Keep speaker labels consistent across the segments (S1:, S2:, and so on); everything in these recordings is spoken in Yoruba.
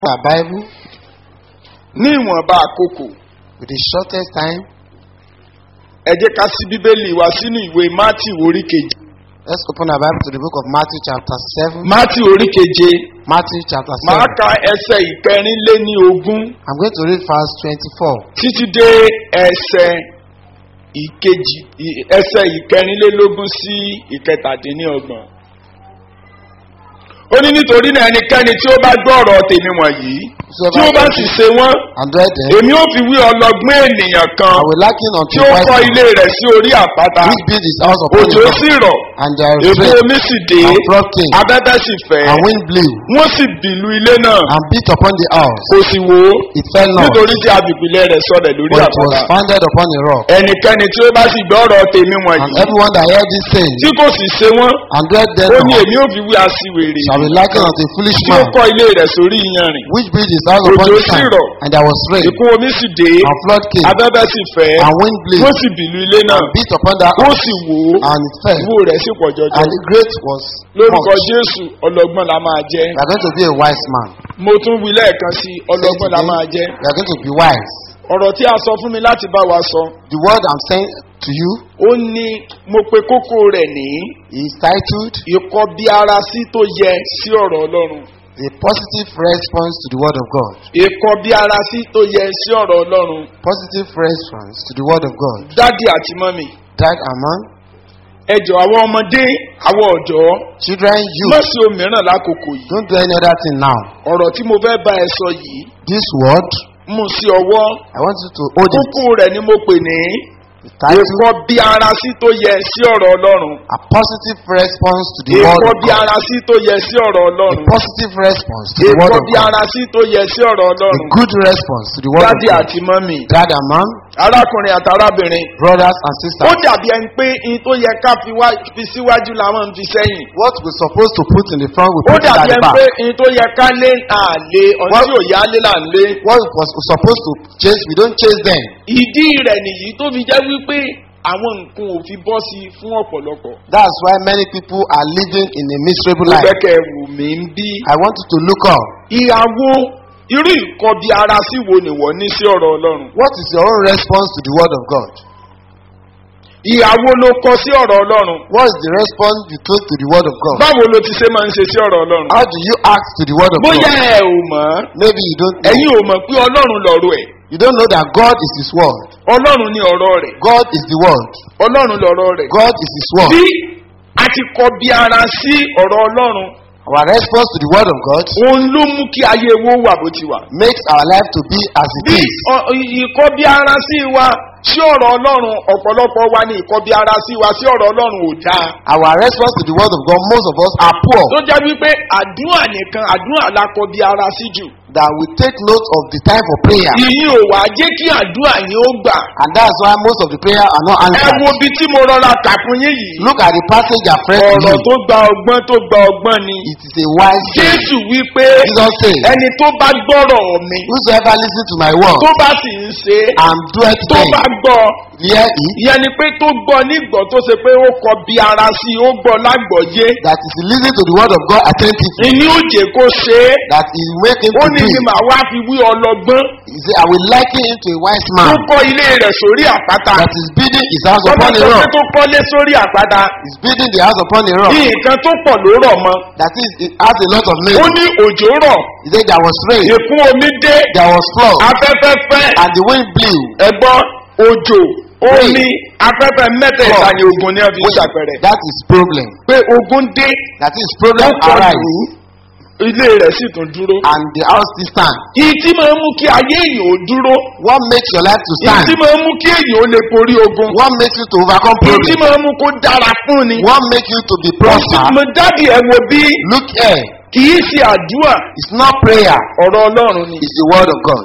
S1: our Bible
S2: ní ìwọ̀nba àkókò
S1: with the shortest time.
S2: ẹ jẹ́ ká sí bíbélì wa sínú ìwé mátì orí keje
S1: Let's open our Bible to the book of Matthew chapter 7.
S2: mátì orí keje
S1: Matthew chapter
S2: máa
S1: 7.
S2: ka ẹsẹ̀ ìkẹrìnlé ní ogún
S1: I'm going to read verse 24.
S2: títí dé ẹsẹ̀ ìkejì ì- ẹsẹ̀ ìkẹrìnlélógún sí ìkẹtàdínlọ́gbọ̀n. ó ní nítorí náà ẹnikẹ́ni tí ó bá gbọ́ ọ̀rọ̀ tèmi wọ̀nyí tí ó bá sì ṣe wọ́n
S1: And read them.
S2: èmi ò fi wí ọlọ́gbọ́n ènìyàn kan
S1: I will liken unto
S2: tí
S1: a
S2: ó
S1: wise
S2: kọ́
S1: man
S2: ilé rẹ̀ sí orí àpáta
S1: which built his house upon a
S2: òjò
S1: rock,
S2: sì rọ̀
S1: and there
S2: èpo
S1: rain
S2: omi sì dé
S1: and flood came,
S2: abẹ́bẹ́ sì fẹ́
S1: and wind blew,
S2: wọ́n sì bìlú ilé náà
S1: and beat upon the house.
S2: kò sì wò ó
S1: It fell not,
S2: nítorí tí agbègbè rẹ̀ sọ̀rọ̀ lórí
S1: but it was
S2: àpáta
S1: founded upon a rock.
S2: ẹnikẹ́ni tí ó bá sì gbọ́ ọ̀rọ̀ tèmi
S1: And
S2: wọ̀nyí
S1: everyone that heard these sayings
S2: tí kò sì ṣe wọ́n
S1: and read them
S2: ó ní
S1: not
S2: èmi ò fi wí aṣiwèrè
S1: shall be likened unto a foolish
S2: tí ó
S1: man
S2: kọ́ ilé rẹ̀ sórí iyanrìn
S1: which built his house upon
S2: Òjò
S1: the
S2: sì
S1: sand,
S2: rọ̀.
S1: and there was rain,
S2: ìkún omi sì dé
S1: and flood came,
S2: abẹ́bẹ́ sì fẹ́
S1: and wind blew,
S2: wọ́n sì bìlú ilé náà
S1: and beat upon that
S2: ó
S1: house,
S2: sì wò ó
S1: and it fell.
S2: ìwò rẹ̀ sì pọ̀ jọjọ
S1: And the great was
S2: lórúkọ
S1: much.
S2: jésù ọlọ́gbọ́n la máa jẹ́
S1: We are going to be a wise man.
S2: mo tún wí lẹ́ẹ̀kan sí ọlọ́gbọ́n la máa jẹ́
S1: We are going to be wise.
S2: ọ̀rọ̀ tí a sọ fún mi láti bá wa sọ
S1: The word I'm saying to you
S2: ó ní mo pe kókó rẹ̀ ní
S1: is titled
S2: ìkọ́ bí ara sí tó yẹ sí ọ̀rọ̀ ọlọ́run
S1: The Positive Response to the Word of God.
S2: ìkọ́ bí ara sí tó yẹ sí ọ̀rọ̀ ọlọ́run
S1: Positive response to the Word of God.
S2: dádì àti mọ́mì
S1: Dad and mom,
S2: ẹjọ́ àwọn ọmọdé àwọn ọ̀dọ́
S1: children, you
S2: mọ̀sí òmíràn lákòókò yìí
S1: don't do any other thing now.
S2: ọ̀rọ̀ tí mo fẹ́ bá ẹ sọ yìí
S1: This word,
S2: mú sí ọwọ́
S1: I want you to hold it.
S2: kókó rẹ̀ ni mo pè ní
S1: The title,
S2: ìkọ́ bí ara sí tó yẹ sí ọ̀rọ̀ ọlọ́run
S1: A Positive Response to the Word
S2: ìkọ́
S1: of
S2: bí
S1: God.
S2: ara sí tó yẹ sí ọ̀rọ̀
S1: A
S2: ọlọ́run
S1: positive response to the Word
S2: ìkọ́
S1: of
S2: bí
S1: God.
S2: ara sí tó yẹ sí ọ̀rọ̀
S1: A
S2: ọlọ́run
S1: good response to the Word of
S2: dádì
S1: God.
S2: àti mọ́mì
S1: Dad and mom,
S2: arákùnrin àti arábìnrin
S1: brothers and
S2: ó
S1: sisters.
S2: dàbí ẹni pé in tó yẹ ká fi wá- fi síwájú làwọn ń fi sẹ́yìn
S1: What we're supposed to put in the front, we
S2: ó
S1: put it at
S2: dàbí
S1: the
S2: ẹni
S1: back.
S2: pé in tó yẹ ká lé àlè ọ̀nà
S1: What-
S2: tí ò yá lé là ń lé
S1: What was supposed to chase, we don't chase them.
S2: ìdí rẹ̀ nìyí tó fi jẹ́ wípé àwọn nǹkan ò fi bọ́ sí i fún ọ̀pọ̀lọpọ̀
S1: That's why many people are living in a miserable
S2: ó
S1: life.
S2: fẹ́ kẹ́ ẹ wù mí ń bí
S1: I want you to look up.
S2: ìyàwó irú ìkọbi ara sí wo nìwọ ní sí ọ̀rọ̀ ọlọ́run
S1: What is your own response to the word of God?
S2: ìyàwó ló kọ sí ọ̀rọ̀ ọlọ́run
S1: What is the response you took to the word of God?
S2: báwo ló ti ṣe máa ń ṣe sí ọ̀rọ̀ ọlọ́run
S1: How do you act to the word of
S2: bóyá
S1: God?
S2: ẹ ò mọ̀ ọ́
S1: Maybe you don't
S2: ẹ̀yin
S1: know.
S2: ò mọ̀ pé ọlọ́run lọ̀rọ̀ ẹ̀
S1: You don't know that God is His word.
S2: ọlọ́run ní ọ̀rọ̀ rẹ̀
S1: God is the word.
S2: ọlọ́run lọ̀rọ̀ rẹ̀
S1: God is His word.
S2: bí a ti kọbi ara sí ọ̀rọ̀ ọlọ́run
S1: Our response to the word of God
S2: òun ló mú kí ayé wo wà bó ti wà
S1: makes our life to be as it
S2: bí
S1: is.
S2: ọ- ìkọbi ara sí wa sí ọ̀rọ̀ ọlọ́run ọ̀pọ̀lọpọ̀ wa ní ìkọbi ara sí wa sí ọ̀rọ̀ ọlọ́run ò dáa
S1: Our response to the word of God, most of us are poor.
S2: tó jẹ́ wípé àdúrà nìkan àdúrà la kọbi ara sí jù
S1: That we take note of the time for prayer.
S2: ìyín ò wá jẹ́ kí àdúrà yín ó gbà
S1: And that's why most of the prayer are not
S2: ẹ
S1: answered.
S2: wo ibi tí mo rọra kà fún yín yìí
S1: Look at the passage I've read to
S2: ọ̀rọ̀
S1: you.
S2: tó gba ọgbọ́n tó gba ọgbọ́n ni
S1: It is a wise thing.
S2: jésù wípé
S1: Jesus said,
S2: ẹni tó bá gbọ́rọ̀ mi
S1: Whosoever listen to my word
S2: tó bá sì ń ṣe é,
S1: and doeth
S2: tó
S1: them,
S2: bá gbọ́
S1: hear it,
S2: ìyẹn ni pé tó gbọ́ nígbọ́ tó ṣe pé ó kọ bí ara sí i ó gbọ́ lágbọ̀ọ́yé
S1: that is listening to the word of God attentively,
S2: ìní òjè kó ṣe é
S1: that is make him
S2: ó
S1: to
S2: ní
S1: do
S2: ni
S1: it.
S2: màá wá fi wí ọlọ́gbọ́n
S1: He said, I will liken him to a wise
S2: tó
S1: man
S2: kọ́ ilé rẹ̀ sórí àpáta
S1: that is building his house
S2: tọ́lá
S1: upon a
S2: sọ pé
S1: rock.
S2: tó kọ́lé sórí àpáta
S1: He's building the house upon a rock.
S2: nǹkan tó pọ̀ ló rọ̀ mọ́
S1: That is, it has a lot of
S2: ó
S1: names.
S2: ní òjò rọ̀
S1: He said there was rain,
S2: ìkún omi dé
S1: there was flood,
S2: afẹ́fẹ́ fẹ́
S1: and the wind blew.
S2: ẹ̀gbọ́n òjò omi afẹ́fẹ́ mẹ́tẹ̀ẹ̀ta
S1: Flood.
S2: ni ogun ní ọ̀fi ṣàpẹrẹ
S1: That is problem.
S2: pé ogun dé
S1: That is
S2: ó
S1: problem
S2: kọlù
S1: arise,
S2: ilé rẹ̀ sì tún dúró.
S1: and the house still stand.
S2: Ìyí tí máa ń mú kí ayé èèyàn ó dúró.
S1: What makes your life to
S2: Ìyí
S1: stand?
S2: tí máa ń mú kí èèyàn ó lè borí ogun.
S1: What makes you to overcome
S2: Ìyí tí
S1: problem?
S2: máa ń mú kó dára fún ni.
S1: What makes you to be prosper?
S2: Mo dábì ẹ wo bí
S1: Look here.
S2: kì í ṣe àdúrà
S1: It's not prayer.
S2: ọ̀rọ̀ Ọlọ́run ni.
S1: It's the word of God.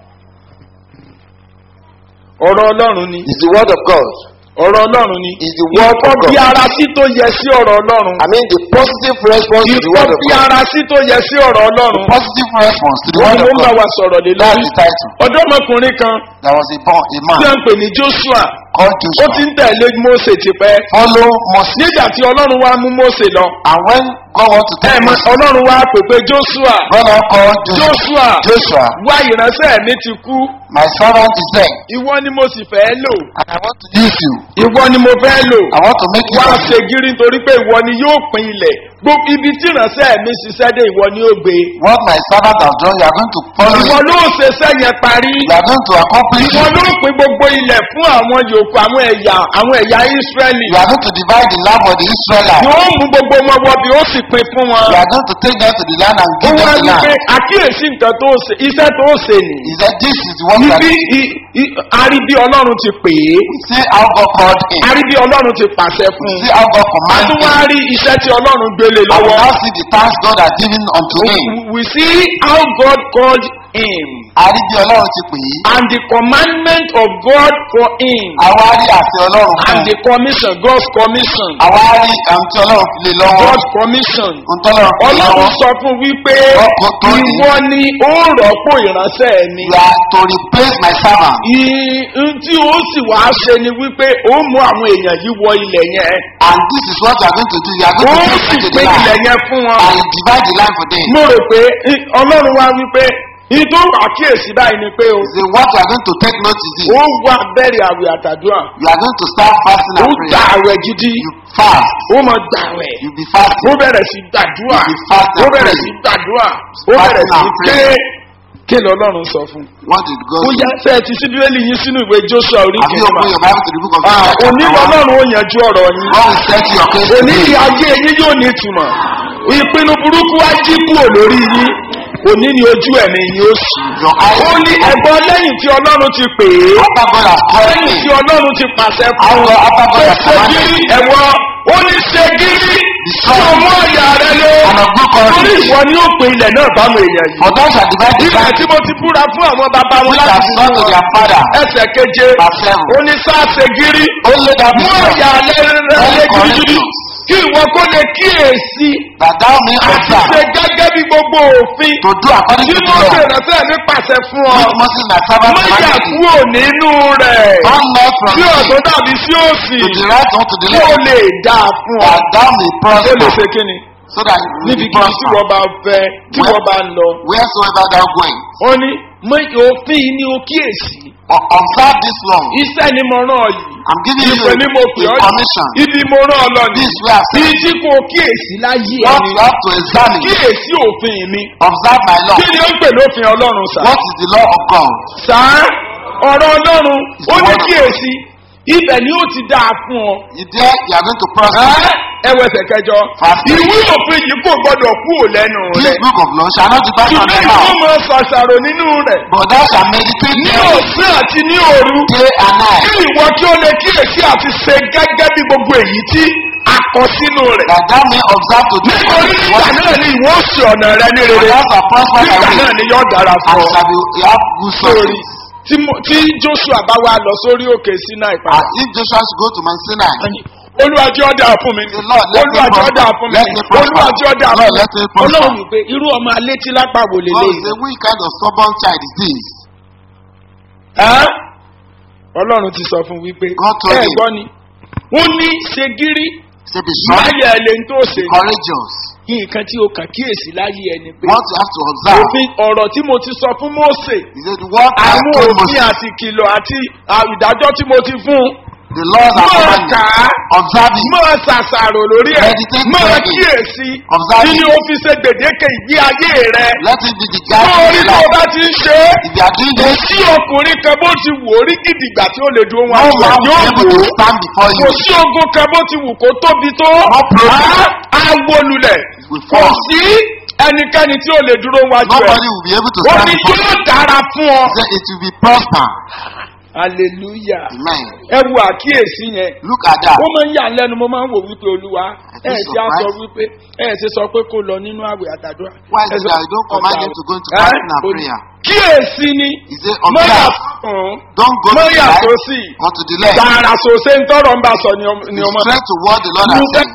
S2: Ọ̀rọ̀ Ọlọ́run ni.
S1: It's the word of God.
S2: Ọ̀rọ̀ Ọlọ́run ni.
S1: It's the word
S2: Ìkọ́
S1: of
S2: bí
S1: God.
S2: ara sí tó yẹ sí ọ̀rọ̀ Ọlọ́run.
S1: I mean the positive response to the
S2: Ìkọ́
S1: word of
S2: bí
S1: God.
S2: ara sí tó yẹ sí ọ̀rọ̀ Ọlọ́run.
S1: Positive response to the
S2: Wọ́n
S1: word
S2: ní
S1: of
S2: wọ́n bá
S1: God.
S2: wa sọ̀rọ̀ lé
S1: That's
S2: lórí.
S1: the title.
S2: Ọ̀dọ́mọkùnrin kan
S1: There was a born a
S2: tí
S1: man
S2: wọ́n ń pè ní Joshua.
S1: called
S2: Ó ti
S1: Joshua.
S2: ń tẹ̀lé Mósè tipẹ́.
S1: Follow Moses.
S2: Nígbà tí Ọlọ́run wá mú Mósè lọ.
S1: And when God wants to
S2: ẹ
S1: take
S2: mọ
S1: us.
S2: ọlọ́run wá pèpè joshua
S1: God now called Joshua.
S2: joshua
S1: Joshua,
S2: wá ìránṣẹ́ mi ti kú
S1: my servant is there,
S2: ìwọ ni mo sì fẹ́ lò
S1: and I want to use you.
S2: ìwọ ni mo fẹ́ lò
S1: I want to make you.
S2: wá ṣe gírí nítorí pé ìwọ ni yóò pin ilẹ̀ gbogbo ibi tí ìránṣẹ́ mi ṣiṣẹ́ dé ìwọ ni ó gbé
S1: What my servant has done, you are going to follow
S2: ìwọ
S1: it.
S2: ló ṣeṣẹ́ yẹn parí
S1: You are going to accomplish
S2: ìwọ
S1: it.
S2: ló pin gbogbo ilẹ̀ fún àwọn yòókù àwọn ẹ̀yà àwọn ẹ̀yà israẹli
S1: You are going to divide the land for the Israelites.
S2: yóò mú gbogbo wọn wọ bí ó sì pin fún wọn.
S1: You are going to take them to the land and
S2: ó
S1: give
S2: wá
S1: them the
S2: wípé
S1: land.
S2: àkíyèsí nǹkan tó ṣe iṣẹ́ tó ṣe nì.
S1: He said, This is the one that
S2: ibi i- i- aríbí ọlọ́run ti pè é
S1: see how God called him.
S2: aríbí ọlọ́run ti pàṣẹ fún
S1: See
S2: un.
S1: how God
S2: a
S1: commanded
S2: tún wá
S1: him.
S2: rí iṣẹ́ tí ọlọ́run gbélé
S1: I will
S2: lọ́wọ́.
S1: now see the task God has given unto him.
S2: we see how God called him
S1: Àrí bí Ọlọ́run ti pè é.
S2: and the commandment of God for him
S1: Àwa rí àṣẹ Ọlọ́run fún
S2: and
S1: un.
S2: the commission God's commission
S1: Àwa rí ohun tí Ọlọ́run fi lé lọ́wọ́.
S2: God's commission.
S1: Ohun tí Ọlọ́run fi lé
S2: ọlọ́run
S1: lọ́wọ́.
S2: sọ fún wípé
S1: Ọkọ̀ tó ní.
S2: ìwọ ni ó rọ́pò ìránṣẹ́ mi.
S1: You are to replace my servant.
S2: ìhun tí ó sì wá ṣe ni wípé ó mú àwọn èèyàn yìí wọ ilẹ̀ yẹn
S1: And this is what you are going to do. You are
S2: ó
S1: going to
S2: sì
S1: take them to
S2: pín
S1: the
S2: ilẹ̀
S1: land.
S2: yẹn fún wọn.
S1: And you divide the land for them.
S2: mo rò pé ì- ọlọ́run wá wípé ìtò àkíyèsí báyìí ni pé o
S1: Say what you are going to take note is this.
S2: ó wà bẹ̀rẹ̀ àwẹ̀ àtàdúrà
S1: You are going to start fasting
S2: ó
S1: and
S2: gba
S1: prayer.
S2: àwẹ̀ gidi
S1: You fast.
S2: ó mọ gbà àwẹ̀
S1: You be
S2: ó
S1: fasting.
S2: bẹ̀rẹ̀ sí gbàdúrà
S1: You fast and
S2: ó bẹ̀rẹ̀
S1: pray.
S2: sí gbàdúrà ó bẹ̀rẹ̀
S1: Fasting
S2: sí
S1: and
S2: pé
S1: pray.
S2: kí lọ́lọ́run sọ fún un.
S1: What did God
S2: ó
S1: do?
S2: yá fẹ́ ti sí bíbélì yín sínú ìwé joshua orí
S1: Have you
S2: kìíní
S1: opened your Bible to the book of
S2: Ah,
S1: Joshua
S2: òní
S1: chapter one?
S2: lọ́lọ́run ó yanjú ọ̀rọ̀ yín
S1: God will settle your case
S2: òní
S1: today.
S2: ni ayé yín yóò ní ìtumọ̀ ìpinnu burúkú á jí kúrò lórí yín òní ni ojú ẹ̀mí yín ó sì.
S1: Your eyes
S2: ó ní ẹ̀gbọ́n lẹ́yìn tí ọlọ́run ti pè é
S1: After God has called
S2: lẹ́yìn
S1: me,
S2: tí ọlọ́run ti pàṣẹ fún
S1: After
S2: un
S1: after God
S2: pé
S1: has
S2: ṣe
S1: commanded
S2: gírí
S1: me,
S2: ẹ̀wọ́ ó ní ṣe gírí tí ọmọ ọ̀yà rẹ lé
S1: and of good
S2: torí
S1: courage.
S2: ìwọ ni ó pe ilẹ̀ náà bámu èèyàn yìí.
S1: For those shall divide the
S2: ilẹ̀
S1: land
S2: tí mo ti búra fún àwọn bàbá wọn
S1: which
S2: láti
S1: have
S2: fi
S1: gone
S2: fún
S1: to
S2: wọn
S1: their father.
S2: ẹsẹ̀ keje
S1: Verse seven.
S2: ó ní sáà ṣe gírí
S1: Only that
S2: mú
S1: is
S2: ọ̀yà lẹ́rẹ́rẹ́ gidigidi kí ìwọ kó lè kíyèsí
S1: that thou may
S2: àti ṣe
S1: observe
S2: gẹ́gẹ́ bí gbogbo òfin
S1: to do according
S2: tí
S1: to the
S2: mo ṣe
S1: law
S2: ìrẹsẹ̀ mi pàṣẹ fún ọ
S1: which Moses my servant
S2: mọ́jà
S1: commanded thee.
S2: kúrò nínú rẹ̀
S1: Turn not from
S2: tí
S1: thee
S2: ọ̀tún dàbí sí òsì
S1: to the right or to the
S2: kí o
S1: left
S2: lè dáa fún ọ
S1: that thou may
S2: kí o lè
S1: prosper
S2: ṣe kí ni
S1: so that you will
S2: níbi
S1: be
S2: kí tí
S1: prosper
S2: wọ́n bá fẹ́ tí
S1: Where-
S2: wọ́n bá ń lọ.
S1: wheresoever thou going.
S2: ó ní mọ òfin yìí ni o kíyèsí
S1: O- Observe this law.
S2: iṣẹ́ ni mo rán ọ yìí
S1: I'm giving you
S2: ìpè ni mo pè
S1: a
S2: ọ́
S1: commission.
S2: yìí ibi mo rán ọ lọ ní
S1: This way I
S2: bí
S1: say
S2: tí kò kíyèsí láyé
S1: what
S2: ẹni
S1: you have to examine.
S2: kíyèsí òfin mi
S1: Observe my law.
S2: kí ni ó ń pè lófin ọlọ́run sá.
S1: What is the law of God?
S2: sá ọ̀rọ̀ ọlọ́run ó ní
S1: Word of
S2: kíyèsí ibẹ̀ ni ó ti dáa fún ọ.
S1: You there, you are going to prosper.
S2: Ẹ́, ẹ wẹsẹ̀ kẹjọ
S1: Fast.
S2: ìwé òfin yìí kò gbọdọ̀ kú ò lẹ́nu
S1: This
S2: rẹ̀
S1: book of law shall not depart from
S2: ṣùgbọ́n
S1: thy
S2: ìwọ
S1: mouth,
S2: máa ṣàṣàrò nínú rẹ̀
S1: but thou shalt meditate
S2: ní
S1: therein
S2: ọ̀sán àti ní òru
S1: day and night,
S2: kí ìwọ kí ó lè kíyèsí àti ṣe gẹ́gẹ́ bí gbogbo èyí tí a kọ sínú rẹ̀.
S1: that thou may observe to do
S2: nítorí nígbà
S1: what
S2: náà ni ìwọ ó ṣe ọ̀nà rẹ ní
S1: for
S2: rere
S1: thou shalt prosper thy
S2: nígbà
S1: way,
S2: náà ni yóò dára
S1: and
S2: fún ọ.
S1: shall be you have good
S2: sórí
S1: success.
S2: tí mo- tí joshua bá wá lọ sórí òkè sinai padà.
S1: And if Joshua should go to Mount Sinai,
S2: olùwàjì ọ̀dà fún mi
S1: Say, Lord, let me
S2: olùwàjì
S1: prosper.
S2: ọ̀dà fún mi
S1: Let me prosper.
S2: olùwàjì ọ̀dà fún
S1: Lord,
S2: mi
S1: let me prosper.
S2: ọlọ́run wípé irú ọmọ alétí lápá wò
S1: God
S2: lélẹ́yìn.
S1: say, which kind of stubborn child is this?
S2: Ẹ́? ọlọ́run ti sọ fún wípé
S1: God told
S2: ẹ
S1: him.
S2: gbọ́ ni ó ní ṣe gírí
S1: Say, be strong,
S2: láyé ẹ lè ń tó ṣe
S1: courageous.
S2: nǹkan tí o kàn kíyèsí láyé ẹni pé
S1: What you have to observe
S2: òfin ọ̀rọ̀ tí mo ti sọ fún mose
S1: is that what I
S2: àwọn
S1: told
S2: òfin
S1: Moses,
S2: àti ìkìlọ̀ àti à- ìdájọ́ tí mo ti fún
S1: the laws and
S2: máa
S1: commandments,
S2: kà á
S1: observe it.
S2: máa ṣàṣàrò lórí ẹ̀
S1: Meditate
S2: máa
S1: therein.
S2: kíyèsí
S1: Observe
S2: kí ni
S1: it.
S2: o fi ṣe gbèdéke ìgbé ayé rẹ
S1: Let it be the guide of
S2: lórí
S1: your
S2: tó o
S1: life.
S2: bá ti ń ṣe é
S1: If you are doing
S2: kò
S1: this,
S2: sí ọkùnrin kan bó ti wò ó rí gidigba tí ó lè dúró
S1: no
S2: wọn
S1: man will be
S2: yóò
S1: able
S2: wò
S1: to
S2: ó
S1: stand before
S2: kò
S1: you.
S2: sí ogun kan bó ti wù kó tóbi tó
S1: No problem.
S2: á á wó lulẹ̀
S1: will
S2: kò
S1: fall.
S2: sí ẹnikẹ́ni tí ó lè dúró wájú ẹ̀
S1: Nobody will be able to
S2: ó
S1: stand
S2: ní
S1: before you.
S2: yóò dára fún ọ.
S1: Say it will be prosper.
S2: hallelujah
S1: Amen.
S2: ẹ wo àkíyèsí yẹn
S1: Look at that.
S2: ó máa ń yà lẹ́nu mo máa ń wò wípé olúwa
S1: I
S2: ẹ
S1: feel
S2: ti á sọ
S1: surprised.
S2: wípé ẹ ti sọ pé kó lọ nínú àwẹ̀ àtàdúrà.
S1: Why
S2: Ẹ
S1: is
S2: sọ-
S1: it that you don't command him to go into
S2: Ẹ?
S1: fasting and
S2: Ó ní,
S1: prayer?
S2: kíyèsí ni
S1: He said,
S2: mọ́yà
S1: observe.
S2: fún
S1: Don't go to the
S2: mọ́yà tó
S1: right
S2: sì
S1: or to the left.
S2: tààrà sòsè ń tọrọ ń bá sọ ni ọmọ- ni
S1: Be
S2: ọmọ.
S1: straight to what the Lord has said.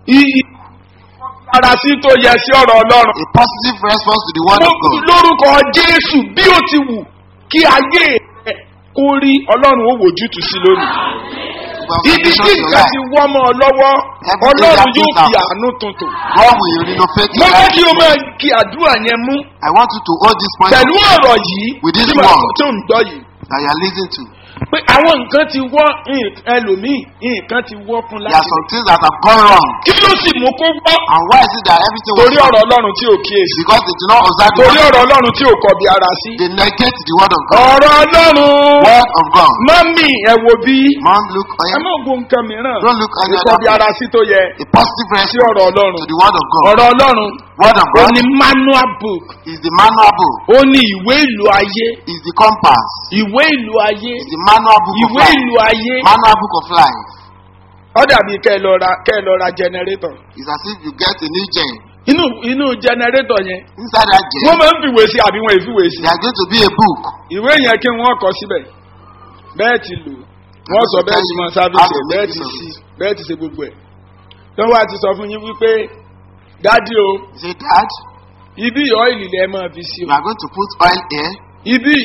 S2: Ara sí tó yẹ sí ọ̀rọ̀ ọlọ́run.
S1: A positive response to the word of God.
S2: Lórúkọ Jésù bí ó ti wù kí ayé rẹ̀ kó rí ọlọ́run ó wòjútùú sí lónìí.
S1: foundation
S2: ibi tí
S1: of your
S2: nǹkan
S1: life.
S2: ti wọ́ mọ́ ọ lọ́wọ́
S1: Every
S2: ọlọ́run
S1: area
S2: yóò
S1: built
S2: fi
S1: up.
S2: àánú tuntun.
S1: God will renovate
S2: mo
S1: your
S2: fẹ́
S1: life.
S2: kí o máa kí àdúrà yẹn mú
S1: I want you to hold this point
S2: pẹ̀lú ọ̀rọ̀ yìí
S1: With this
S2: tí màá
S1: word.
S2: tó ń gbọ́ yìí.
S1: that you are listening to.
S2: pé àwọn nǹkan ti wọ́ nǹkan- ẹlòmíì nǹkan ti wọ́ fún
S1: There are
S2: láti
S1: some things that have gone wrong.
S2: kí ló sì mú kó wọ́
S1: And why is it that everything was
S2: torí ọ̀rọ̀ ọlọ́run tí ò kíyèsí
S1: Because they do not observe the
S2: torí
S1: word.
S2: ọ̀rọ̀ ọlọ́run tí ò kọbi ara sí.
S1: They negate the word of God.
S2: ọ̀rọ̀ ọlọ́run
S1: Word of God.
S2: mọ́mì ẹ̀ wo bí
S1: Man, look on
S2: ẹ má wo nǹkan mìíràn
S1: Don't look any
S2: ìkọbi
S1: other
S2: ara sí tó yẹ
S1: A positive
S2: sí
S1: response
S2: ọ̀rọ̀ ọlọ́run
S1: to the word of God.
S2: ọ̀rọ̀ ọlọ́run
S1: Word of
S2: ó
S1: God
S2: ní manual book
S1: is the manual book,
S2: ó ní ìwé ìlú ayé
S1: is the compass,
S2: ìwé ìlú ayé
S1: is the manual book of
S2: ìwé
S1: life.
S2: ìlú ayé
S1: Manual book of life.
S2: ó dàbí kẹ́ ẹ lọ ra kẹ́ ẹ lọ ra generator
S1: It's as if you get a new gen.
S2: inú inú generator yẹn
S1: Inside that gen,
S2: wọ́n máa ń fìwé sí àbí wọ́n ìfìwé sí
S1: there is going to be a book.
S2: ìwé yẹn kí wọ́n kọ síbẹ̀ bẹ́ẹ̀ ti lò wọ́n sọ bẹ́ẹ̀ ti mọ sáfíìsì ẹ̀ bẹ́ẹ̀ ti sí bẹ́ẹ̀ ti ṣe gbogbo ẹ̀ lọ́wọ́ àti sọ fún yín wípé dádì o
S1: You say, Dad,
S2: ibi ọ́ìlì lẹ́ máa fi sí
S1: you
S2: o
S1: are going to put oil here.
S2: ibi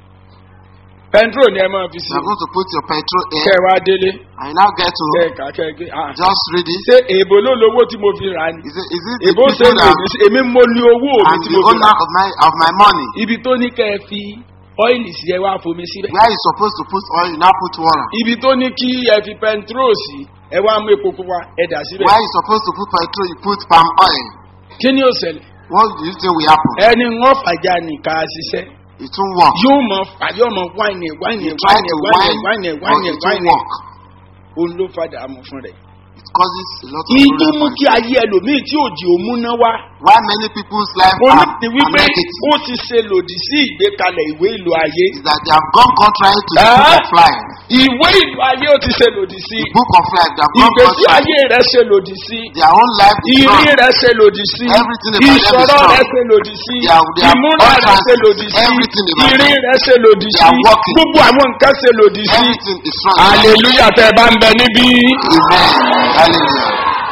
S2: pẹntrol ni ẹ máa fi sí
S1: You are
S2: o
S1: going to put your petrol
S2: kẹ́
S1: here.
S2: ẹ wá délé
S1: And you now get to
S2: kẹ́ ẹ kà kẹ́ ẹ gé ah
S1: just read it.
S2: ṣé èèbò ló lówó tí mo fi rà ni
S1: Is it, is it the
S2: èèbò ṣe
S1: people
S2: ń
S1: that
S2: lè èmi mo ní owó mi
S1: I'm
S2: tí
S1: the
S2: mo fi
S1: owner
S2: rà
S1: of my of my money?
S2: ibi tó ní kẹ́ ẹ fi ọ́ìlì sí ẹ wá fomi síbẹ̀
S1: Where you supposed to put oil, you now put water.
S2: ibi tó ní kí ẹ fi pẹntrol sí ẹ wá mú epo pupa ẹ dà síbẹ̀
S1: Where you supposed to put petrol, you put palm oil.
S2: kí ni ó ṣẹlẹ̀
S1: What do you think will happen?
S2: ẹni wọ́n fàjà nìka ṣiṣẹ́
S1: It won't work.
S2: yóò mọ fà yóò mọ wáìnì wáìnì
S1: You try
S2: wáìnì
S1: to
S2: wáìnì
S1: whine,
S2: wáìnì
S1: but
S2: wáìnì
S1: it won't
S2: wáìnì
S1: work.
S2: òun ló fàdà àmọ̀ fún rẹ̀.
S1: It causes a lot of
S2: ìyí tó
S1: problem
S2: mú
S1: for
S2: kí
S1: you.
S2: ayé ẹlòmíì tí òjì ò múná wá
S1: Why many people's life
S2: mo ní
S1: are,
S2: ti
S1: are
S2: wípé
S1: negative
S2: ó ti ṣe lòdì sí ìgbékalẹ̀ ìwé ìlú ayé
S1: is that they have gone contrary to the
S2: Ah.
S1: book of life.
S2: ìwé ìlú ayé ó ti ṣe lòdì sí
S1: The book of life, they have gone
S2: ìgbésí
S1: contrary.
S2: ayé rẹ ṣe lòdì sí
S1: Their own life is
S2: ìrí
S1: wrong.
S2: rẹ ṣe lòdì sí
S1: Everything about them is
S2: ìṣòro
S1: wrong.
S2: rẹ ṣe lòdì sí
S1: They are- they are
S2: ìmúra rẹ
S1: contrast.
S2: ṣe lòdì sí
S1: Everything about
S2: ìrí
S1: them.
S2: rẹ ṣe lòdì
S1: They
S2: sí
S1: are working.
S2: gbogbo àwọn nǹkan ṣe lòdì sí.
S1: Everything is wrong.
S2: hallelujah tẹ ẹ bá ń bẹ níbí.
S1: Amen. Hallelujah.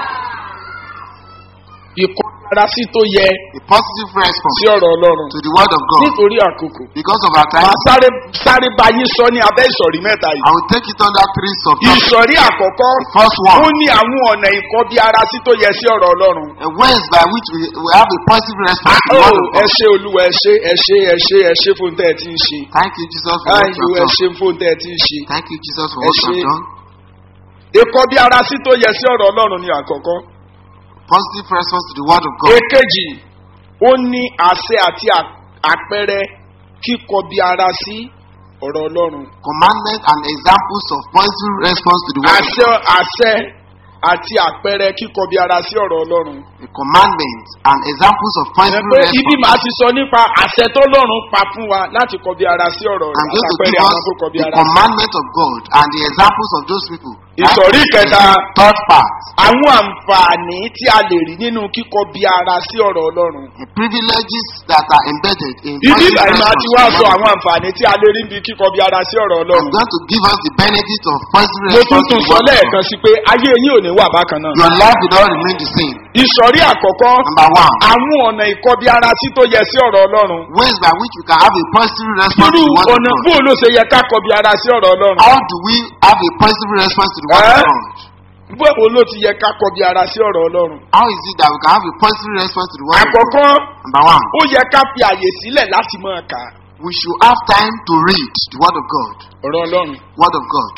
S2: ìkọ́ra sí tó yẹ
S1: A positive response
S2: sí ọ̀rọ̀ ọlọ́run
S1: to the word of God.
S2: nítorí àkókò.
S1: Because of our time,
S2: màá sáré sáré bá yín sọ ní abẹ́ ìsọ̀rí mẹ́ta
S1: I
S2: yìí.
S1: will take it under three subtopics.
S2: ìsọ̀rí àkọ́kọ́
S1: First
S2: ó
S1: one,
S2: ní àwọn ọ̀nà ìkọ́bí ara sí tó yẹ sí ọ̀rọ̀ ọlọ́run.
S1: a ways by which we, we have a positive response to the
S2: ó
S1: word of
S2: ẹ
S1: God.
S2: ṣe olúwa ẹ ṣe ẹ ṣe ẹ ṣe ẹ ṣe fún tẹ́ ẹ ti ń ṣe.
S1: Thank you, Jesus, for what you
S2: ayò ẹ
S1: have done.
S2: ṣe fún tẹ́ ẹ ti ń ṣe.
S1: Thank you, Jesus, for
S2: Ẹ
S1: what you
S2: ṣé.
S1: have done.
S2: ìkọ́bí ara sí tó yẹ sí ọ̀rọ̀ ọlọ́run ni àkọ́kọ́.
S1: Positive response to the word of God.
S2: èkejì ó ní àṣẹ àti à- àpẹẹrẹ kíkọbi ara sí ọ̀rọ̀ ọlọ́run.
S1: Commandments and examples of positive response to the word of
S2: àṣẹ
S1: God.
S2: àṣẹ àti àpẹẹrẹ kíkọbi ara sí ọ̀rọ̀ ọlọ́run.
S1: The commandments and examples of
S2: ẹ
S1: positive
S2: pé ibi
S1: response.
S2: màá ti sọ nípa àṣẹ tó lọ́run pa fún wa láti kọbi ara sí ọ̀rọ̀ rẹ̀
S1: I'm going to
S2: àtàpẹẹrẹ
S1: give
S2: àwọn
S1: us
S2: tó kọbi
S1: the
S2: ara sí.
S1: commandment of God and the examples of those people.
S2: ìsọ̀rí kẹta
S1: Third part.
S2: àwọn àǹfààní tí a lè rí nínú kíkọbi ara sí ọ̀rọ̀ ọlọ́run.
S1: The privileges that are embedded in
S2: ibi
S1: positive
S2: ìbàyìí máa ti wá
S1: response to
S2: sọ
S1: the word
S2: àwọn àǹfààní tí a lè rí níbi kíkọbi ara sí ọ̀rọ̀
S1: I'm
S2: ọlọ́run.
S1: going to give us the benefit of positive
S2: mo tún
S1: response to
S2: tún
S1: the
S2: sọ
S1: word of God.
S2: lẹ́ẹ̀kan sí pé ayé yín ò ní wà bákan náà.
S1: Your life will not remain the same.
S2: ìsọ̀rí àkọ́kọ́
S1: Number one,
S2: àwọn ọ̀nà ìkọbi ara sí tó yẹ sí ọ̀rọ̀ ọlọ́run.
S1: ways by which we can have a positive response
S2: irú
S1: to the word of
S2: ọ̀nà
S1: God.
S2: bó ló ṣe yẹ ká kọbi ara sí ọ̀rọ̀ ọlọ́run.
S1: How do we have a positive response to the word
S2: Eh?
S1: of God?
S2: bó ló ti yẹ ká kọbi ara sí ọ̀rọ̀ ọlọ́run.
S1: How is it that we can have a positive response to the word of God?
S2: àkọ́kọ́
S1: Number one,
S2: ó yẹ ká fi àyè sílẹ̀ láti máa kà á.
S1: we should have time to read the word of God.
S2: ọ̀rọ̀ ọlọ́run.
S1: Word of God.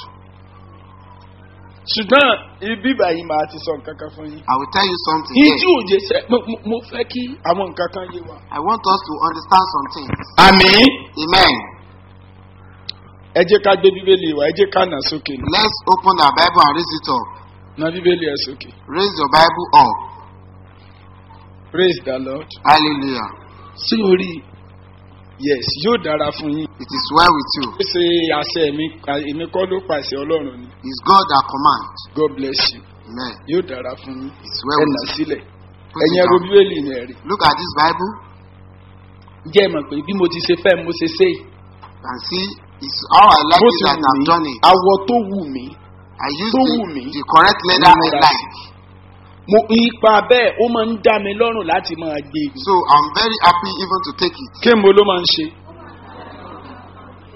S2: ṣùgbọ́n ibi báyìí máa ti sọ nǹkan kan fún yín.
S1: I will tell you something
S2: ní
S1: here.
S2: tí òye sẹ mo mo- mo fẹ́ kí àwọn nǹkan kan yé wa.
S1: I want us to understand some things.
S2: àmì
S1: Amen.
S2: ẹ jẹ́ ká gbé bíbélì wa ẹ jẹ́ ká nà sókè nà.
S1: Let's open our Bible and raise it up.
S2: nà bíbélì ẹ sókè.
S1: Raise your Bible up.
S2: praise the lord.
S1: Hallelujah.
S2: sí orí yes yóò dára fún yín.
S1: It is well with you.
S2: ó ṣe àṣẹ mi èmi kọ́ ló pàṣẹ ọlọ́run ni
S1: It's God that commands.
S2: god bless you
S1: Amen.
S2: yóò dára fún yín.
S1: It's
S2: ẹ
S1: well
S2: nà
S1: with you.
S2: sílẹ̀
S1: Put
S2: ẹ̀yin
S1: it
S2: ẹ̀rọ
S1: down.
S2: bíbélì yẹn rí.
S1: Look at this Bible
S2: jẹ́ ẹ mọ̀ pé bí mo ti ṣe fẹ́ mo ṣe ṣe yìí.
S1: and see it's how I like
S2: bó
S1: it
S2: ti
S1: that
S2: wù
S1: I've
S2: mí
S1: done it.
S2: awọ tó wù mí
S1: I use
S2: tó
S1: the,
S2: wù mí.
S1: the correct leather
S2: Mo
S1: I
S2: múra
S1: like.
S2: mo ipa bẹ́ẹ̀ ó máa ń dá mi lọ́rùn láti máa gbé e.
S1: So I'm very happy even to take it.
S2: kí mo ló máa ń ṣe.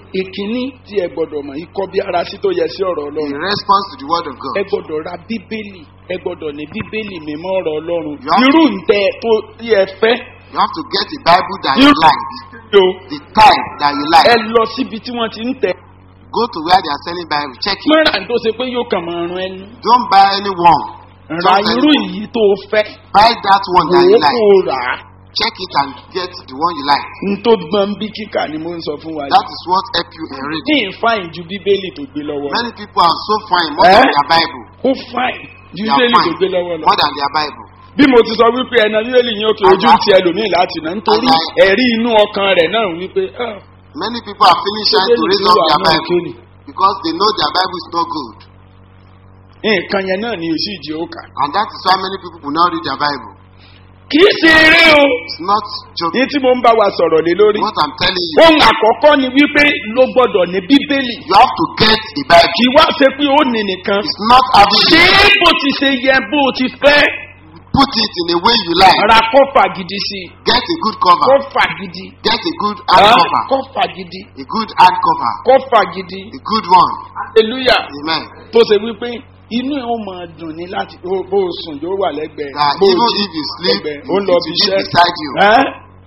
S2: ìkíní tí ẹ gbọ́dọ̀ mọ̀ ikọ́ bí ara sí tó yẹ sí ọ̀rọ̀
S1: In
S2: ọlọ́run
S1: response to the word of God,
S2: ẹ gbọ́dọ̀ ra bíbélì ẹ gbọ́dọ̀ ní bíbélì mímọ́ ọ̀rọ̀ ọlọ́run
S1: You have-
S2: irú ǹtẹ tó yẹ fẹ́
S1: you have to get a Bible that you
S2: irú
S1: like,
S2: o
S1: the type that you
S2: ẹ
S1: like.
S2: lọ síbi tí wọ́n ti ń tẹ̀
S1: Go to where they are selling Bible, check it.
S2: mọ́ra tó ṣe pé yóò kàn máa rún ẹnu
S1: Don't buy any one.
S2: ra
S1: Just
S2: irú
S1: any-
S2: yìí tó fẹ́
S1: Buy that one
S2: wò
S1: that
S2: ó
S1: you
S2: kó
S1: like.
S2: o rà á
S1: Check it and get the one you like.
S2: n tó gbọ́n bí kíkà ni mo ń sọ fún wa
S1: That
S2: yìí
S1: is what help you in
S2: ní
S1: reading.
S2: ìfáyín ju bíbélì tó gbé lọ́wọ́
S1: Many people are so fine more
S2: Eh?
S1: than their Bible.
S2: ó fáyín ju
S1: They are
S2: bíbélì tó
S1: fine
S2: gbé lọ́wọ́ lọ.
S1: more than their Bible.
S2: bí mo ti sọ wípé ẹna bíbélì yín òkè ojú ti ẹlòmíì láti nà nítorí
S1: Àlàyé.
S2: ẹ̀rí inú ọkàn rẹ̀ náà wípé ah,
S1: Many people are feeling shy to
S2: bíbélì
S1: raise
S2: tó
S1: up
S2: wà
S1: their
S2: náà
S1: Bible
S2: kéènì.
S1: because they know their Bible is not good.
S2: nǹkan yẹn náà ni òsì ìjì ó kà.
S1: And that is why many people will not read their Bible.
S2: kì í ṣe eré o
S1: It's not joking.
S2: ní tí mo ń bá wa sọ̀rọ̀ lé lórí.
S1: What I'm telling you,
S2: ohun àkọ́kọ́ ni wípé ló gbọ́dọ̀ ní bíbélì
S1: you have to get a Bible.
S2: kì í wá ṣe pé ó ní nìkan.
S1: It's not having
S2: ṣé
S1: it.
S2: bó ti ṣe yẹ bó ti fẹ́
S1: Put it in a way you like.
S2: ra kọ́fà gidi sí i
S1: Get a good cover.
S2: kọ́fà gidi
S1: Get a good hard
S2: ah,
S1: cover.
S2: kọ́fà gidi
S1: A good hard cover.
S2: kọ́fà gidi
S1: A good one.
S2: hallelujah.
S1: Amen.
S2: tó ṣe wípé inú ẹ̀ ó máa dùn ní láti bó bó o sùn yóò wà lẹ́gbẹ̀ẹ́
S1: That
S2: bó o
S1: even
S2: jí
S1: if you sleep,
S2: lẹ́gbẹ̀ẹ́
S1: it
S2: ó lọ bí
S1: will be
S2: iṣẹ́
S1: beside you.
S2: ẹ́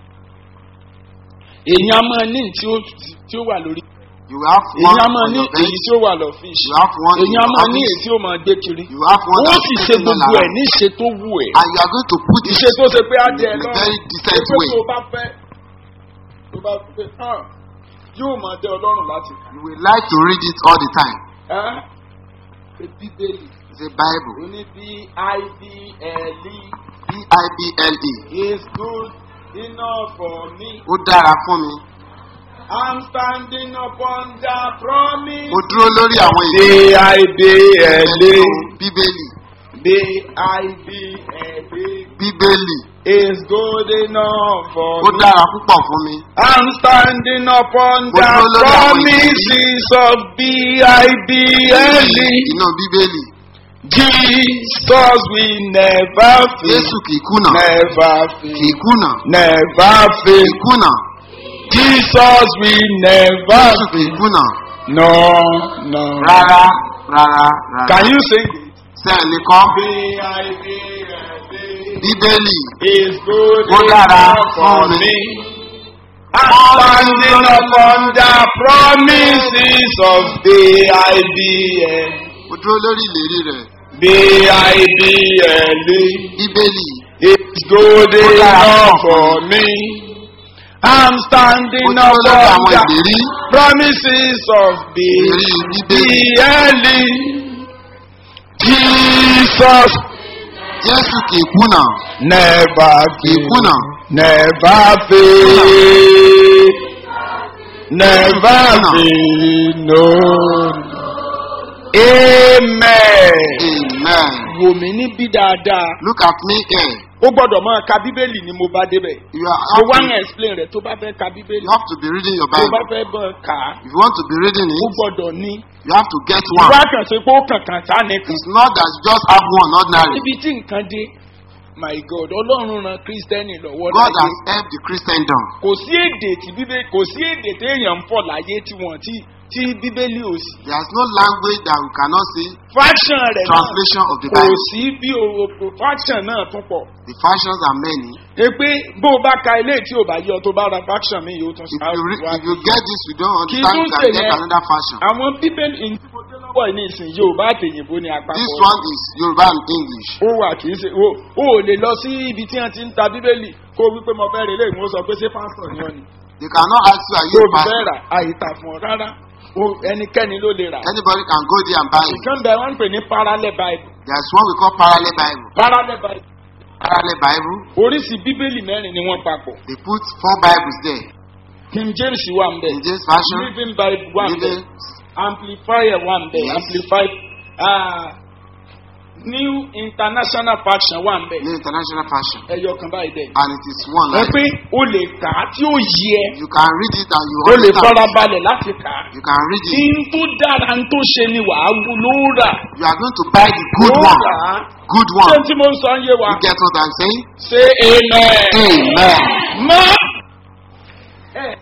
S2: èèyàn máa ní tí ó tí ó wà lórí
S1: You have one
S2: èèyàn máa
S1: on
S2: ní
S1: your
S2: èyí
S1: bench.
S2: tí ó wà lọ́fíìsì
S1: You have one in
S2: èèyàn
S1: your
S2: máa ní èyí
S1: office.
S2: tí ó máa gbé kiri
S1: You have one
S2: ó
S1: that's
S2: sì ṣe
S1: taking all
S2: gbogbo ẹ̀
S1: around.
S2: ní ìṣe tó wù ẹ̀
S1: And you are going to put it
S2: ìṣe tó ṣe pé á jẹ ẹ
S1: in a
S2: lọ́rùn
S1: very decent
S2: pé
S1: way.
S2: tó bá fẹ́ tó bá fẹ́ hàn yóò máa jẹ ọlọ́run láti kà
S1: You will like to read it all the time.
S2: ẹ́ ṣe bíbélì
S1: It's a Bible.
S2: ó ní bí I-B-L-E.
S1: B-I-B-L-E.
S2: is good enough for me.
S1: Ó dára fún mi.
S2: I'm standing upon the promise.
S1: Mo dúró lórí àwọn ìwé
S2: B-I-B-L-A.
S1: Bíbélì.
S2: B-I-B-L-A.
S1: Bíbélì.
S2: is good enough for
S1: Ó
S2: me.
S1: dára púpọ̀ fún mi.
S2: I'm standing upon
S1: Mo
S2: the
S1: dúró lórí àwọn
S2: promises of B-I-B-L-E.
S1: Inú Bíbélì.
S2: Jesus will never fail.
S1: Jésù kì í kùnà.
S2: Never
S1: Kì í
S2: fail.
S1: kùnà.
S2: Never
S1: Kì
S2: fail.
S1: í kùnà.
S2: Jesus will never
S1: Jésù kì í kùnà.
S2: No, no.
S1: Rárá rárá rárá.
S2: Can you sing it?
S1: Sẹ́ẹ̀lì kọ́. Bíbélì.
S2: Is good
S1: Ó dára
S2: enough for
S1: fún mi.
S2: me. I'm standing upon the promises of B-I-B-L.
S1: Mo dúró lórí ìlérí rẹ̀.
S2: B-I-B-L.
S1: Bíbélì.
S2: It's good
S1: Ó dára
S2: enough
S1: fún
S2: for me. I'm standing
S1: Mo dúró lórí
S2: upon
S1: àwọn
S2: the
S1: ìlérí.
S2: promises of
S1: Ìlérí Bíbélì.
S2: B-I-B-L. Jesus
S1: Jésù kì í kùnà.
S2: never
S1: Kì í
S2: fail.
S1: kùnà.
S2: Never fail. Never
S1: Kùnà.
S2: fail. No. Amen.
S1: Amen.
S2: Wò mí níbí dáadáa.
S1: Look at me here.
S2: Ó gbọ́dọ̀ máa ka Bíbélì ni mo bá débẹ̀.
S1: You are
S2: Mo wá
S1: have
S2: ń
S1: to,
S2: explain rẹ̀ tó bá fẹ́ ka Bíbélì.
S1: you have to be reading your
S2: Tó bá
S1: Bible.
S2: fẹ́ bọ̀ kà á.
S1: If you want to be reading
S2: Ó
S1: it,
S2: gbọ́dọ̀ ní.
S1: you have to get
S2: Wá
S1: one.
S2: kàn ṣe pé ó kànkàn sá nìkan.
S1: It's not that you just have one ordinary.
S2: Níbi tí nǹkan dé, my God, Ọlọ́run ran Kírísítẹ́nì lọ́wọ́
S1: God
S2: láyé.
S1: has helped the Christendom.
S2: kò sí èdè tí bíbélì kò sí èdè téèyàn ń fọ̀ láyé tí wọ́n tí tí bíbélì ò sí.
S1: There is no language that we cannot see
S2: faction rẹ̀ náà
S1: translation of the
S2: kò
S1: Bible.
S2: sí bí o faction náà tún pọ̀.
S1: The factions are many.
S2: e pé bó o bá ka ilé tí o bá yọ tó bá ra faction mi yóò tún
S1: If you, re-
S2: wá.
S1: if you get this, you don't
S2: Kì í
S1: understand,
S2: tún
S1: you can
S2: ṣe
S1: get
S2: yẹn.
S1: another fashion.
S2: àwọn bíbélì ìdíbòdé lọ́wọ́ yìí ní ìsìn yorùbá àtẹ̀yìnbó ni àpapọ̀.
S1: This one is Yoruba and English.
S2: ó wà kì í ṣe o o ò lè lọ sí ibi tí wọ́n ti ń ta bíbélì kó o wípé mo fẹ́ rè lé ìwọ́n sọ pé ṣé pásítọ̀ ni wọ́n ni.
S1: They cannot ask you, are
S2: tó
S1: you
S2: o
S1: a
S2: fi fẹ́
S1: pastor?
S2: rà àyíká fún ọ rárá O- ẹnikẹ́ni ló lè rà.
S1: Anybody can go there and buy it.
S2: ìkan bẹ wọn ń pè ní parallel bible
S1: There is one we call parallel Bible.
S2: parallel bible
S1: Parallel Bible,
S2: oríṣi bíbélì mẹ́rin ni wọ́n papọ̀
S1: they put four Bibles there.
S2: king james wà ń bẹ̀
S1: In this version,
S2: living bible wà ń bẹ̀
S1: Living,
S2: amplifier wà ń bẹ̀
S1: Yes.
S2: amplified uh, new international faction wà ń bẹ̀
S1: New International Fashion.
S2: ẹyọ kan báyìí dẹ̀.
S1: And it is one
S2: wọ́n
S1: like
S2: pé o lè kà á tí ó yí ẹ
S1: you can read it and you
S2: o lè
S1: understand.
S2: farabalẹ̀ láti kà á.
S1: You can read it.
S2: in tó dára ń tó ṣe ni wàá wú ló rà
S1: You are going to buy the good
S2: ló
S1: one.
S2: rà á.
S1: Good
S2: ṣé
S1: one.
S2: tí mo ń sọ ń yé wa
S1: You get what I'm saying?
S2: ṣe amen.
S1: Amen.
S2: mọ́ ẹ ní sà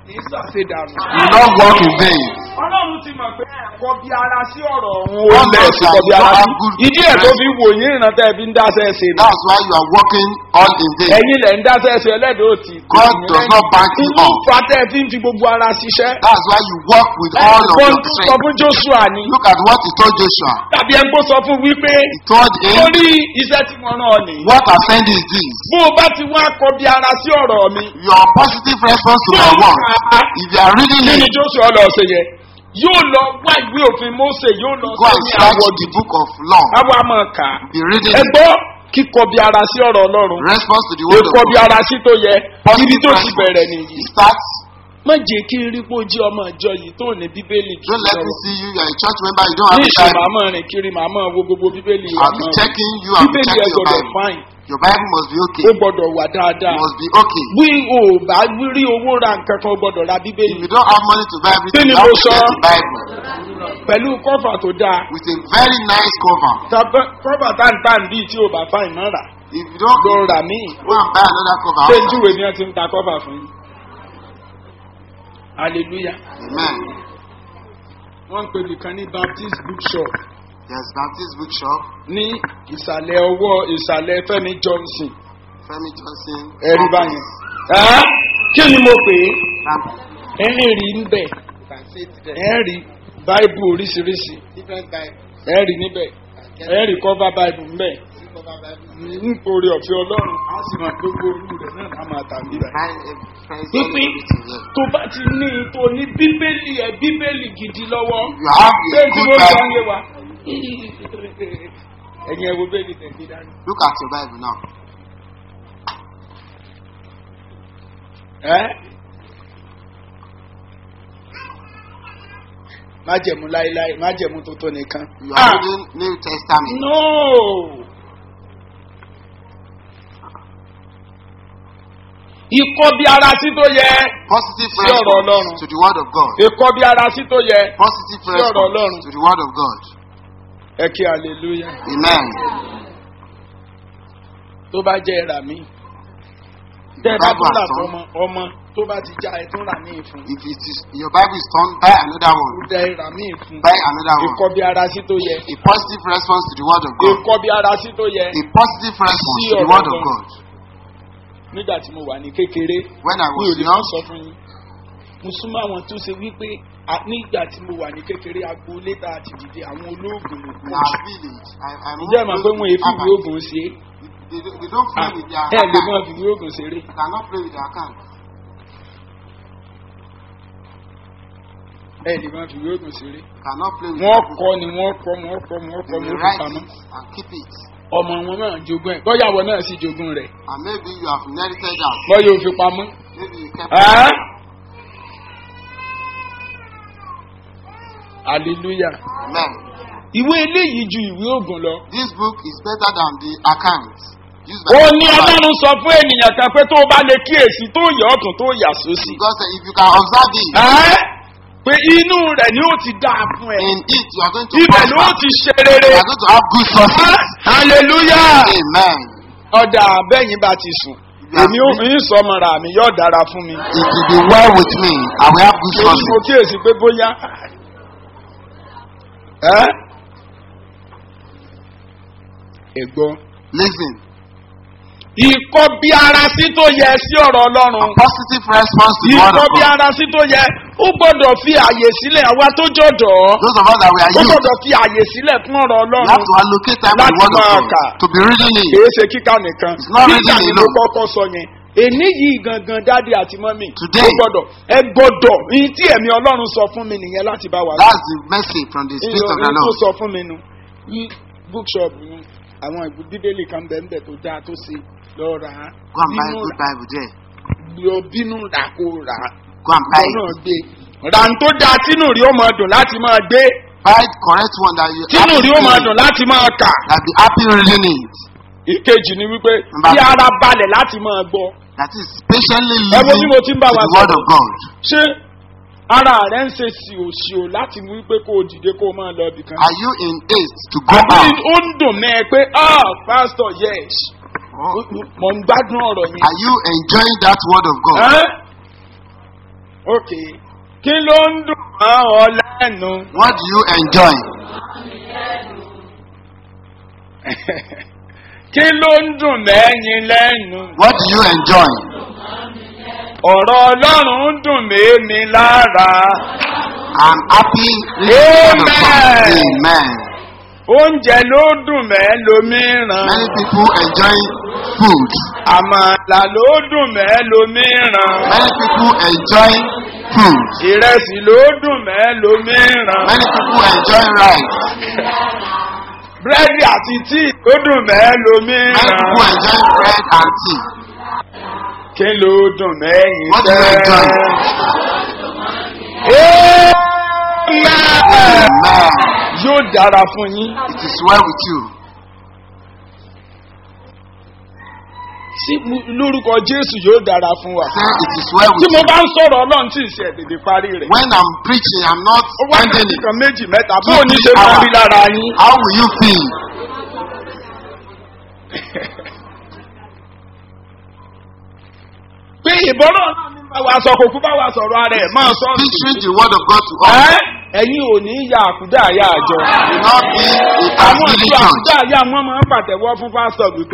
S2: ṣe dànù.
S1: You will not walk in vain.
S2: ọlọ́run ti mọ̀ pé ẹ̀kọ́ bí ara sí ọ̀rọ̀ ọ̀hún
S1: One
S2: ó lẹ̀
S1: knows
S2: sí
S1: that
S2: kọ́ bí
S1: you
S2: ara
S1: don't
S2: sí.
S1: have good
S2: ìdí ẹ̀ tó
S1: rest.
S2: fi wò yín ìrántá ẹ̀ fi ń dáṣẹ́ ṣe nù.
S1: That's why you are walking all in vain.
S2: ẹ̀yin lẹ̀ ń dáṣẹ́ ṣe ẹlẹ́dẹ̀ òtì.
S1: God does not back you
S2: inú
S1: up.
S2: fatẹ́ fi ń fi gbogbo ara ṣiṣẹ́.
S1: That's why you walk with all of
S2: ẹ̀gbọ́n
S1: your
S2: tó sọ
S1: strength.
S2: fún joshua ni.
S1: Look at what he told Joshua.
S2: tàbí ẹ̀ ń kó sọ fún wípé
S1: He told him,
S2: torí iṣẹ́ tí mo rán ọ nìyí.
S1: What I send is this.
S2: bó o bá ti wá kọ bí ara sí ọ̀rọ̀ mi.
S1: Your positive response to my word. If you are reading
S2: kí ni
S1: it,
S2: joshua lọ ṣe yẹ yóò lọ wá ìwé òfin mose yóò lọ
S1: go
S2: sí
S1: and
S2: ní
S1: search
S2: àwọ̀
S1: the book of law.
S2: àwa máa kà á.
S1: Be reading
S2: ẹ
S1: it.
S2: gbọ́ kíkọ bí ara sí ọ̀rọ̀ ọlọ́run
S1: Response to the word of
S2: kíkọ bí
S1: God.
S2: ara sí tó yẹ ibi
S1: Positive
S2: tó ti bẹ̀rẹ̀
S1: response.
S2: nìyí.
S1: It starts.
S2: má jẹ́ kí n rí pé ó jí ọmọ ìjọ yìí tó ní bíbélì kì í
S1: Don't let me
S2: sọ̀rọ̀.
S1: see you. You are a church member. You don't
S2: ní
S1: have
S2: ìṣe
S1: a
S2: màá
S1: Bible.
S2: máa rìn kiri màá máa wo gbogbo bíbélì wa
S1: I'll be
S2: máa
S1: checking you. I'll be
S2: bíbélì ẹ
S1: checking your
S2: gbọdọ̀
S1: Bible.
S2: fáìn
S1: Your Bible must be okay.
S2: ó gbọdọ̀ wà dáadáa.
S1: It must be okay.
S2: bí o bá rí owó ra nǹkan kan o gbọdọ̀ ra
S1: If
S2: bíbélì
S1: you don't have money to buy everything,
S2: Kí ni
S1: you have
S2: mo
S1: to
S2: sọ?
S1: get the Bible
S2: pẹ̀lú kọ́fà tó dáa.
S1: with a very nice cover.
S2: Tàbí kọ́fà táǹtàn bíi tí o bá fáìn náà rà
S1: If you don't,
S2: lọ rà míì.
S1: go and buy another cover.
S2: ṣé
S1: outside.
S2: júwe ni wọ́n ti ń ta kọ́fà fún yín. hallelujah.
S1: Amen.
S2: wọ́n ń pè nìkan ní baptist bookshop
S1: There's Baptist bookshop.
S2: ní ìsàlẹ̀ ọwọ́ ìsàlẹ̀ fẹ́mi johnson
S1: Femi Johnson.
S2: ẹ̀rí báyìí. Ẹ́, kí ni mo pè
S1: Um,
S2: é ẹ rí ń bẹ̀ ẹ rí báìbù oríṣiríṣi ẹ rí níbẹ̀ ẹ rí kọ́fà báìbù ń bẹ̀ nítorí ọ̀fẹ́ ọlọ́run á sì máa gbogbo olú rẹ̀ náà á máa tàbí rẹ̀.
S1: Find a friend
S2: pípín
S1: everything there.
S2: tó bá ti ní tó ní bíbélì ẹ bíbélì gidi lọ́wọ́
S1: You have
S2: ṣé
S1: a
S2: tí
S1: good
S2: mo sọ ń
S1: Bible.
S2: yé wa ẹ̀yin ẹ̀ wo bẹ́ẹ̀ni tẹ̀sí dání.
S1: Look at your Bible now.
S2: ẹ́ májẹ̀mú láéláé májẹ̀mú tuntun nìkan.
S1: You are reading New Testament.
S2: no. ikọ́ bí ara sí tó yẹ
S1: Positive
S2: Sí ọ̀rọ̀
S1: response
S2: Ọlọ́run.
S1: to the word of God.
S2: ikọ́ bí ara sí tó yẹ
S1: Positive
S2: Sí ọ̀rọ̀
S1: response
S2: Ọlọ́run.
S1: to the word of God.
S2: ẹ kí hallelujah
S1: Amen.
S2: tó bá jẹ́ ẹ̀rà mi. tẹ́ ẹ bá
S1: Bible
S2: tún rà
S1: has
S2: fún ọmọ ọmọ tó bá ti já ẹ tún rà míì fún.
S1: If it is your Bible is torn, buy another
S2: ó
S1: one.
S2: dẹ ẹ̀rà míì fún.
S1: Buy another one.
S2: ikọ́ bí ara sí tó yẹ.
S1: A positive response to the word of God.
S2: ikọ́ bí ara sí tó yẹ.
S1: A positive response
S2: Sí
S1: to the
S2: ọ̀rọ̀
S1: word of
S2: Ọlọ́run.
S1: God.
S2: nígbà tí mo wà ní kékeré
S1: When I
S2: mi ò
S1: was
S2: lè má
S1: young,
S2: sọ fún yín mo súnmọ́ àwọn tó ṣe wípé à- nígbà tí mo wà ní kékeré agboolé tá a ti dìde àwọn olóògùn ló
S1: in
S2: kú
S1: our village, I, I moved
S2: ǹjẹ́ ẹ̀ mọ̀ pé
S1: close
S2: wọn
S1: to
S2: èéfì ìwé
S1: Abba.
S2: oògùn ṣe
S1: They, don't- they don't
S2: é
S1: play with their
S2: ẹ lè
S1: account.
S2: mọ ìwé oògùn ṣeré
S1: They cannot play with their account.
S2: ẹ lè mọ ìwé oògùn ṣeré
S1: Cannot play with
S2: wọ́n
S1: their
S2: kọ́ ni wọ́n kọ́ wọ́n kọ́ wọ́n
S1: They
S2: kọ́
S1: will
S2: wọ́n fi
S1: write
S2: pamọ́
S1: it and keep it.
S2: ọmọ wọn náà jogún ẹ̀ bọ́yàwó náà sì jogún rẹ̀
S1: And maybe you have inherited that.
S2: bọ́yà ò fi pamọ́.
S1: Maybe you kept
S2: Ẹ́? hallelujah
S1: Amen.
S2: ìwé eléyìí ju ìwé oògùn lọ.
S1: This book is better than the account used by
S2: ó
S1: the
S2: ní
S1: Bible.
S2: ọlọ́run sọ fún ènìyàn kan pé tó o bá lè kíyèsí tó yẹ ọ̀tún tó yà sósì.
S1: Because uh, if you can observe it,
S2: Ẹ́? pé inú rẹ̀ ni ó ti dáa fún ẹ.
S1: in it you are going to
S2: ibẹ̀ ló
S1: prosper.
S2: ti ṣe rere.
S1: You are going to have good success.
S2: hallelujah.
S1: Amen.
S2: ọ̀dà abẹ́yìn bá ti sùn. èmi ò fi ń sọmọra mi yóò dára fún mi.
S1: It will be well with me. I will have good
S2: torí mo
S1: success.
S2: kíyèsí pé bóyá. Ẹ́? ẹ̀gbọ́n.
S1: Listen,
S2: ìkọ́ bí ara sí tó yẹ sí ọ̀rọ̀ ọlọ́run.
S1: a positive response to the word
S2: ìkọ́
S1: of
S2: bí
S1: God.
S2: ara sí tó yẹ ó gbọ́dọ̀ fi àyè sílẹ̀ àwa tó jọ̀dọ̀.
S1: Those of us that we are
S2: ó
S1: youth,
S2: gbọ́dọ̀ fi àyè sílẹ̀ fún ọ̀rọ̀
S1: we
S2: ọlọ́run.
S1: have to allocate time to the
S2: Láti
S1: word of
S2: máa
S1: God.
S2: kà.
S1: To be reading it.
S2: kìí ṣe kíkà nìkan
S1: It's not
S2: kíkà
S1: reading
S2: ni ló
S1: alone.
S2: kọ́kọ́ sọ yẹn èní yìí gangan dáàdi àti mọ́mì
S1: Today.
S2: ó gbọ́dọ̀ ẹ gbọ́dọ̀ ní tí ẹ̀mí ọlọ́run sọ fún mi nìyẹn láti bá wa
S1: That's the message from the Spirit of the
S2: tó
S1: Lord.
S2: sọ fún mi nu ní bookshop nu àwọn ìgbò bíbélì kan bẹ́ẹ̀ bẹ́ẹ̀ tó dáa tó ṣe lọ rà á
S1: Go and buy a
S2: bínú
S1: good Bible there.
S2: lọ bínú rà kó rà á
S1: Go and buy
S2: ìwọ
S1: it.
S2: náà gbé rà ń tó dáa tínú rí ó máa dùn láti máa gbé
S1: Buy the correct one that you
S2: tínú rí ó máa
S1: happy
S2: dùn láti máa kà
S1: that be happy reading it.
S2: ìkejì ni wípé
S1: Number
S2: kí ara balẹ̀ láti máa gbọ́.
S1: That is patiently
S2: Ẹ wo bí
S1: listening
S2: mo
S1: to
S2: ti ń bá wa
S1: the word
S2: sọ̀rọ̀.
S1: of God.
S2: ṣé ara rẹ ń ṣe ṣìòṣìò láti mú wípé kó o dìde kó o máa lọ ibì kan.
S1: Are you in haste to go
S2: àbí
S1: out?
S2: ó ń dùn mẹ́ ẹ pé ah pastor yes
S1: Or
S2: mo ń gbádùn ọ̀rọ̀ yẹn.
S1: Are you enjoying that word of God?
S2: Ẹ́? ok kí ló ń dùn mọ́ ọ lẹ́nu.
S1: What do you enjoy?
S2: kí ló ń dùn mẹ́yìn lẹ́nu.
S1: What do you enjoy?
S2: ọ̀rọ̀ ọlọ́run ń dùn mí lára.
S1: I'm happy. listening to the
S2: Amen.
S1: song. Amen.
S2: oúnjẹ ló dùn mẹ́ lómìíràn.
S1: Many people enjoy food.
S2: àmàlà ló dùn mẹ́ lómìíràn.
S1: Many people enjoy food.
S2: ìrẹsì ló dùn mẹ́ lómìíràn.
S1: Many people enjoy rice.
S2: búrẹ́dì àti tíì ló dùn mẹ́
S1: Many
S2: lómìíràn.
S1: people enjoy bread and tea.
S2: kí ló dùn mẹ́yìn
S1: What do you enjoy?
S2: Amen.
S1: Amen.
S2: yóò dára fún yín.
S1: It is well with you.
S2: sí mu- lórúkọ jésù yóò dára fún wa.
S1: Say it is well
S2: tí
S1: with
S2: mo
S1: you.
S2: bá ń sọ̀rọ̀ ọlọ́run tí ì ṣe èdèdè parí rẹ̀.
S1: When I'm preaching, I'm not
S2: ó wá
S1: ending
S2: ní
S1: it.
S2: kan méjì mẹ́ta bó
S1: Two,
S2: o ní
S1: three
S2: ṣe máa
S1: hours.
S2: rí lára yín.
S1: How will you feel?
S2: pé ìbọ̀rọ̀ náà ní bá wa sọ kò kú bá wa sọ̀rọ̀ ara ẹ̀ máa sọ.
S1: Teaching the word of God to us.
S2: ẹ́ ẹ̀yin ò ní ya àkúdà àyà àjọ.
S1: Will not be a
S2: àwọn
S1: family
S2: ìjọ
S1: church.
S2: àkúdà àyà wọn máa ń pàtẹ́wọ́ fún pásítọ̀ wípé.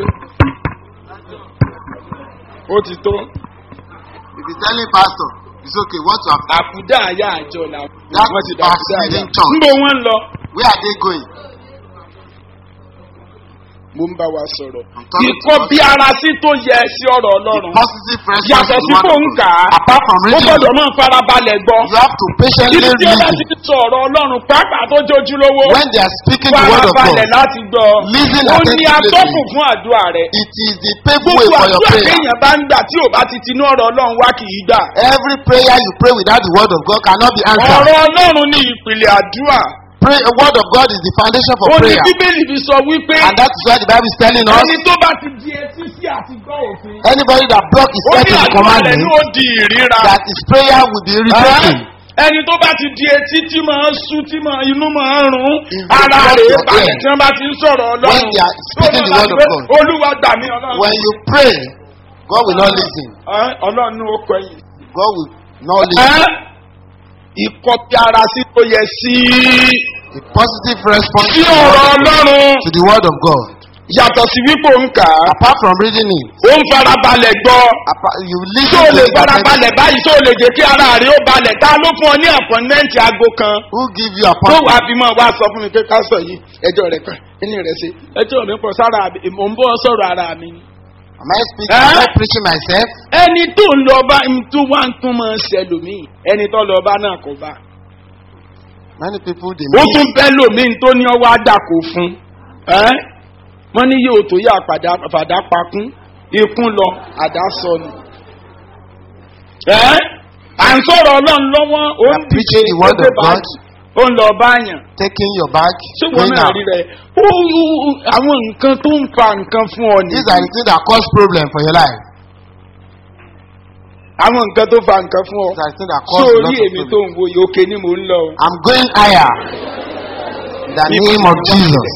S2: ó ti tó
S1: If you telling pastor, it's okay. What you have
S2: àkúdà àyà àjọ làwọn
S1: That
S2: wọ́n ti
S1: is
S2: dà àkúdà àyà.
S1: backsliding church.
S2: níbo wọ́n ń lọ.
S1: Where are they going?
S2: mo ń bá wa sọ̀rọ̀.
S1: I'm talking
S2: ìkọ́
S1: to
S2: bí ara sí tó yẹ sí ọ̀rọ̀ ọlọ́run.
S1: Positive response
S2: yàtọ̀
S1: to
S2: sí
S1: the word
S2: fóun
S1: of
S2: kà
S1: God.
S2: á.
S1: Apart from
S2: ó
S1: reading,
S2: gbọ́dọ̀ máa farabalẹ̀ gbọ́.
S1: you have to patiently
S2: Ibi tí ó bá ti
S1: listen.
S2: ń sọ ọ̀rọ̀ ọlọ́run pàápàá tó jójúlówó.
S1: When they are speaking the word of
S2: farabalẹ̀
S1: God,
S2: láti gbọ́.
S1: Listen
S2: ó ní
S1: attentively.
S2: atọ́kùn fún àdúrà rẹ̀.
S1: it is the paved way
S2: gbogbo
S1: for your
S2: àdúrà
S1: prayer.
S2: téèyàn bá ń gbà tí ò bá ti tinú ọ̀rọ̀ ọlọ́run wá kì í gbà.
S1: Every prayer you pray without the word of God cannot be answered.
S2: ọ̀rọ̀ ọlọ́run ní ìpìlẹ̀ àdúrà.
S1: Pray, the word of God is the foundation for
S2: ó ní
S1: prayer.
S2: bíbélì fi sọ wípé
S1: And that is why the Bible is telling us
S2: ẹni tó bá ti di etí sí àti gbọ́ òfin.
S1: anybody that block his
S2: ó
S1: head
S2: ní
S1: to the
S2: àdúrà rẹ̀
S1: commandment,
S2: ló di ìríra.
S1: that his prayer will be irritating.
S2: ẹni tó bá ti di etí tí máa ń sú tí máa inú máa ń rún
S1: Is
S2: ara
S1: because
S2: rẹ̀
S1: your
S2: balẹ̀
S1: ear.
S2: tí wọ́n bá ti ń sọ̀rọ̀ ọlọ́run
S1: When they are speaking
S2: tó
S1: the
S2: máa
S1: word of
S2: gbé,
S1: God.
S2: olúwa gbà mí ọlọ́run
S1: When you pray, God will not listen.
S2: Ẹ́, ọlọ́run ní ó kọyìn.
S1: God will not listen.
S2: Ẹ́, ìkọ̀tí ara sí tó yẹ sí
S1: A positive response
S2: sí
S1: to the
S2: ọ̀rọ̀
S1: word of God.
S2: ọlọ́run
S1: To the word of God.
S2: yàtọ̀ sí wípé òun kà á
S1: Apart from reading it,
S2: ó ń farabalẹ̀ gbọ́
S1: apart, you
S2: tó
S1: listen
S2: o
S1: to
S2: lè
S1: it. attentively.
S2: farabalẹ̀ báyìí tó o lè jẹ́ kí ara rẹ̀ ó balẹ̀ ta ló fún ọ ní àpọ̀nmẹ́ǹtì aago kan.
S1: Who give you
S2: tó
S1: appointment?
S2: wàá fi mọ wá sọ fún mi pé ká sọ yìí ẹjọ́ rẹ̀ kan ẹni rẹ̀ ṣe ẹjọ́ mi pọ̀ sára mi mò ń bọ́ sọ̀rọ̀ ara mi ni.
S1: Am I speaking? Am I preaching myself?
S2: ẹni tó ń lọ bá ń tó wá ń tún máa ń ṣẹlòmíì ẹni tó lọ bá náà kò bá.
S1: Many people they
S2: ó
S1: miss.
S2: tún bẹ́ lòmíì tó ní ọwọ́ àdàkọ fún. ẹ́ wọ́n ní yóò tó yá àpàdà fàdà pakún ikún lọ àdá sọnù. ẹ́ à ń sọ̀rọ̀ ọlọ́run lọ́wọ́ ó ń
S1: I'm preaching the word of God.
S2: ó ń lọ báyàn.
S1: Taking your bag,
S2: ṣé wọn
S1: going
S2: náà
S1: out.
S2: rí rẹ ó ó- ó- àwọn nǹkan tó ń fa nǹkan fún ọ
S1: These
S2: nìyí
S1: are the things that cause problem for your life.
S2: àwọn nǹkan tó fa nǹkan fún ọ
S1: These are the things that
S2: ṣé
S1: cause a lot
S2: orí
S1: of
S2: èmi tó
S1: problem.
S2: ń wo yìí òkè ni mò ń lọ. o.
S1: I'm going higher. In the name of Jesus.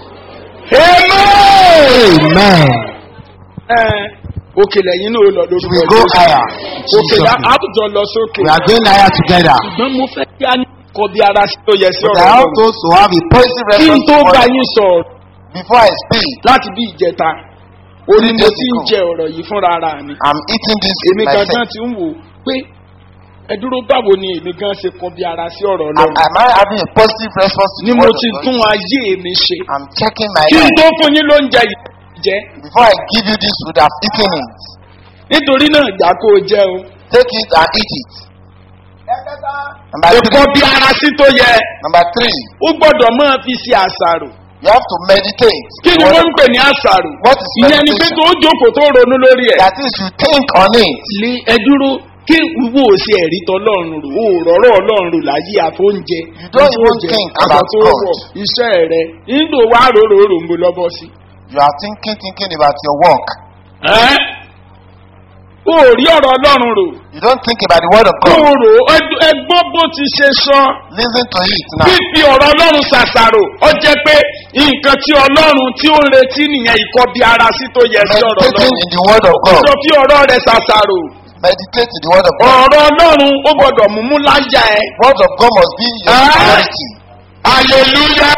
S1: Amen.
S2: Ẹ, òkè lẹ́yìn náà ó lọ lórúkọ
S1: We go
S2: Jésù.
S1: higher. in
S2: òkè
S1: Jesus'
S2: la
S1: name.
S2: àbùjọ lọ sókè.
S1: We are going higher together.
S2: ṣùgbọ́n mo fẹ́ kí a ní kọ bí ara sí tó yẹ sí
S1: But
S2: ọ̀rọ̀
S1: I
S2: náà.
S1: also to have a positive
S2: kí n
S1: response
S2: tó
S1: to
S2: bá
S1: what-
S2: yín sọ̀rọ̀
S1: before I speak.
S2: láti bí ìjẹta orí mo
S1: days
S2: ti ń
S1: ago.
S2: jẹ ọ̀rọ̀ yìí fúnra ara mi.
S1: I'm eating this
S2: èmi
S1: myself.
S2: gangan ti ń wò pé ẹ dúró báwo ni èmi gan ṣe kọ bí ara sí ọ̀rọ̀
S1: Am,
S2: ọlọ́run.
S1: am I having a positive response to
S2: ni
S1: the
S2: mo
S1: word of
S2: ti
S1: God?
S2: tún ayé mi ṣe.
S1: I'm checking my
S2: kí n
S1: life.
S2: tó fún yín lóúnjẹ yìí jẹ
S1: Before I give you this food, I've eaten it.
S2: nítorí náà ìgbà kó o jẹ o.
S1: Take it and eat it. Number
S2: ẹ̀kọ́
S1: three.
S2: bí ara sí tó yẹ
S1: Number three.
S2: ó gbọ́dọ̀ máa fi ṣe àṣàrò.
S1: You have to meditate.
S2: kí ni
S1: What-
S2: wọ́n ń pè ní àṣàrò.
S1: What is
S2: ìyẹn ni pé
S1: meditation?
S2: tó jókòó tó ronú lórí ẹ̀.
S1: That is, you think on it.
S2: lé ẹ dúró kí wo ṣe ẹ̀rí tọ́lọ́run rò ó rọ̀rọ̀ ọlọ́run rò láyé àfóúnjẹ.
S1: You don't even
S2: àfóúnjẹ,
S1: think
S2: aṣọ
S1: about
S2: tó
S1: God.
S2: wọ̀, iṣẹ́ rẹ̀ nígbò wá rorò rò ń bo lọ́bọ̀ sí.
S1: You are thinking, thinking about your work.
S2: ẹ́ ó rí ọ̀rọ̀ ọlọ́run rò.
S1: You don't think about the word of
S2: kó
S1: God.
S2: o rò ó ẹ gbọ́ bó ti ṣe sọ.
S1: Listen to it now.
S2: fífi ọ̀rọ̀ ọlọ́run ṣàṣàrò ó jẹ́ pé nǹkan tí ọlọ́run tí ó ń retí nìyẹn ìkọ́ bí ara sí tó yẹ sí ọ̀rọ̀
S1: Meditating
S2: ọlọ́run.
S1: in the word of God.
S2: sọ fí ọ̀rọ̀ rẹ̀ ṣàṣàrò
S1: meditate in the word of God.
S2: ọ̀rọ̀ ọlọ́run ó gbọ́dọ̀ mú mú láyà ẹ.
S1: Word of God must be your
S2: Ah.
S1: priority.
S2: hallelujah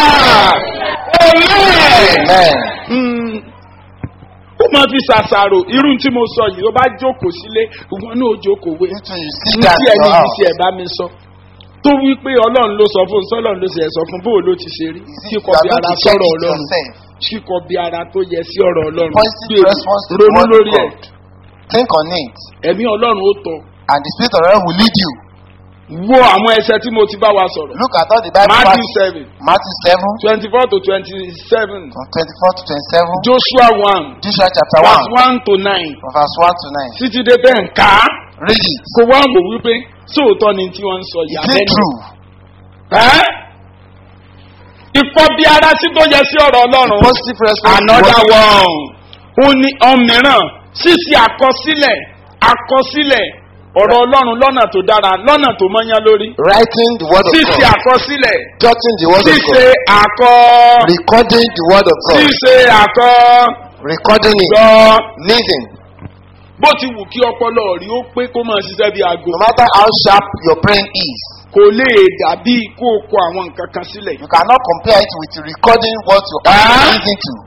S2: amen.
S1: Amen.
S2: Mm. ó máa fi ṣàṣàrò irú tí mo sọ yìí ó bá jókòó sílé ìwọ náà ó jókòó wé.
S1: You too, you see
S2: ní
S1: that
S2: tí
S1: in
S2: ẹni
S1: your
S2: yìí
S1: house.
S2: ti ẹ̀ bá mi sọ tó wí pé ọlọ́run ló sọ fún un sọ́lọ́run ló sì ẹ̀ sọ fún un bóò ló ti ṣe rí
S1: You see,
S2: kíkọ
S1: you are
S2: bí
S1: going
S2: ara
S1: to check
S2: sọ̀rọ̀
S1: it
S2: ọlọ́run
S1: yourself.
S2: kíkọ bí ara tó yẹ sí ọ̀rọ̀ ọlọ́run
S1: Positive
S2: Gbèrú,
S1: response to the
S2: ronú
S1: word of
S2: lórí ẹ̀
S1: God. Think on it.
S2: ẹ̀mí ọlọ́run ó tọ̀
S1: And the Spirit of God will lead you.
S2: wo àwọn ẹsẹ̀ tí mo ti bá wa sọ̀rọ̀
S1: Look at all the Bible
S2: matthew
S1: verses.
S2: seven
S1: Matthew 7,
S2: twenty four to twenty seven
S1: from 24 to 27.
S2: joshua one
S1: Joshua chapter
S2: verse
S1: 1,
S2: one to nine
S1: from verse 1 to 9.
S2: títí dé bẹ́ẹ̀ ń ká
S1: Read it.
S2: kó wá wò wípé sóòótọ́ ni tí wọ́n ń sọ
S1: Is
S2: yìí
S1: it
S2: abẹ́nu
S1: true?
S2: ẹ́ ikọ́ bí ara sí tó yẹ sí ọ̀rọ̀ ọlọ́run
S1: Positive response. to
S2: another
S1: what-
S2: one ó ní ọmọràn ṣíṣe àkọsílẹ̀ àkọsílẹ̀ ọ̀rọ̀ ọlọ́run lọ́nà tó dára lọ́nà tó mọ́yán lórí
S1: Writing the word of
S2: ṣíṣe
S1: God.
S2: àkọsílẹ̀
S1: Jotting the word of
S2: ṣíṣe
S1: God.
S2: àkọ
S1: Recording the word of God.
S2: ṣíṣe àkọ
S1: Recording it.
S2: gbọ́
S1: Listen.
S2: bó ti wù kí ọpọlọ rí ó pé kó máa ṣiṣẹ́ bí aago
S1: No matter how sharp your brain is,
S2: kò lè dàbí kó o kọ àwọn nǹkan kan sílẹ̀.
S1: you cannot compare it with recording what you
S2: Ah.
S1: are listening to.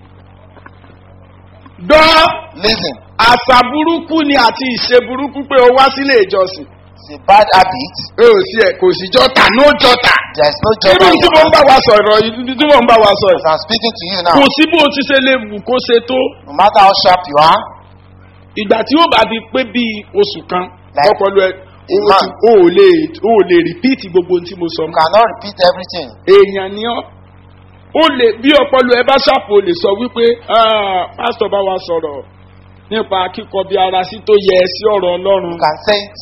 S2: gbọ́
S1: Listen.
S2: àṣà burúkú ni àti ìṣe burúkú pé o wá sílé ìjọsìn.
S1: It's a bad habit.
S2: ẹ ò sí ẹ kò sí jọta no jọta.
S1: There is no job.
S2: irú tí mo ń bá wa sọ̀rọ̀ yìí tí mo ń bá wa sọ
S1: As
S2: yìí.
S1: I'm speaking to you
S2: kò
S1: now,
S2: sí bó o ti ṣe lè wù kó ṣe tó.
S1: no matter how sharp you are,
S2: ìgbà tí ó bá fi pé bíi oṣù kan
S1: Like
S2: ọpọlọ ẹ o
S1: a
S2: ti- o ò lè o ò lè rìpíìtì gbogbo ohun tí mo sọ
S1: you
S2: mọ́.
S1: cannot repeat everything.
S2: èèyàn ni ọ́ ó lè bí ọpọlọ ẹ bá ṣàpò lè sọ wípé "Ah, pásítọ̀ bá wa sọ̀rọ̀ nípa kíkọ bí ara sí tó yẹ sí ọ̀rọ̀ ọlọ́run
S1: You can say it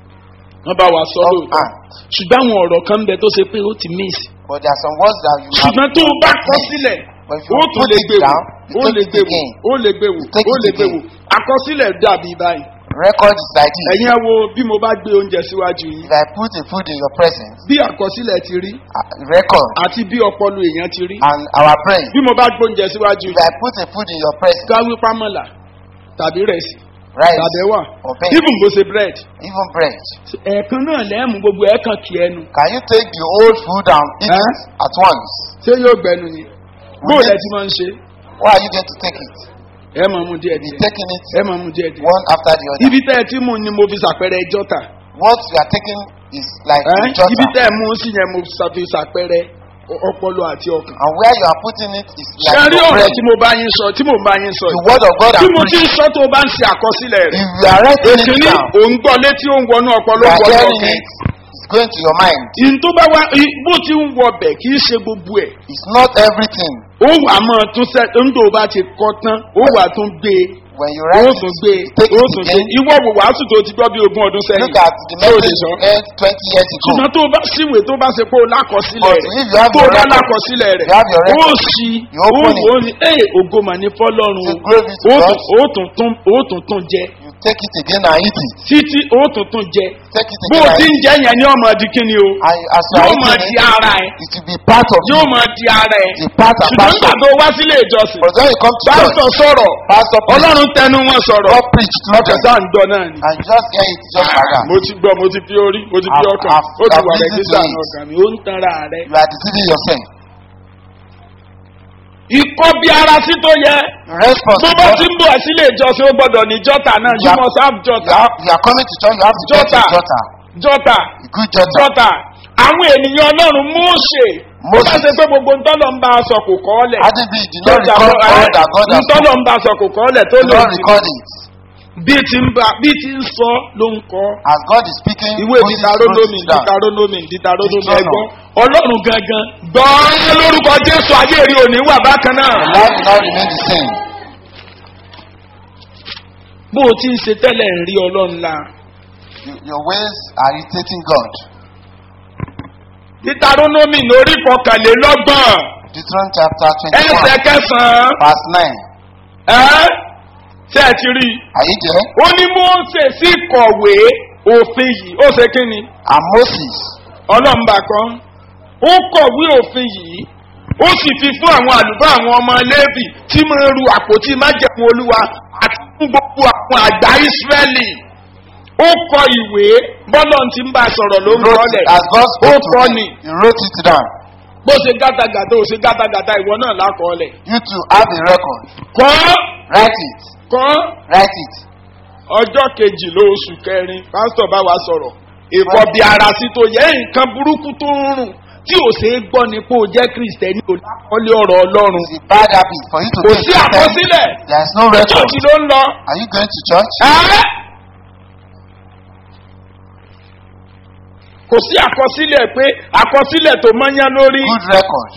S2: wọ́n bá wa sọ lóòótọ́
S1: offhand.
S2: ṣùgbọ́n àwọn ọ̀rọ̀ kan ń bẹ tó ṣe pé ó ti miss
S1: But there are some words that you have.
S2: ṣùgbọ́n tó o bá kọ sílẹ̀
S1: But if you
S2: ó tún
S1: put
S2: lè
S1: it
S2: gbé wò
S1: down, you
S2: ó
S1: take
S2: lè
S1: it
S2: gbé wò
S1: again.
S2: ó lè gbé wò
S1: You take
S2: ó
S1: it
S2: lè gbé wò
S1: again.
S2: àkọsílẹ̀ dàbí báyìí
S1: Record is like this.
S2: ẹ̀yin ẹ wo bí mo bá gbé oúnjẹ síwájú yín
S1: If I put a food in your presence,
S2: bí àkọsílẹ̀ ti rí
S1: uh, record,
S2: àti bí ọpọlọ èèyàn ti rí
S1: and our brain,
S2: bí mo bá gbé oúnjẹ síwájú
S1: if
S2: yín
S1: I put a food in your presence,
S2: gáwí pámọ́là tàbí rẹ̀sì
S1: rice,
S2: tàbí ẹ̀wà
S1: or beans,
S2: even bó ṣe bread
S1: even bread,
S2: ẹ̀ẹ̀kan náà lẹ́ẹ̀mú gbogbo ẹ̀ẹ̀kan kì ẹnu
S1: can you take the whole food and eat
S2: Huh?
S1: it at once?
S2: ṣé yóò gbẹnu yín bó lẹ ti máa ń ṣe
S1: Why are you going to take it?
S2: ẹ máa mú díẹ̀
S1: Be
S2: díẹ̀
S1: taking it
S2: ẹ máa mú díẹ̀ díẹ̀
S1: one after the other.
S2: ibi tẹ́ ẹ ti mú ni mo fi ṣàpẹrẹ ẹjọ́ ta
S1: What you are taking is like
S2: ẹ
S1: a jotter.
S2: ibi tẹ́ ẹ mú sí yẹn mo fi ṣàpẹrẹ ọ- ọpọlọ àti ọkàn.
S1: And where you are putting it is
S2: ṣe
S1: like
S2: rí
S1: your
S2: ọ̀rọ̀
S1: brain.
S2: tí mo bá yín sọ tí mo bá yín sọ
S1: The
S2: yìí
S1: word of God
S2: tí
S1: and
S2: mo ti ń
S1: preach.
S2: sọ tó o bá ń ṣe àkọsílẹ̀ rẹ̀
S1: If you are writing it
S2: èkìní
S1: down,
S2: òun gbọ́ létí ó ń wọnú ọpọlọ
S1: you
S2: ó
S1: are
S2: wọnú
S1: hearing
S2: ọkàn
S1: it, it's going to your mind.
S2: ìyìn tó bá wá ì- bó ti ń wọ bẹ̀ kì í ṣe gbogbo ẹ̀
S1: It's not everything.
S2: ó wà máa tún sẹ́ ń tó o bá ti kọ́ tán ó wà tún gbé e
S1: When you
S2: ó
S1: write
S2: tún
S1: it,
S2: gbé
S1: you take
S2: ó
S1: it
S2: tún gbé
S1: again.
S2: ìwọ wò wàásù tó ti gbọ́ bí ogún ọdún sẹ́yìn
S1: Look at the
S2: Tó o lè
S1: message
S2: sọ.
S1: you heard 20 years ago.
S2: ṣùgbọ́n tó o bá síwèé tó bá ṣe pé o lákọsílẹ̀
S1: But
S2: rẹ̀
S1: if you have
S2: tó o
S1: your
S2: bá
S1: record,
S2: lákọsílẹ̀ rẹ̀
S1: you have your
S2: ó
S1: record,
S2: sì
S1: you
S2: ó
S1: open it.
S2: wò ó ní ẹ̀ ògo mà ní fọlọ́run
S1: Say,
S2: o
S1: glory be to
S2: ó
S1: God.
S2: tún- ó tún tún ó tún tún jẹ
S1: You take it again and eat it.
S2: títí ó tún tún jẹ
S1: Take it
S2: bó o
S1: again
S2: ti
S1: and
S2: ń
S1: eat
S2: jẹ yẹn ni ọmọ di kíni o
S1: it. And as you
S2: yóò
S1: are
S2: máa
S1: eating
S2: di
S1: it,
S2: ara ẹ
S1: it will be part of
S2: yóò
S1: you.
S2: máa di ara ẹ
S1: It's a part and
S2: ṣùgbọ́n nígbà
S1: parcel.
S2: tó wá sílé ìjọsìn
S1: But when you come to church,
S2: pásítọ̀ sọ̀rọ̀
S1: pastor preach,
S2: ọlọ́run tẹnu wọn sọ̀rọ̀
S1: God preach through them.
S2: ọ̀kẹ́sà ń gbọ́ náà ni.
S1: And you just hear it just like that.
S2: mo ti gbọ́ mo ti fi orí mo ti fi
S1: I've-
S2: ọkàn
S1: I've-
S2: ó ti
S1: I've
S2: wà
S1: listened
S2: rẹ̀gísà
S1: to
S2: ní
S1: it.
S2: ọkàn mi ó ń tanra rẹ̀.
S1: You are deceiving yourself.
S2: ikọ́ bí ara sí tó yẹ
S1: Response
S2: tó
S1: to
S2: bá
S1: God.
S2: ti ń bọ̀ sílé ìjọsìn ó gbọ́dọ̀ ní jọ́tà náà you
S1: Yeah.
S2: must have
S1: You
S2: jọ́tà
S1: are, you are coming to church, you have to get
S2: Jota.
S1: a daughter.
S2: jọ́tà
S1: A good daughter.
S2: jọ́tà àwọn ènìyàn ọlọ́run Mósè ó
S1: Moses.
S2: bá ṣe pé gbogbo ntọ́lọ̀ ń bá a sọ kò kọ́ ọ́ lẹ̀
S1: Adibi did not record all that God has
S2: ntọ́lọ̀
S1: spoken.
S2: ń bá a sọ kò kọ́ ọ́ lẹ̀ tó
S1: Did
S2: lò
S1: not record it.
S2: bí ti ń bá bí ti ń sọ ló ń kọ́
S1: As God is speaking,
S2: ìwé
S1: Moses wrote
S2: ditaronomi
S1: it down.
S2: ditaronomi ditaronomi
S1: Deuteronomy.
S2: ẹgbọ́ ọlọ́run gangan gbọ́ lórúkọ jésù ayé rí òní wà bákan náà.
S1: Life will not remain the same.
S2: bó o ti ń ṣe tẹ́lẹ̀ ń rí ọlọ́run la.
S1: You- Your ways are irritating God.
S2: ditaronomi lórí kọkànlélọ́gbọ̀n
S1: Deuteronomy chapter
S2: ẹsẹ̀
S1: 21,
S2: kẹsàn-án
S1: verse 9.
S2: ẹ́ ṣé ẹ ti rí i.
S1: Are you there?
S2: ó ní mose sí kọ̀wé òfin yìí ó ṣe kí ni
S1: And Moses
S2: ọlọ́mùbá kan ó kọ̀wé òfin yìí ó sì fi fún àwọn àlùfáà àwọn ọmọ lẹ́bì tí máa ń ru àpótí májẹ̀mú olúwa àti fún gbogbo àwọn àgbà ìsírẹ́lì ó kọ ìwé bọ́lọ̀ ti ń bá a sọ̀rọ̀ ló
S1: He
S2: ń
S1: wrote
S2: kọ́lẹ̀
S1: it as God spoke to
S2: kọ́
S1: him.
S2: ni.
S1: He wrote it down.
S2: bó ṣe gátagàtà ó ṣe gátagàtà ìwọ náà lákọọ́lẹ̀.
S1: You too have a record.
S2: kọ́
S1: Write it.
S2: kọ́
S1: Write it.
S2: ọjọ́ kejì ló oṣù kẹrin pásítọ̀ bá wa sọ̀rọ̀ ìkọ̀ bí ara sí tó yẹ nǹkan burúkú tó ń rùn tí ò ṣe é gbọ́ ni pé o jẹ́ kristẹni ò lákọ́lé ọ̀rọ̀ ọlọ́run
S1: It's a bad habit for you to
S2: kò
S1: be a
S2: sí
S1: Christian.
S2: àkọsílẹ̀
S1: There is no record.
S2: chọ́ọ̀chì ló ń lọ.
S1: Are you going to church?
S2: Ẹ́? kò sí àkọsílẹ̀ pé àkọsílẹ̀ tó mọ́yán lórí
S1: Good record.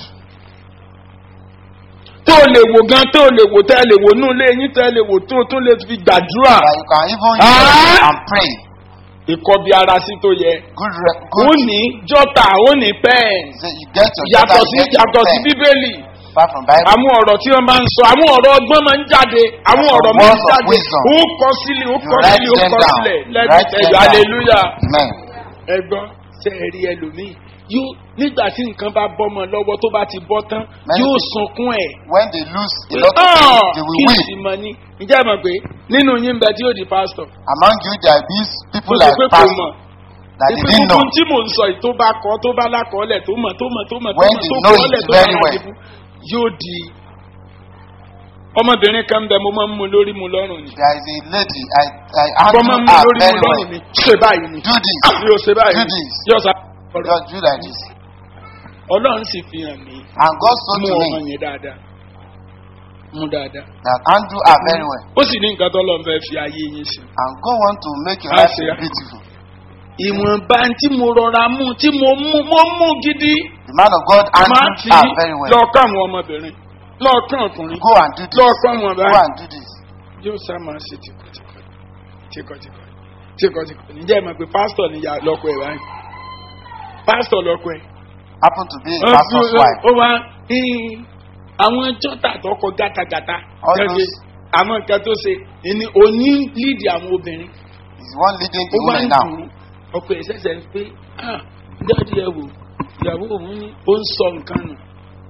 S2: tó o lè wò gan tó o lè wò tẹ́ ẹ lè wò nú ilé yín tẹ́ ẹ lè wò tó o tún lè fi gbàdúrà
S1: That you can even
S2: Ah!
S1: use and pray.
S2: ìkọbi ara sí tó yẹ.
S1: Good re-
S2: ó
S1: good.
S2: ní jọ́tà ó ní pẹ́ẹ̀n
S1: Say you get your
S2: yàtọ̀
S1: daughter,
S2: sí
S1: you get your
S2: yàtọ̀ sí
S1: pen.
S2: bíbélì
S1: Apart from Bible.
S2: àwọn ọ̀rọ̀ tí wọ́n máa ń sọ àwọn ọ̀rọ̀ ọgbọ́n máa ń jáde àwọn ọ̀rọ̀ máa ń
S1: Words of
S2: jáde
S1: wisdom.
S2: ó kọ sílẹ̀ ó
S1: You
S2: kọ
S1: write
S2: sílẹ̀ ó
S1: them
S2: kọ
S1: down.
S2: sílẹ̀
S1: Write
S2: lẹ́bi
S1: them
S2: ẹ̀yọ́
S1: down.
S2: hallelujah
S1: Amen.
S2: ẹgbọ́n ṣe é rí ẹlòmíì yóò nígbà tí nǹkan bá bọ́mọ lọ́wọ́ tó bá ti bọ́ tán
S1: Many
S2: yóò
S1: people-
S2: sunkún ẹ̀
S1: When they lose a lot of
S2: Ah,
S1: things, they will
S2: kí
S1: win.
S2: sì mọ ní ǹjẹ́ ẹ mọ̀ pé nínú yín bẹ tí yóò di pásítọ̀
S1: Among you, there are these people
S2: tó ṣe
S1: like
S2: pé kò
S1: pastor
S2: mọ̀
S1: that they
S2: ìpè
S1: didn't
S2: gbogbo
S1: know.
S2: tí mò ń sọ yìí tó bá kọ́ tó bá lákọọ́lẹ̀ tó mọ̀ tó mọ̀ tó mọ̀ tó
S1: When
S2: mọ̀
S1: they
S2: tó
S1: know
S2: kọ́ọ́lẹ̀
S1: it
S2: tó
S1: very
S2: mọ̀
S1: well.
S2: àdìbò yóò di ọmọbìnrin kan bẹ mo máa ń mu lórí mu lọ́rùn ni
S1: There is a lady, I, I
S2: mo máa ń
S1: handle
S2: mu
S1: her
S2: lórí mu
S1: very well.
S2: lọ́rùn ni ṣe báyìí ni
S1: Do this.
S2: yóò ṣe báyìí
S1: Do
S2: ni
S1: this.
S2: yóò sá ọ̀rọ̀
S1: Just do like this.
S2: ọlọ́run sì fi hàn mí
S1: And God spoke
S2: mú
S1: to
S2: ọmọ
S1: me
S2: yẹn dáadáa mú dáadáa
S1: that handle her very well.
S2: ó sì ní nǹkan tó lọ́n fẹ́ fi ayé yín ṣe.
S1: And God want to make your
S2: Ah,
S1: life
S2: see, ah.
S1: beautiful.
S2: ìwọ̀nba tí mo rọra mú tí mo mú mo mú gidi
S1: The man of God
S2: máa
S1: handled
S2: fi
S1: her very well.
S2: lọ́ọ̀kan àwọn ọmọbìnrin lọ́ọ̀kan ọkùnrin
S1: Go and do this.
S2: lọ́ọ̀kan àwọn
S1: Go
S2: ọba
S1: and do this.
S2: yóò sá máa ṣe tìkọ̀tìkọ̀ tìkọ̀tìkọ̀ tìkọ̀tìkọ̀ ǹjẹ́ ẹ mọ̀ pé pásítọ̀ ni ìyá lọ́kọ ẹ̀ báyìí pásítọ̀ lọ́kọ ẹ̀
S1: Happen to be a
S2: Ó
S1: pastor's
S2: fi-
S1: wife.
S2: ó wá "Hìn, àwọn jọ́tà tó kọ gátagàta
S1: All
S2: gẹ́gẹ́
S1: those-
S2: àwọn nǹkan tó ṣe ìní òní líìdì àwọn obìnrin
S1: He's the one leading
S2: ó
S1: the
S2: wá ń
S1: women now.
S2: dùn ún ọkọ ẹ̀ ṣẹ̀ṣẹ̀ ń pé ah dáàdi ẹ wò ìyàwó òun ní ó ń sọ nǹkan nù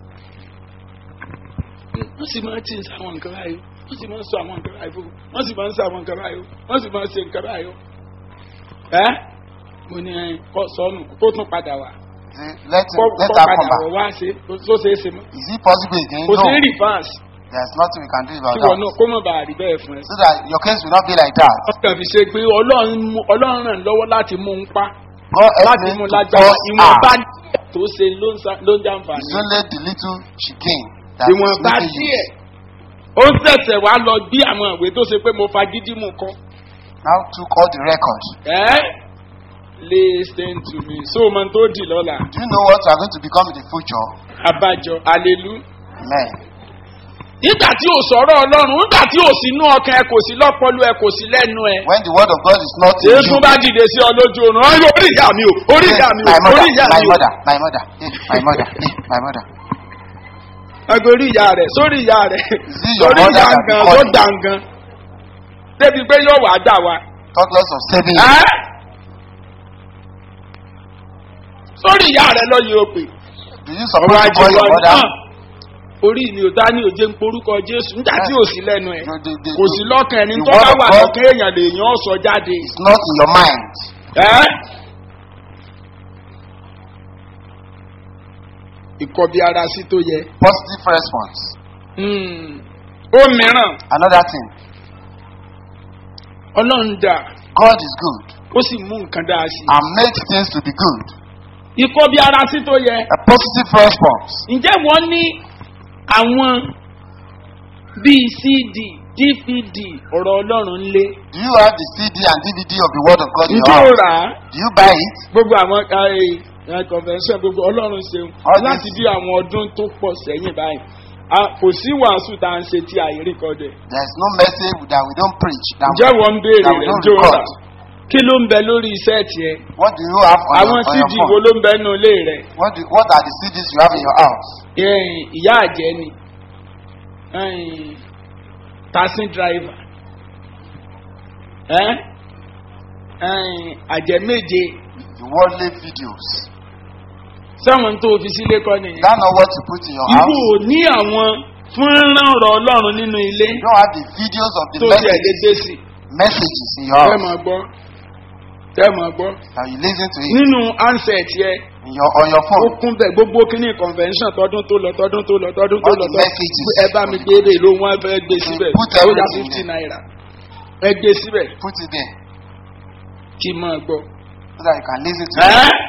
S2: wọ́n sì máa ti ń sọ àwọn nǹkan báyìí wọ́n sì máa ń sọ àwọn nǹkan báyìí fún un wọ́n sì máa ń sọ àwọn nǹkan báyìí wọ́n sì máa ń ṣe nǹkan báyìí ẹ́ mo ní ẹ kọ́ sọ́nù kó tún padà wá
S1: Say, Let him,
S2: kọ́
S1: let
S2: kọ́
S1: her
S2: padà
S1: come
S2: wọ̀
S1: back.
S2: wá ṣe tó ṣe é ṣe mọ́
S1: Is it possible again?
S2: kò
S1: No.
S2: sí rìfáàsì
S1: There's nothing we can do about
S2: kí wọn náà
S1: that.
S2: kó mọ̀ bá rí bẹ́ẹ̀ fún ẹ.
S1: So that your case will not be like that.
S2: ọkàn fi ṣe pé ọlọ́run mú- ọlọ́run ràn lọ́wọ́ láti mú un pa
S1: God help
S2: láti
S1: me
S2: mú un
S1: to
S2: lágbára
S1: force
S2: ìwọ̀nba
S1: her.
S2: díẹ̀ tó ṣe ló ń sa- ló ń jàǹfààní.
S1: It's only the little she gained that is
S2: ìwọ̀nba
S1: making
S2: díẹ̀
S1: use.
S2: ó ń tẹ̀sẹ̀ wá lọ bí àwọn ìwé tó ṣe pé mo fagídí mú kọ́.
S1: Now took all the record.
S2: ẹ́ listen to me so o mọ tó dì lọ́la
S1: Do you know what you are going to become in the future?
S2: abájọ alelu.
S1: Amen.
S2: nígbà tí ò sọ̀rọ̀ ọlọ́run nígbà tí ò sínú ọkàn ẹ kò sí lọ́pọ̀lọ́ ẹ kò sí lẹ́nu ẹ.
S1: When the word of God is not in
S2: Jésù
S1: you,
S2: bá dìde sí ọ lójú oorun ọ yóò orí ìyá mi o orí
S1: Yes,
S2: ìyá mi o
S1: my mother,
S2: orí ìyá
S1: my
S2: mi o.
S1: mother, my mother, eh, my mother, eh, my mother.
S2: agorí ìyá rẹ̀ sórí ìyá rẹ̀
S1: Is it your
S2: sórí
S1: mother
S2: ìyá
S1: that
S2: gan
S1: be
S2: tó
S1: calling?
S2: dàngan débi pé yóò wá dà wá.
S1: Talk less of saving.
S2: Ẹ́? sórí ìyá rẹ̀ lọ yóò pè.
S1: Do you suppose to call your
S2: wa
S1: mother?
S2: náà orí mi ò dá ní òjé ń porúkọ Jésù nígbà tí ò sí lẹ́nu ẹ̀
S1: You- the- the-
S2: kò sí lọ́kàn ẹni
S1: the
S2: tó
S1: word
S2: bá
S1: of
S2: wà
S1: God
S2: lọ́kàn èèyàn lèèyàn sọ jáde.
S1: is not in your mind.
S2: Ẹ́? ìkọbi ara sí tó yẹ.
S1: Positive response.
S2: Hmm. ó mìíràn
S1: Another thing.
S2: ọlọ́run dà
S1: God is good
S2: ó sì mú nǹkan dáa sí i.
S1: and makes things to be good.
S2: ìkọbi ara sí tó yẹ.
S1: A positive response.
S2: ǹjẹ́ wọ́n ní àwọn bíi cd dvd ọ̀rọ̀ ọlọ́run lé.
S1: Do you have the CD and DVD of the Word of God in your
S2: ǹjẹ́ ó
S1: house?
S2: rà á
S1: Do you buy it?
S2: gbogbo àwọn ẹ, ẹ, convention gbogbo ọlọ́run ṣeun
S1: All
S2: láti
S1: this-
S2: bí àwọn ọdún tó pọ̀ sẹ́yìn báyìí a- kò sí wàásù tá à ń ṣe tí àyè rékọdẹ̀.
S1: There is no message that we don't preach. That
S2: ǹjẹ́
S1: we,
S2: wọ́n ń béèrè
S1: that we
S2: rẹ̀
S1: don't
S2: jó rà
S1: record.
S2: kí ló ń bẹ lórí iṣẹ́ tiẹ̀
S1: What do you have on
S2: àwọn
S1: your, on your
S2: cd wo
S1: phone?
S2: ló ń bẹ nínú ilé rẹ̀
S1: What, do, what are the CDs you have in your house?
S2: Ẹ̀yìn, ìyá àjẹ́ ni ẹ̀yìn, taxi driver ẹ́ ẹ̀yìn, àjẹ́ méje
S1: The worldly videos.
S2: sáwọn tó fi sílé kọ́ nìyẹn.
S1: Is that not what you put in your
S2: Ibo
S1: house?
S2: ò ní àwọn fúnrán ọ̀rọ̀ ọlọ́run nínú ilé
S1: You don't have the videos of the
S2: tó ti ẹ̀ lé
S1: messages,
S2: dé sí.
S1: messages in your
S2: Fẹ́
S1: house.
S2: máa gbọ́. tẹ́ mọ̀ gbọ́
S1: that you listen to it
S2: nínú handset yẹ
S1: in your, on your
S2: ó
S1: phone.
S2: kún bẹ́ẹ̀ gbogbo kíní convention tọdún tó lọ tọdún tó lọ tọdún tó
S1: All
S2: lọ
S1: the
S2: tọdún
S1: messages.
S2: ẹ bá mi gbé ebè ló wọn fẹ́ gbé síbẹ̀
S1: Put
S2: ó yá
S1: everything
S2: fifty
S1: there.
S2: naira ẹ gbé síbẹ̀
S1: Put it there
S2: kí n máa gbọ́.
S1: so that you can listen to it.
S2: ẹ́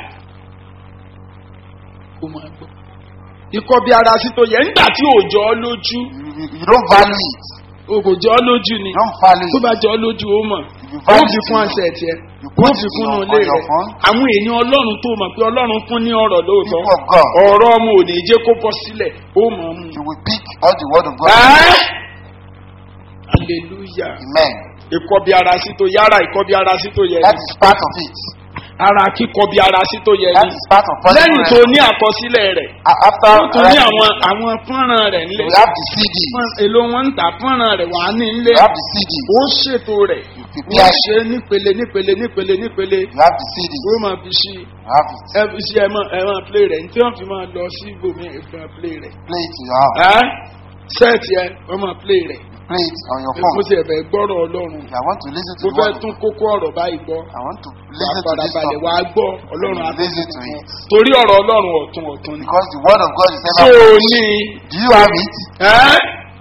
S2: ó máa gbọ́. ikọ́ bí ara sí tó yẹ nígbà tí òòjọ́ lójú
S1: You, you, you don't value it.
S2: òòjọ́ lójú ni
S1: You don't value
S2: tó
S1: it.
S2: bá jọ lójú ó mọ̀
S1: You
S2: ó
S1: value
S2: fi
S1: it.
S2: fún
S1: you
S2: àṣẹ tiẹ̀
S1: You
S2: ó
S1: put
S2: fi
S1: it
S2: fún
S1: on,
S2: un
S1: on
S2: lé
S1: your
S2: rẹ̀
S1: phone.
S2: àwọn èèyàn ọlọ́run tó mọ̀ pé ọlọ́run fún ní ọ̀rọ̀ lóòótọ́
S1: People of God.
S2: ọ̀rọ̀ ọmọ ò ní jẹ́ kó bọ́ sílẹ̀ ó mọ̀ ọ́n mú.
S1: You will pick all the word of God.
S2: ẹ́ hallelujah
S1: Amen.
S2: ikọ́ bí ara sí tó yára ikọ́ bí ara sí tó yẹ
S1: That
S2: ni
S1: is part of it.
S2: ara kíkọ́ bí ara sí tó yẹ
S1: That
S2: ni
S1: is part of positive
S2: lẹ́yìn tó
S1: response.
S2: ní àkọsílẹ̀ rẹ̀
S1: A- After
S2: ó tún ní
S1: writing,
S2: àwọn àwọn fọ́nrán rẹ̀
S1: we
S2: nílẹ̀
S1: have the CD.
S2: Fọ́n- èlò wọn ń tà fọ́nrán rẹ̀ wà ní ilé
S1: We have the CD.
S2: ó ṣètò rẹ̀
S1: You
S2: wọ́n
S1: prepare.
S2: ṣe nípele nípele nípele nípele
S1: You have the CD.
S2: ó máa fi ṣí
S1: You have it.
S2: ẹ fi ṣí ẹ máa ẹ máa play rẹ̀ ní tí wọ́n fi máa lọ sí ibòmí ẹ fi máa play rẹ̀
S1: Play it in your house.
S2: ẹ́ sẹ́ẹ̀tì ẹ wọ́n máa play rẹ̀
S1: Play it on your
S2: mo
S1: phone.
S2: ti ẹ̀fẹ̀ gbọ́rọ̀ ọlọ́run
S1: If I want to listen to
S2: mo
S1: the
S2: fẹ́
S1: word, of
S2: tún
S1: God,
S2: kókó ọ̀rọ̀ báyìí gbọ́
S1: I want to
S2: wà
S1: listen to
S2: padà
S1: this
S2: balẹ̀
S1: topic.
S2: wà á gbọ́ ọlọ́run á
S1: Listen to it.
S2: torí ọ̀rọ̀ ọlọ́run ọ̀tún ọ̀tún ni.
S1: Because the word of God is
S2: tó
S1: ever.
S2: o ní
S1: Do you have it?
S2: ẹ́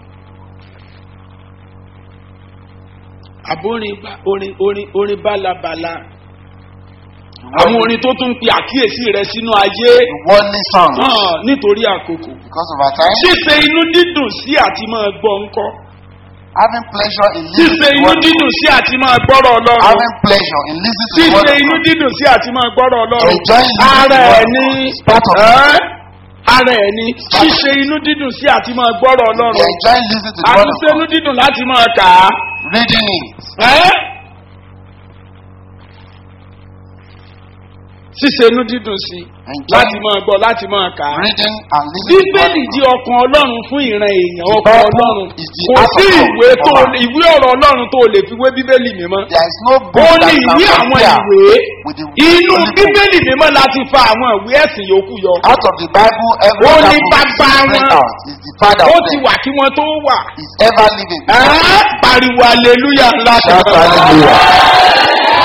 S2: àbórin bá- orin orin orin bálabàla
S1: The
S2: àwọn
S1: word-
S2: orin tó tún pe àkíyèsí rẹ sínú ayé
S1: the worldly songs.
S2: hàn nítorí àkókò
S1: Because of our time,
S2: ṣíṣe inú dídùn sí àti máa gbọ́ ńkọ́
S1: having pleasure in listening
S2: ṣíṣe
S1: to the
S2: inú
S1: word of
S2: dídùn
S1: God.
S2: sí àti máa gbọ́rọ̀ ọlọ́run
S1: Having pleasure in listening to the word
S2: ṣíṣe
S1: of
S2: inú
S1: God.
S2: dídùn sí àti máa gbọ́rọ̀ ọlọ́run
S1: Enjoying listening to
S2: ara
S1: the
S2: ẹ̀
S1: word of
S2: ní
S1: God. It's part of it.
S2: ẹ́ ara ẹ̀ ní ṣíṣe inú dídùn sí àti máa gbọ́rọ̀
S1: We
S2: ọlọ́run
S1: enjoy listening to the word of
S2: àtúnṣe inú
S1: God.
S2: dídùn láti máa kà á.
S1: Reading it.
S2: ẹ́ ṣíṣe inú dídùn sí láti
S1: Enjoying
S2: máa gbọ́ láti máa kà á.
S1: reading and listening to the word
S2: bíbélì
S1: of
S2: di
S1: God.
S2: ọkàn ọlọ́run fún ìran èèyàn
S1: The
S2: ọkàn
S1: Bible
S2: ọlọ́run
S1: is the
S2: kò
S1: heart
S2: sí
S1: of God
S2: ìwé tó
S1: for man.
S2: ìwé ọ̀rọ̀ ọlọ́run tó lè fi wé bíbélì mímọ́
S1: There is no
S2: ó
S1: book that
S2: ní
S1: can
S2: ìwé àwọn
S1: compare
S2: ìwé
S1: with the
S2: inú
S1: Holy Book.
S2: bíbélì mímọ́ láti fa àwọn ìwé ẹ̀sìn yòókù yọ
S1: Out of the Bible, every
S2: Ó
S1: other
S2: ní
S1: book
S2: bàbá
S1: is bring
S2: wọn.
S1: out. Is the father
S2: ó
S1: of
S2: ti
S1: them.
S2: wà kí wọ́n tó wà
S1: Is ever living.
S2: ẹ́ pariwo aleluya ńlá
S1: Shout
S2: kan.
S1: hallelujah.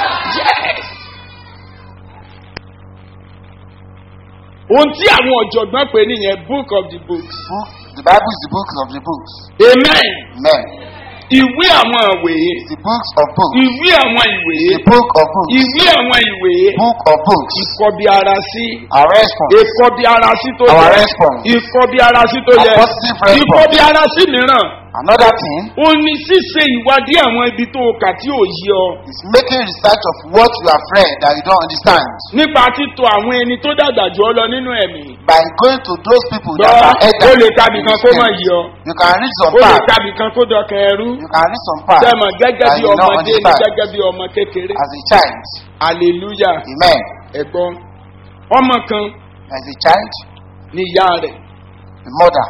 S2: ohun tí àwọn ọ̀jọ̀gbọ́n pè nìyẹn book of the books
S1: Book, the Bible is the book of the books.
S2: amen
S1: Men.
S2: ìwé àwọn ìwé
S1: The books of books.
S2: ìwé àwọn ìwé
S1: The book of books.
S2: ìwé àwọn ìwé
S1: Book of books.
S2: ìkọbi ara sí
S1: Our response.
S2: ìkọbi ara sí tó
S1: Our
S2: yẹ
S1: response.
S2: ìkọbi ara sí tó
S1: Our
S2: yẹ
S1: positive response.
S2: ìkọbi ara sí mìíràn
S1: Another thing
S2: ó ní ṣíṣe ìwádìí àwọn ibi tó o kà tí ò yí ọ
S1: is making research of what you have read that you don't understand.
S2: nípa títọ àwọn ẹni tó dàgbà jù ọ lọ nínú ẹ̀mí
S1: By going to those people
S2: gbọ́
S1: that are
S2: ó
S1: elder
S2: lè
S1: in
S2: kábì
S1: the
S2: kan kó mọ̀
S1: spirit.
S2: yí ọ
S1: You can read some
S2: ó lè
S1: parts.
S2: kábì kan kó dọkàn ẹrú
S1: You can read some parts
S2: sẹ́mọ̀ gẹ́gẹ́
S1: that
S2: bí
S1: you don't
S2: ọmọdé ni
S1: understand.
S2: gẹ́gẹ́ bí ọmọ kékeré
S1: As a child.
S2: hallelujah
S1: Amen.
S2: ẹ̀gbọ́n ọmọ kan
S1: As a child,
S2: ní ìyá rẹ̀
S1: the mother,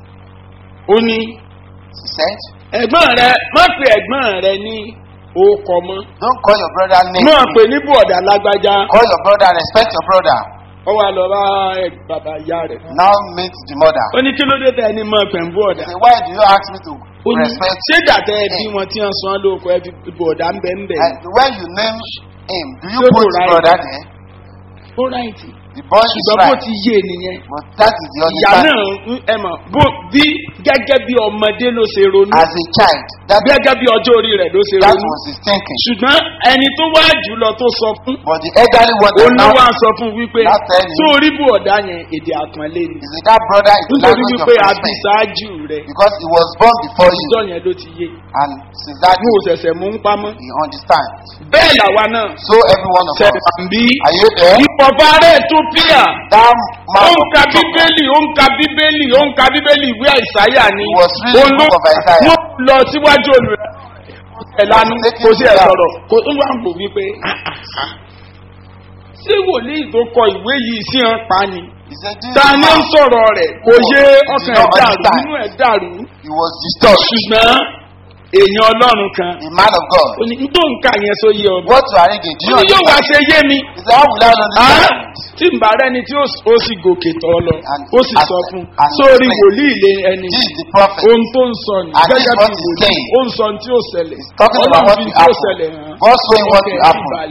S2: ó ní
S1: she said,
S2: ẹ̀gbọ́n rẹ má pe ẹ̀gbọ́n rẹ ní orúkọ mọ́
S1: don't call your brother name.
S2: má pe ní bọ̀dà lágbájá
S1: Call your brother, respect your brother.
S2: ó wà lọ bá ẹ- bàbá ìyá rẹ̀
S1: Now meet the mother.
S2: ó ní kí ló dé tẹ ẹni mọ pẹ̀ ń bọ̀dà
S1: Say, why do you ask me to
S2: ó ní
S1: respect
S2: ṣé dàtẹ́ ẹbí wọn tí wọ́n san lóko ẹbí bọ̀dà ń bẹ̀ ń bẹ̀
S1: And when you name him, do you
S2: Don't
S1: put
S2: do
S1: the
S2: right.
S1: brother there?
S2: ó ráìtì
S1: The boy is
S2: ṣùgbọ́n bó
S1: right.
S2: ti yé nìyẹn
S1: But that is the
S2: ìyá
S1: understanding.
S2: náà ń- ẹ mọ̀ bó bí gẹ́gẹ́ bí ọmọdé ló ṣe ronú
S1: As a child, that,
S2: gẹ́gẹ́ bí ọjọ́ orí rẹ̀ ló ṣe
S1: that
S2: ronú
S1: was his thinking.
S2: ṣùgbọ́n ẹni tó wá jù lọ tó sọ fún
S1: But the elderly one that now
S2: olówó sọ fún wípé
S1: Not telling.
S2: tó rí bú ọ̀dá yẹn èdè àpọ́nlé ni
S1: is that, that brother is the
S2: nítorí
S1: language of
S2: wípé àbí
S1: respect.
S2: ṣáájú rẹ̀
S1: Because he was born before you.
S2: ìjọ yẹn ló ti yé
S1: And since that
S2: mo ò ṣẹ̀ṣẹ̀ mú ń pamọ́
S1: he understands.
S2: bẹ́ẹ̀ làwa náà
S1: So every one of us.
S2: ṣẹ̀dàmbí
S1: Are you there?
S2: ìpọ̀fà rẹ̀ tó píà
S1: That
S2: ó
S1: man
S2: ń
S1: of
S2: ka
S1: God,
S2: bíbélì ó ń ka bíbélì ó ń ka bíbélì ìwé àìsáyà ni
S1: He was reading the book of Isaiah.
S2: wọ́n lọ síwájú olùrẹ̀ ẹ̀ lanu kò sí ẹ̀ sọ̀rọ̀ kò tó wà ń bò wípé "Ah, ah, ah. ṣé wòlíì tó kọ ìwé yìí sí hàn pa ni
S1: he said, this
S2: ta ni ń
S1: man,
S2: sọ̀rọ̀ rẹ̀ kò yé ọkàn ẹ̀
S1: not
S2: dàrú
S1: understand.
S2: inú ẹ̀ dàrú
S1: he was disturbed.
S2: ṣùgbọ́n èèyàn ọlọ́run kan
S1: A man of God.
S2: ó ní n tó ń kà yẹn só yé ọmọ
S1: What you are reading, do you
S2: ó ní yóò wá
S1: understand?
S2: ṣe yé mi
S1: He said, how will I
S2: Ah,
S1: understand?
S2: tí n bá rẹni tí ó s- ó sì gòkè tọ́ lọ
S1: And
S2: ó sì
S1: as-
S2: sọ fún
S1: and
S2: sórí
S1: explain.
S2: wòlíì lé ẹni
S1: This is the prophet.
S2: ohun tó ń sọ ní
S1: And this
S2: gẹ́gẹ́
S1: is
S2: bí
S1: what he's
S2: wòlíì
S1: saying.
S2: ó ń sọ ní tí ó ṣẹlẹ̀
S1: He's talking about
S2: ọlọ́run
S1: what
S2: fi
S1: will
S2: tí ó
S1: happen.
S2: ṣẹlẹ̀ hàn
S1: God showing what
S2: ọkẹ́
S1: will
S2: ẹ̀ sì
S1: happen.
S2: balẹ̀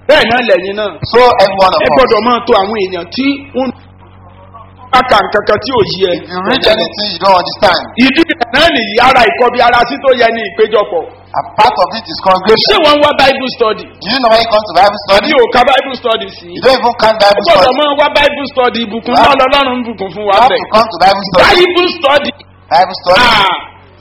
S2: bẹ́ẹ̀ náà lẹ́yìn náà
S1: So every one of
S2: ẹ
S1: us.
S2: gbọ́dọ̀ máa to àwọn èèyàn tí ń bá ka nǹkan kan tí ò yí ẹ.
S1: If you read anything you don't understand,
S2: ìdí rẹ̀ náà nìyí ara ìkọbi ara sí tó yẹ ní ìpéjọpọ̀.
S1: a part of it is
S2: ṣé
S1: congregation.
S2: wọ́n ń wá bible study?
S1: Do you know when you come to Bible study?
S2: àbí ò ka bible study sí?
S1: You don't even count
S2: ó
S1: Bible
S2: gbọ́dọ̀
S1: study.
S2: máa wá bible study ìbùkún náà lọ́lọ́run ń bùkún fún
S1: You
S2: wa
S1: have
S2: bẹ̀.
S1: to come to Bible study.
S2: bible study.
S1: Bible study.
S2: Ah.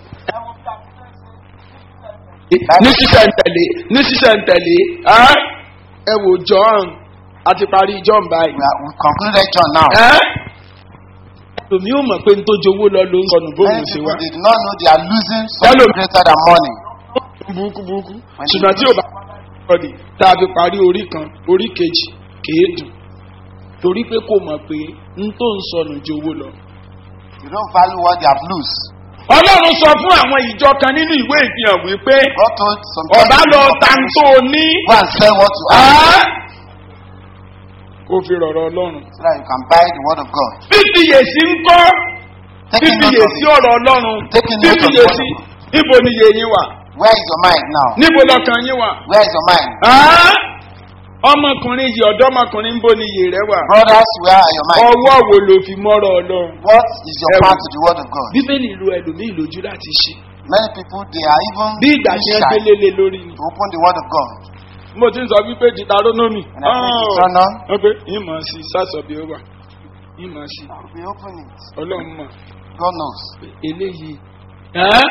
S2: ní sísẹ̀ntẹ̀lé ní sísẹ̀ntẹ̀lé ah, ẹ wò john àti parí john báyìí.
S1: We, are, we concluded John now.
S2: Tòmí ò mọ̀ pé n tó jowó lọ ló ń sọnù bóun
S1: Many
S2: ṣe
S1: people
S2: wá.
S1: they do not know they are losing something
S2: Hello.
S1: greater than money.
S2: Burúkú burúkú. Ṣùgbọ́n tí ò bá ọ̀dì tá a fi parí orí kan orí kejì kìí dùn. Torí pé kò mọ̀ pé n tó ń sọnù jowó lọ.
S1: You don't value what they have lost.
S2: Ọlọ́run sọ fún àwọn ìjọ kan nínú ìwé ìfihàn wípé
S1: God told some
S2: ọ̀bá lọ
S1: people,
S2: ta n tó o ní.
S1: go and sell what you have
S2: Kó fi rọ̀rọ̀ Ọlọ́run.
S1: so that you can buy the word of God.
S2: Fífiyèsí ń kọ́.
S1: Taking note of
S2: Fífiyèsí
S1: it.
S2: ọ̀rọ̀ Ọlọ́run.
S1: Taking note of
S2: Fífiyèsí
S1: what-
S2: níbo ni iye yín wà?
S1: Where is your mind now?
S2: Níbo lọkàn yín wà?
S1: Where is your mind?
S2: Ah! ọmọkùnrin yìí ọ̀dọ́mọkùnrin ń bó ni iyè rẹ wà.
S1: Brothers, where are your mind?
S2: ọwọ́ wo ló fi mọ́rọ̀ ọlọ́run.
S1: What is your
S2: Ẹ̀wù.
S1: part to the word of God?
S2: bíbélì lu ẹlòmíì lójú láti ṣe.
S1: Many people, they are even
S2: bí ìgbà tí wọ́n
S1: shy
S2: gbélé lé lórí ni.
S1: to open the word of God.
S2: mo ti ń sọ wípé deuteronomy.
S1: And I think it's turn on.
S2: wọ́n pé ìmọ̀ sí sásọ bí ó wà. ìmọ̀ sí
S1: We open it.
S2: ọlọ́run mọ̀
S1: God knows.
S2: pé eléyìí. Ẹ́?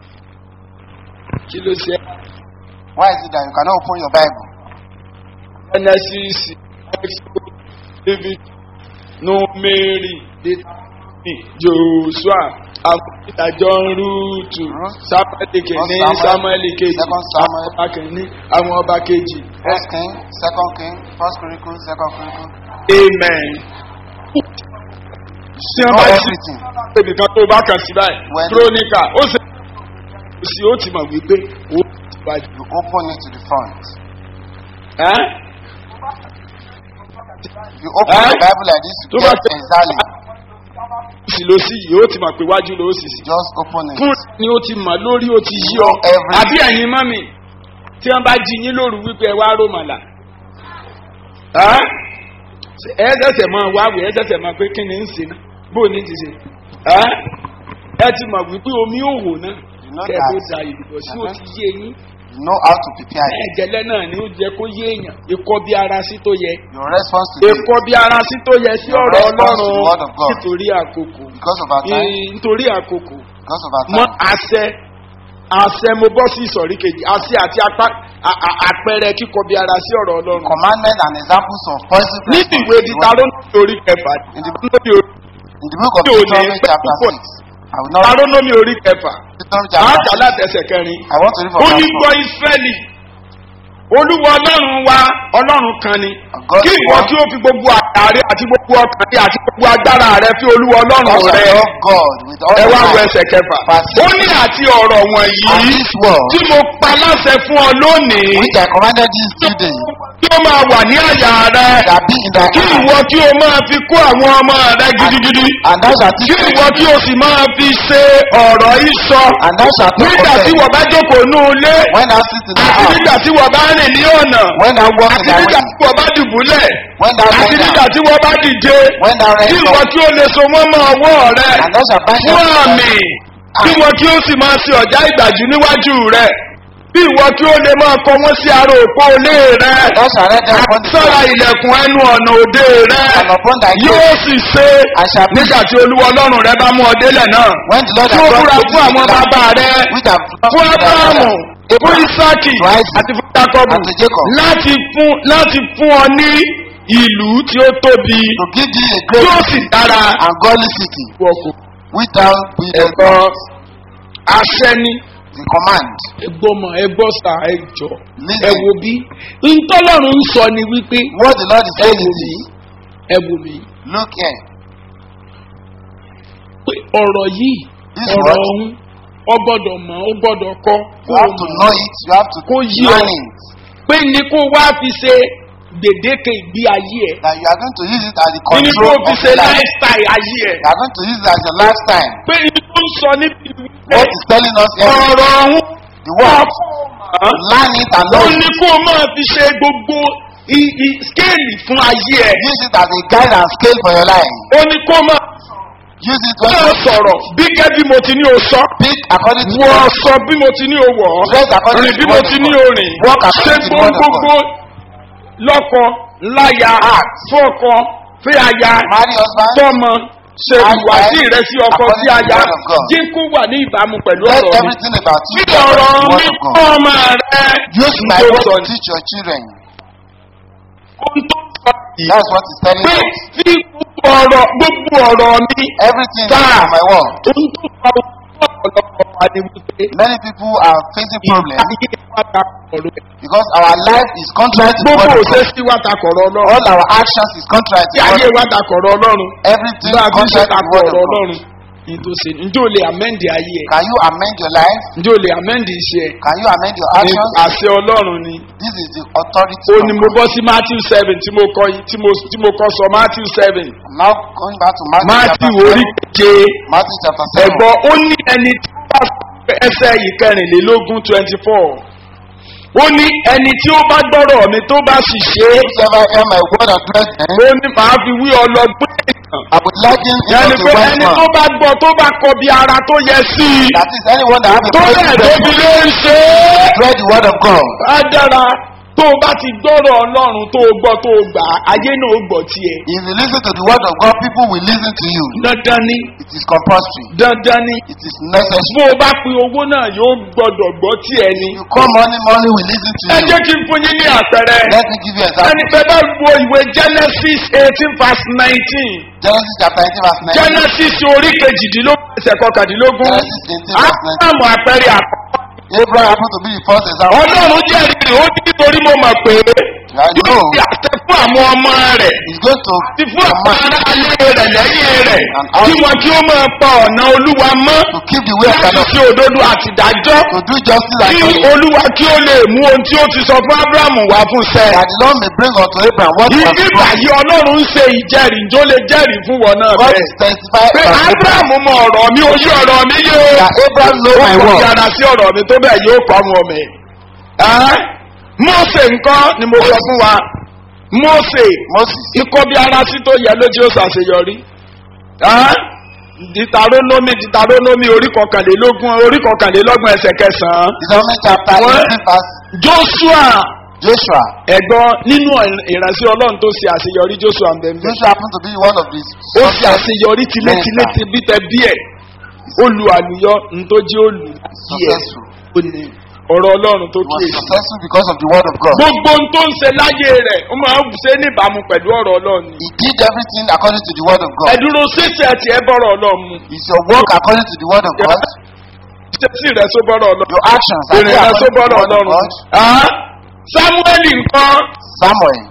S2: kí ló ṣe
S1: Why is it that you cannot open your Bible?
S2: genesis exodus david numeri deuteronomy joshua àwọn ìdájọ́ rúùtù samuel kìíní
S1: First Samuel,
S2: samuel kejì
S1: Second Samuel.
S2: àwọn ọba kìíní àwọn ọba kejì
S1: First King, Second King, First Chronicles, Second Chronicles.
S2: amen. tí wọ́n
S1: Know
S2: bá sí
S1: everything.
S2: ẹnìkan tó bá kàn sí báyìí
S1: When-
S2: kronika ó sì ó sì ó ti mọ̀ wípé ó ti wájú.
S1: You open it to the front.
S2: Ẹ́?
S1: You open
S2: Eh?
S1: the Bible like this, you
S2: Tó bá
S1: get
S2: tẹ-
S1: exactly.
S2: sì ló sí yìí ó ti mọ̀ pé wájú ló sì sí.
S1: Just open it.
S2: fún ni ó ti mọ̀ lórí ó ti yí ọ.
S1: Know everything.
S2: àbí ẹ̀yin mọ́mì tí wọ́n bá jí yín lóru wípé ẹ wá rómàlà. Ẹ́? ẹ ṣẹ̀ṣẹ̀ máa wáwé ẹ ṣẹ̀ṣẹ̀ máa pé kí ni ń ṣe náà bó ní ti ṣe. Ẹ́? ẹ ti mọ̀ wípé omi òwò náà
S1: You know
S2: kẹ́ ẹ tó
S1: that.
S2: da ìdìbò sí ó ti yé yín.
S1: You know how to prepare it.
S2: ẹ̀jẹ̀lẹ̀ náà ni ó jẹ́ kó yé èèyàn ikọ́ bí ara sí tó yẹ.
S1: Your response to it
S2: Èkó bí ara sí tó yẹ sí
S1: Your
S2: ọ̀rọ̀
S1: response to the word
S2: Ọlọ́run
S1: of God.
S2: nítorí àkókò.
S1: because of our time.
S2: Ee, Nítorí àkókò.
S1: Because of our
S2: Mọ
S1: time.
S2: àṣẹ àṣẹ mo bọ́ sí ìsọ̀rí kejì àṣẹ àti apá a- a- àpẹẹrẹ kíkọ bí ara sí ọ̀rọ̀ Ọlọ́run.
S1: Commandment and examples of positive
S2: Níbi
S1: response
S2: ìwé
S1: to the
S2: títa
S1: word.
S2: ló ń lórí kẹfà.
S1: In the-
S2: Lórí orí-
S1: In the book of
S2: Ní òní
S1: Deuteronomy
S2: pẹ́
S1: chapter
S2: púpọ̀.
S1: 6. I will not
S2: Ta ló
S1: read
S2: lómi orí kẹfà?
S1: Deuteronomy chapter
S2: Àákà
S1: 6.
S2: látẹsẹ̀ kẹrin.
S1: I want to read
S2: Ó
S1: from
S2: ní
S1: verse
S2: gbọ́
S1: 4.
S2: Ísírẹ́lì. Olúwa Ọlọ́run wa Ọlọ́run kan ni.
S1: God
S2: Kí
S1: is
S2: ìwọ
S1: one.
S2: kí ó fi gbogbo àtàrí àti gbogbo ọkàn rẹ àti gbogbo agbára rẹ fi Olúwa
S1: Thou
S2: Ọlọ́run
S1: shalt
S2: rẹ.
S1: love God with all
S2: ẹ
S1: your
S2: wá wo
S1: heart.
S2: ẹsẹ̀ kẹfà.
S1: Verse
S2: ó ní àti ọ̀rọ̀
S1: And
S2: wọ̀nyí
S1: this word
S2: tí mo pa láṣẹ fún ọ lónìí
S1: which I commanded this today
S2: kí ó máa wà ní àyà rẹ
S1: shall be in thy
S2: kí
S1: heart.
S2: ìwọ kí o máa fi kó àwọn ọmọ rẹ gidigidi
S1: And thou shalt
S2: kí
S1: teach
S2: ìwọ
S1: them.
S2: kí o sì máa fi ṣe ọ̀rọ̀ ìsọ
S1: And thou shalt talk
S2: nígbà
S1: of
S2: tí
S1: them.
S2: wọ́n bá jókòó ní ilé
S1: When thou sit in thy
S2: àti
S1: house.
S2: nígbà tí wọ́n bá rìn ní ọ̀nà
S1: When thou walk in
S2: àti
S1: thy
S2: nígbà
S1: way.
S2: tí wọ́n bá dùbúlẹ̀
S1: When thou
S2: àti
S1: lie
S2: nígbà
S1: down.
S2: tí wọ́n bá dìde
S1: When thou
S2: kí
S1: rise
S2: ìwọ
S1: up.
S2: kí o lè so wọ́n mọ́ ọwọ́ rẹ
S1: And thou shalt bind
S2: fún
S1: them
S2: àmì kí wọn kí ó sì máa ṣe ọ̀já ìgbàjú níwájú rẹ bí ìwọ kí ó lè máa kọ wọn sí ara òpó ilé rẹ
S1: Thou shalt read them upon the
S2: sára
S1: floor.
S2: ilẹ̀kùn ẹnu ọ̀nà òde rẹ
S1: And upon thy
S2: yóò
S1: gate.
S2: sì ṣe
S1: And shall be.
S2: nígbà tí olúwa ọlọ́run rẹ bá mú ọ délẹ̀ náà
S1: When the Lord
S2: tí ó
S1: hath
S2: búra
S1: brought
S2: fún àwọn
S1: thee
S2: bàbá rẹ
S1: which have
S2: fún abrahamu fún
S1: Abraham
S2: isaki
S1: to Isaac,
S2: àti fún jacob
S1: and to Jacob.
S2: láti fún láti fún ọ ní ìlú tí ó tóbi
S1: to give thee a
S2: tí ó
S1: great
S2: sì dára
S1: and godly city
S2: wọkọ̀
S1: which thou buildest
S2: ẹ̀kọ́ àṣẹ ni.
S1: the command.
S2: ẹgbọ́ mọ̀ ẹgbọ́ sà ẹjọ́
S1: Listen.
S2: ẹ wo bí ntọ́lọ́run ń sọ ni wípé
S1: What the Lord is
S2: ẹ
S1: saying
S2: wò
S1: is
S2: mí
S1: this.
S2: ẹ wò mí
S1: Look here.
S2: pé ọ̀rọ̀ yìí
S1: This
S2: ọ̀rọ̀
S1: word.
S2: ọ̀hún ọ gbọ́dọ̀ mọ̀ ọ gbọ́dọ̀ kọ́
S1: You have to know it. You have to
S2: Kó yí ọ.
S1: learn it.
S2: pé ní kó wá fi ṣe gbèdéke ìgbé ayé ẹ̀
S1: That you are going to use it as the
S2: ní kó
S1: control
S2: fi
S1: of
S2: ṣe
S1: your life.
S2: lifestyle ayé ẹ̀
S1: You are going to use it as your lifestime.
S2: pé ní kó ń sọ níbi wípé
S1: What is telling us here?
S2: ọ̀rọ̀ ọ̀hún
S1: The word.
S2: hàn
S1: Learn it and
S2: ó
S1: know
S2: ní
S1: it.
S2: kó máa fi ṣe gbogbo i- i- skéèlì fún ayé ẹ̀.
S1: Use it as a guide and scale for your life.
S2: ó ní kó máa
S1: Use it when
S2: máa
S1: you
S2: sọ̀rọ̀ bí gẹ́ bí mo ti ní o sọ.
S1: speak according to
S2: wọ
S1: God.
S2: sọ bí mo ti ní o wọ̀ ọ́.
S1: Dress according
S2: rìn
S1: to
S2: bí
S1: the
S2: mo
S1: word
S2: ti
S1: of
S2: ní
S1: God.
S2: o rìn.
S1: Walk
S2: ṣe
S1: according to the word of
S2: gbogbo
S1: God.
S2: lọ́kọ láya
S1: Act.
S2: fọ́kọ fẹ́ aya
S1: Marry husband.
S2: tọ́mọ ṣe
S1: Act
S2: ìwádìí
S1: right
S2: rẹ sí ọkọ
S1: according
S2: sí
S1: to the
S2: aya
S1: word of God.
S2: jẹ́ kó wà ní ìbámu pẹ̀lú
S1: Let
S2: ọ̀rọ̀ mi.
S1: everything about you
S2: bí
S1: be according
S2: ọ̀rọ̀
S1: to the
S2: mi
S1: word of
S2: fún
S1: God.
S2: ọmọ rẹ
S1: Use my
S2: tó
S1: word
S2: sọ
S1: to
S2: ní.
S1: teach your children.
S2: ohun tó sọ yìí
S1: That's what he's telling
S2: pé
S1: us.
S2: fi gbogbo ọ̀rọ̀ gbogbo ọ̀rọ̀ mi
S1: Everything is
S2: Sir.
S1: from my word.
S2: ohun tó sọ fún ọ̀pọ̀lọpọ̀ wa ni wípé
S1: Many people are facing problems
S2: ayé wa ta ọ̀rọ̀ ẹ̀.
S1: because our life is contrary to the
S2: gbogbo
S1: word of
S2: òṣè
S1: God.
S2: sí wa ta kọ̀rọ̀ ọlọ́run
S1: All our actions is contrary to
S2: tí
S1: the word
S2: ayé
S1: of
S2: wa
S1: God.
S2: ta kọ̀rọ̀ ọlọ́run
S1: Everything
S2: bá
S1: is
S2: a fi ṣe
S1: contrary to
S2: ta
S1: the word
S2: kọ̀rọ̀
S1: of God.
S2: ọlọ́run ní tó ṣe njẹ́ o lè amẹ́ndì ayé ẹ̀
S1: Can you amend your life?
S2: njẹ́ o lè amẹ́ndì iṣẹ́ ẹ̀
S1: Can you amend your
S2: ní
S1: actions?
S2: àṣẹ ọlọ́run ni
S1: This is the authority
S2: ó
S1: of
S2: ní mo
S1: God.
S2: bọ́ sí matthew seven tí mo kọ́ yìí tí mo tí mo kọ́ sọ matthew seven
S1: Now going back to Matthew,
S2: matthew
S1: chapter
S2: orí
S1: 7.
S2: keje
S1: Matthew chapter 7.
S2: ẹ̀gbọ́n ó ní ẹni tí ó bá ẹsẹ̀ yìí kẹrìnlélógún twenty four ó ní ẹni tí ó bá gbọ́rọ̀ mi tó bá sì ṣe é
S1: Whosoever hear my word and do them,
S2: ó ní màá fi wí ọlọ́gbọ́n èèyàn
S1: I would liken him
S2: yẹni
S1: unto
S2: pé
S1: a wise
S2: ẹni tó
S1: man.
S2: bá gbọ́ tó bá kọ bí ara tó yẹ sí i
S1: That is anyone that has a
S2: tó
S1: faith
S2: bẹ́ẹ̀
S1: in
S2: tó fi lé ń ṣe é.
S1: spread the word of God.
S2: á dára tó o bá ti gbọ́rọ̀ ọlọ́run tó o gbọ́ tó o gbà á, ayé náà ó gbọ́ tiẹ̀.
S1: If you listen to the word of God, people will listen to you.
S2: dandan ni
S1: It is compulsory.
S2: dandan ni
S1: It is necessary.
S2: bó o bá pe owó náà yóò gbọ́dọ̀ gbọ́ tiẹ̀ ni.
S1: You call money, money will listen to
S2: ẹ
S1: you.
S2: jẹ́ kí n fún yín ní àpẹẹrẹ.
S1: Let me give you an
S2: ẹni
S1: example.
S2: pé bá wo ìwé genesis eighteen verse nineteen
S1: Genesis chapter 18 verse 19.
S2: genesis orí kejìdínlógún ẹsẹ̀ kọkàndínlógún
S1: Genesis 18 verse 19.
S2: ádámù àpẹẹrẹ àkọ́kọ́.
S1: Abraham happened to be the first example.
S2: ọlọ́run jẹ́rìí rẹ̀ ó ní nítorí mo mọ̀ pé
S1: I
S2: yóò
S1: know
S2: fi àṣẹ fún àwọn ọmọ rẹ̀
S1: he's going to
S2: ti fún àwọn
S1: command
S2: ará alẹ́ rẹ̀ lẹ́yìn rẹ̀
S1: And how-
S2: kí wọn kí ó máa pa ọ̀nà olúwa mọ́
S1: to keep the way of the
S2: láti
S1: Lord,
S2: ṣe òdodo àti ìdájọ́
S1: to do justice and
S2: kí
S1: justice.
S2: olúwa kí ó lè mú ohun tí ó ti sọ fún abrahamu wá fún sẹ́.
S1: That the Lord may bring unto Abraham what he has
S2: ibi
S1: promised.
S2: báyìí ọlọ́run ń ṣe ìjẹ́rìí njó lè jẹ́rìí fún wọn náà
S1: God
S2: bẹ́ẹ̀.
S1: is testified
S2: pé
S1: by Abraham
S2: abrahamu mọ ọ̀rọ̀ mi ojú ọ̀rọ̀ mi yé o.
S1: that Abraham know my
S2: ó kọ̀
S1: word.
S2: yàrá sí ọ̀rọ̀ mi tó bẹ́ẹ̀ yóò kọ́ àwọn ọmọ ẹ̀. Ẹ́, Mósè nǹkan ni mo sọ fún wa Mósè
S1: Moses,
S2: ikọ́ bí ara sí tó yẹ lójú ó ṣàṣeyọrí. Ẹ́, dìtàrónómì dìtàrónómì orí kọkànlélógún orí kọkànlélọ́gbọ̀n ẹsẹ̀ kẹsàn-án.
S1: Deuteronomy chapter
S2: What?
S1: 18 verse
S2: Joshua
S1: Joshua.
S2: ẹ̀gbọ́n nínú ìránṣẹ́ ọlọ́run tó ṣe àṣeyọrí Joshua ń bẹ̀ ń bẹ̀.
S1: Joshua happened to be one of these.
S2: ó ṣe àṣeyọrí tilétilé ti bí tẹ bí ẹ̀ olù àlùyọ ntọ́jú olù bí ẹ̀
S1: Successful.
S2: ó ní ọ̀rọ̀ ọlọ́run tó
S1: He was
S2: kíyèsí.
S1: successful because of the word of God.
S2: gbogbo ohun tó ń ṣe láyé rẹ̀ ó máa ń ṣe níbàámu pẹ̀lú ọ̀rọ̀ ọlọ́run ni.
S1: He did everything according to the word of God.
S2: ẹ̀dúró ṣíṣe tiẹ̀ bọ́rọ̀ ọlọ́run mu
S1: Is your work according to the word of God?
S2: ṣíṣe rẹ̀ só bọ́rọ̀ ọlọ́run
S1: Your actions are
S2: ìrìn
S1: they
S2: rẹ̀ só
S1: according to the
S2: bọ́rọ̀
S1: word of
S2: ọlọ́run.
S1: God?
S2: Ah, samueli nǹkan
S1: Samuel.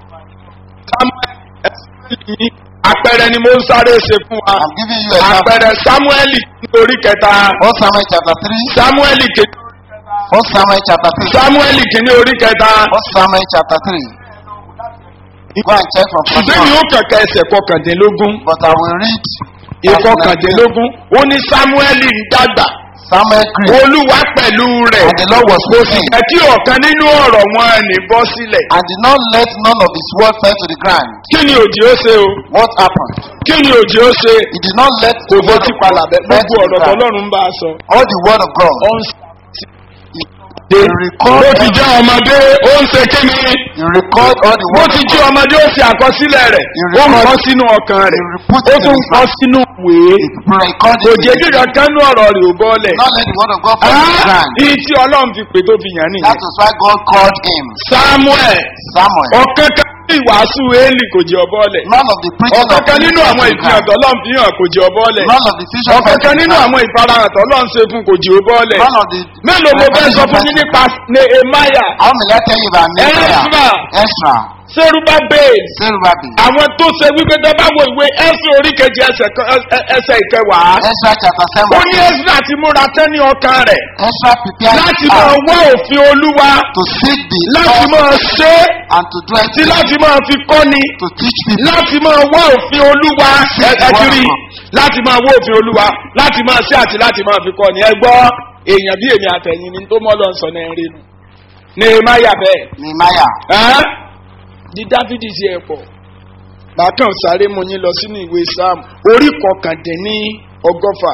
S2: samueli àpẹẹrẹ ni mo ń sáré ṣe fún wa
S1: I'm giving you an example.
S2: àpẹẹrẹ samueli orí kẹta
S1: 1 Samuel chapter 3.
S2: samueli kejì
S1: 1 Samuel chapter 3.
S2: samueli kìíní orí kẹta
S1: 1 Samuel chapter 3. Go and check from verse
S2: ṣùgbọ́n mi
S1: 1.
S2: ó kẹ̀kẹ́ ẹsẹ̀ kọkàndínlógún
S1: But I will read verse 19.
S2: ìkọkàndínlógún ó ní samueli ń dàgbà
S1: Samuel grew,
S2: olúwa pẹ̀lú rẹ̀
S1: and the Lord was
S2: kò
S1: with
S2: sì
S1: him,
S2: jẹ́ kí ọ̀kan nínú ọ̀rọ̀ wọn ní bọ́ sílẹ̀.
S1: and did not let none of his word fall to the ground.
S2: kí ni òjì ó ṣe o
S1: What happened?
S2: kí ni òjì ó ṣe
S1: He did not let
S2: kò
S1: the word
S2: fetí
S1: of
S2: palà
S1: God
S2: bẹ́ẹ̀
S1: fall
S2: gbogbo
S1: to the
S2: ọ̀rọ̀
S1: ground.
S2: tọ́lọ́run bá a sọ.
S1: All the word of God.
S2: ó ń
S1: He
S2: ṣe
S1: record,
S2: bó ti jẹ́ ọmọdé ó ń ṣe kí ni
S1: he record all the
S2: bó
S1: word
S2: ti
S1: of
S2: jẹ́
S1: God.
S2: ọmọdé ó ṣe àkọsílẹ̀ rẹ̀
S1: He
S2: ó ń
S1: record-
S2: kọ́ sínú ọkàn rẹ̀
S1: He put
S2: ó
S1: it in
S2: tún
S1: his
S2: kọ́
S1: mouth.
S2: sínú ìwé
S1: He record
S2: kò
S1: it.
S2: jẹ́
S1: in
S2: kí
S1: his-
S2: kankan nú ọ̀rọ̀ rẹ̀ ò bọ́lẹ̀.
S1: Not let the word of God fall to the ground.
S2: ìyí tí ọlọ́run fi pè tó fi yàn
S1: That
S2: nìyẹn.
S1: was why God called him
S2: samuel
S1: Samuel.
S2: ọ̀kan kan ní ìwàásù éèlì kò jẹ́ ọbọ̀lẹ̀.
S1: None of the preaching
S2: ọ̀kan
S1: of
S2: kan nínú àwọn
S1: the
S2: ìfihàn tọ́lọ́n fi hàn kò jẹ́ ọbọ̀lẹ̀.
S1: None of the vision
S2: ọ̀kan kan nínú àwọn ìfarahàn tọ́lọ́n ṣe fún kò jẹ́ ọbọ̀lẹ̀.
S1: None of the
S2: mélòó mo fẹ́ sọ fún yín nípa nehemiah
S1: How may I tell you about Nehemiah?
S2: Ezra.
S1: Ezra.
S2: serubabel
S1: Zerubbabel.
S2: àwọn tó ṣe wípé tó bá wo ìwé ẹsẹ̀ oríkejì ẹsẹ̀ kan- ẹ- ẹsẹ̀ ìkẹwàá.
S1: Ezra chapter
S2: ó
S1: 7.
S2: ní ezra ti múra tán ní ọkàn rẹ̀
S1: Ezra prepared
S2: láti
S1: his
S2: máa
S1: heart
S2: wá òfin olúwa
S1: to seek the
S2: láti
S1: Lord
S2: máa ṣe é
S1: and to do
S2: àti
S1: it
S2: láti máa fi kọ́ni.
S1: to teach people.
S2: láti máa wá òfin olúwa ẹ̀ẹ́dìrí láti máa wá òfin olúwa láti máa ṣe àti láti máa fi kọ́ ni ẹ gbọ́ èèyàn bí èmi àtẹ̀yìn ni tó mọ́ lọ sọ náà rí nu nehemiah bẹ́ẹ̀
S1: Nehemiah.
S2: ẹ́ di dávidi sí ẹ pọ̀ bákan sáré mo yín lọ sínú ìwé sam orí kọkàndínní ọgọ́fà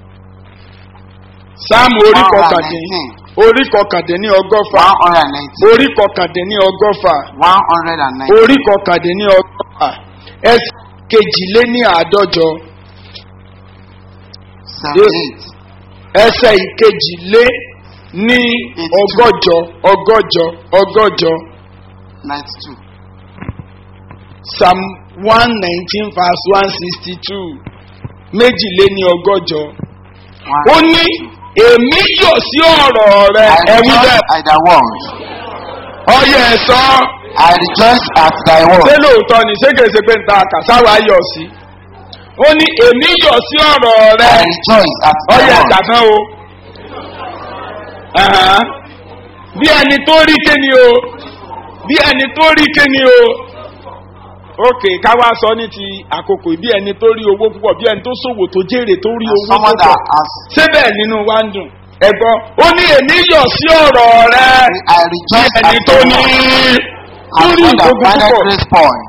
S2: sam orí kọkàndínní orí kọkàndínní ọgọ́fà
S1: one hundred and nineteen
S2: orí kọkàndínní ọgọ́fà
S1: one hundred and nineteen
S2: orí kọkàndínní ọgọ́fà ẹsẹ̀ kejìléní àádọ́jọ
S1: seventy eight
S2: ẹsẹ̀ ìkejìlé ní ọgọ́jọ ọgọ́jọ ọgọ́jọ
S1: ninety two
S2: psalm one nineteen verse one sixty two méjìléní ọgọ́jọ ó
S1: one
S2: ní èmi yọ̀ sí ọ̀rọ̀ rẹ
S1: I
S2: ẹ̀wí
S1: rejoice
S2: bẹ́ẹ̀
S1: at thy word
S2: ọyẹ ẹ̀sọ́
S1: I rejoice at thy
S2: ṣé
S1: word
S2: lóòótọ́ ni ṣé kèsì pé nta kàṣáwá yọ̀ sí ó ní èmi yọ̀ sí ọ̀rọ̀ rẹ
S1: I rejoice at thy
S2: ọyẹ
S1: word
S2: ẹ̀dá tán o Ẹ̀hán. bí ẹni tó rí kéni o bí ẹni tó rí kéni o ok káwá sọ ní ti àkókò bí ẹni tó rí owó púpọ̀ bí ẹni tó ṣòwò tó jèrè tó rí
S1: as
S2: owó
S1: someone
S2: púpọ̀
S1: that has
S2: síbẹ̀ nínú wa ń dùn ẹ̀gbọ́n ó ní èmi yọ̀ sí ọ̀rọ̀ rẹ
S1: I
S2: bí
S1: rejoice
S2: ẹni
S1: at
S2: tó
S1: thy
S2: ní
S1: word
S2: tó
S1: as
S2: rí
S1: one that
S2: ìgbógun
S1: findeth
S2: púpọ̀
S1: grace point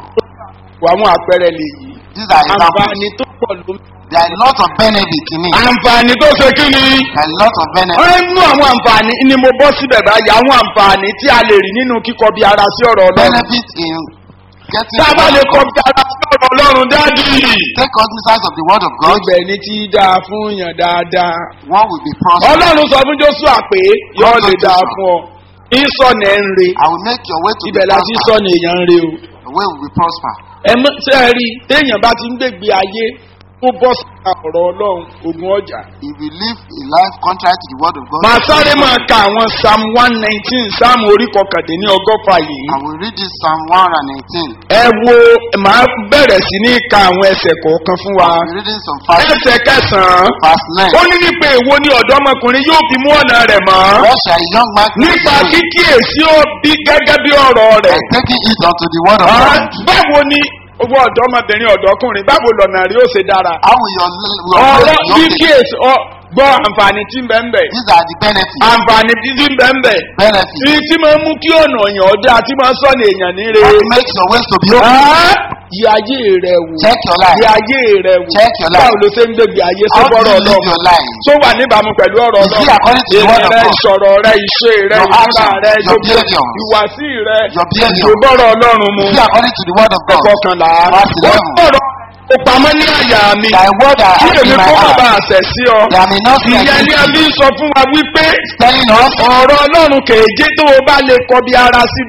S2: wà àwọn àpẹẹrẹ lè yí
S1: these are examples
S2: àǹfààní tó pọ̀ ló ń
S1: there are a lot of benefit in it
S2: àǹfààní tó ṣe kí ni
S1: there are a lot of benefit
S2: ọ̀rẹ́ nínú àwọn àǹfààní ni mo bọ́ síbẹ̀ báyìí àwọn àǹfààní tí a lè rí nínú kíkọ bí ara sí ọ̀rọ̀ ọlọ́run
S1: benefit in getting
S2: tá a bá
S1: the
S2: lè
S1: word
S2: kọ
S1: of
S2: bí ara sí ọ̀rọ̀ ọlọ́run dáàdì.
S1: take cognizance of the word of God
S2: ibẹ̀ ni tí dáa fún yàn dáadáa.
S1: one will be prosperous
S2: ọlọ́run sọ fún joshua pé yóò lè dáa fún ọ ìsọ̀nà ẹ̀ ń re
S1: I will make your way to be
S2: ibẹ̀ la ti
S1: prosper
S2: sọ̀nà èèyàn ń re o.
S1: the way will be prosper
S2: ẹ mọ ṣe é rí i téèyàn bá ti ń gbègbè ayé tó bọ́ sí ọ̀rọ̀ ọlọ́run ogun ọjà.
S1: if you live a life contrary to the word of God
S2: màá sáré máa ka àwọn psalm one nineteen psalm orí kọkàndínní ọgọ́fà yìí.
S1: I will read this Psalm one hundred and eighteen
S2: ẹ wo màá bẹ̀rẹ̀ sí ní ka àwọn ẹsẹ̀ kọ̀ọ̀kan fún wa.
S1: I will be reading some five
S2: ẹsẹ̀ kẹsàn-án
S1: verse nine
S2: ó ní nípa èwo ni ọ̀dọ́mọkùnrin yóò fi mú ọ̀nà rẹ̀ mọ́.
S1: what shall a young man do
S2: nípa kíkíyèsí ó bí gẹ́gẹ́ bí ọ̀rọ̀
S1: by
S2: rẹ̀.
S1: taking it unto the word of
S2: Ah,
S1: God
S2: báwo ni owó ọ̀dọ́mọbìnrin ọ̀dọ́kùnrin báwo lọ̀nà rí ó ṣe dára.
S1: how will your your
S2: ọ̀rọ̀
S1: faith your faith
S2: kíkíyèsí ọ gbọ́ àǹfààní tí ń bẹ ń bẹ̀.
S1: these are the benefits
S2: àǹfààní tí ń bẹ ń bẹ̀.
S1: benefits
S2: tí tí máa ń mú kí ọ̀nà èèyàn ọ̀dà tí máa ń sọ̀nà èèyàn níre.
S1: that makes your ways to be open
S2: Ah, yí ayé rẹ wò.
S1: check your
S2: yí
S1: life
S2: ayé rẹ wò.
S1: Check your life.
S2: báwo ló ṣe ń gbègbè ayé
S1: how do
S2: sọ́bọ̀rọ̀
S1: you live
S2: ọlọ́run.
S1: your life
S2: tó wà níbàámu pẹ̀lú ọ̀rọ̀
S1: Is it according to the word of
S2: rẹ
S1: God?
S2: ìṣọ̀rọ̀ rẹ ìṣe rẹ
S1: Your
S2: ìmúra
S1: action,
S2: rẹ
S1: your
S2: gbogbo
S1: behavior.
S2: ìwàsí rẹ
S1: Your behavior.
S2: ìṣòbọ̀rọ̀ ọlọ́run mu
S1: is it according to the word of God
S2: ẹ̀kọ́ kanlá
S1: Verse
S2: ó
S1: 11.
S2: sọ̀rọ̀ ó pamọ́ ní àyà mi
S1: thy word are
S2: kí
S1: hid
S2: èmi
S1: in my
S2: kó má
S1: heart
S2: bàa ṣẹ̀ sí ọ
S1: that I may not sin
S2: ìyẹn ni a
S1: against
S2: fi
S1: you
S2: ń sọ fún wa wípé
S1: telling us
S2: ọ̀rọ̀ ọlọ́run kèéjé tó o bá lè kọ bí ara sí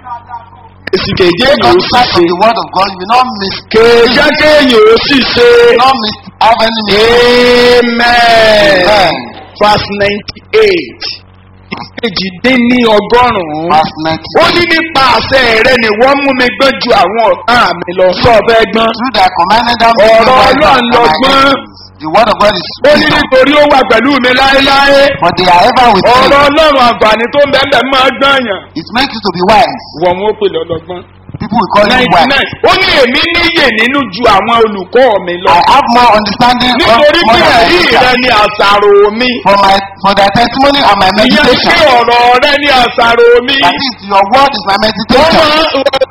S2: èsì kèéjé
S1: take
S2: yìí ó
S1: on
S2: sì
S1: sight of
S2: ṣe
S1: the word of God you will not miss
S2: kèéjé kéèyàn ó sì ṣe
S1: you will not miss have any mistake
S2: amen
S1: Amen.
S2: verse ninety eight ìkejì dín ní ọgọ́rùn-ún
S1: verse ninety
S2: ó ní nípa àṣẹ rẹ ni wọ́n mú mi gbọ́n ju àwọn ọ̀tá mi lọ sọ fẹ́ gbọ́n
S1: through thy commanded them
S2: Ọ̀rọ̀
S1: to know
S2: Ọlọ́run
S1: thy
S2: lọ
S1: my
S2: gbọ́n.
S1: enemies. the word of God is
S2: ó ní
S1: wisdom
S2: nítorí ó wà pẹ̀lú mi láéláé
S1: but they are ever with
S2: ọ̀rọ̀
S1: you
S2: ọlọ́run àǹfààní tó ń bẹ́ẹ̀ bẹ́ẹ̀ máa gbọ́n yàn
S1: it makes you to be wise
S2: wọ́n mú ó pè lọ́lọ́gbọ́n
S1: people will call you
S2: ninety
S1: wise
S2: nine ó ní èmi níyè nínú ju àwọn olùkọ́ mi lọ
S1: I have more understanding of
S2: nítorí
S1: more
S2: pé
S1: than my
S2: ẹ̀rí
S1: teacher.
S2: rẹ ni àṣàrò mi
S1: for my for thy testimony and my
S2: ìyẹn ni
S1: meditation
S2: pé ọ̀rọ̀ rẹ ni àṣàrò mi
S1: that is your word is my
S2: wọ́n
S1: meditation
S2: máa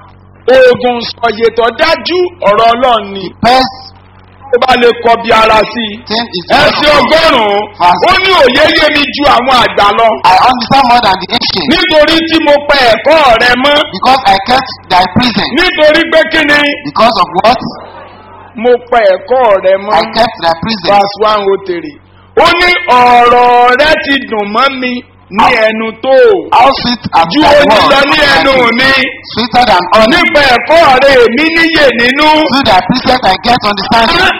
S2: oògùn sọ̀yètọ̀ dájú ọ̀rọ̀ ọlọ́run ni
S1: best
S2: ó bá lè kọ bí ara sí i
S1: thing is the word of
S2: ẹsẹ̀
S1: God.
S2: ọgọ́rùn-ún
S1: Fast.
S2: ó ní òye yé mi ju àwọn àgbà lọ
S1: I understand more than the ancient
S2: nítorí tí mo pẹ ẹ̀kọ́ rẹ mọ́
S1: because I kept thy prison
S2: nítorí pé kí ni
S1: because of what
S2: mo pẹ ẹ̀kọ́ rẹ mọ́
S1: I kept thy prison
S2: verse one oh three ó ní ọ̀rọ̀ rẹ ti dùn mọ́ mi ní ẹnu tó
S1: how sweet as
S2: ju
S1: thy
S2: oyin
S1: word
S2: lọ ní
S1: on my
S2: ẹnu
S1: lips.
S2: mi
S1: sweeter than honey
S2: nípa ẹ̀kọ́ rẹ èmi níyè nínú.
S1: through thy precept I get understanding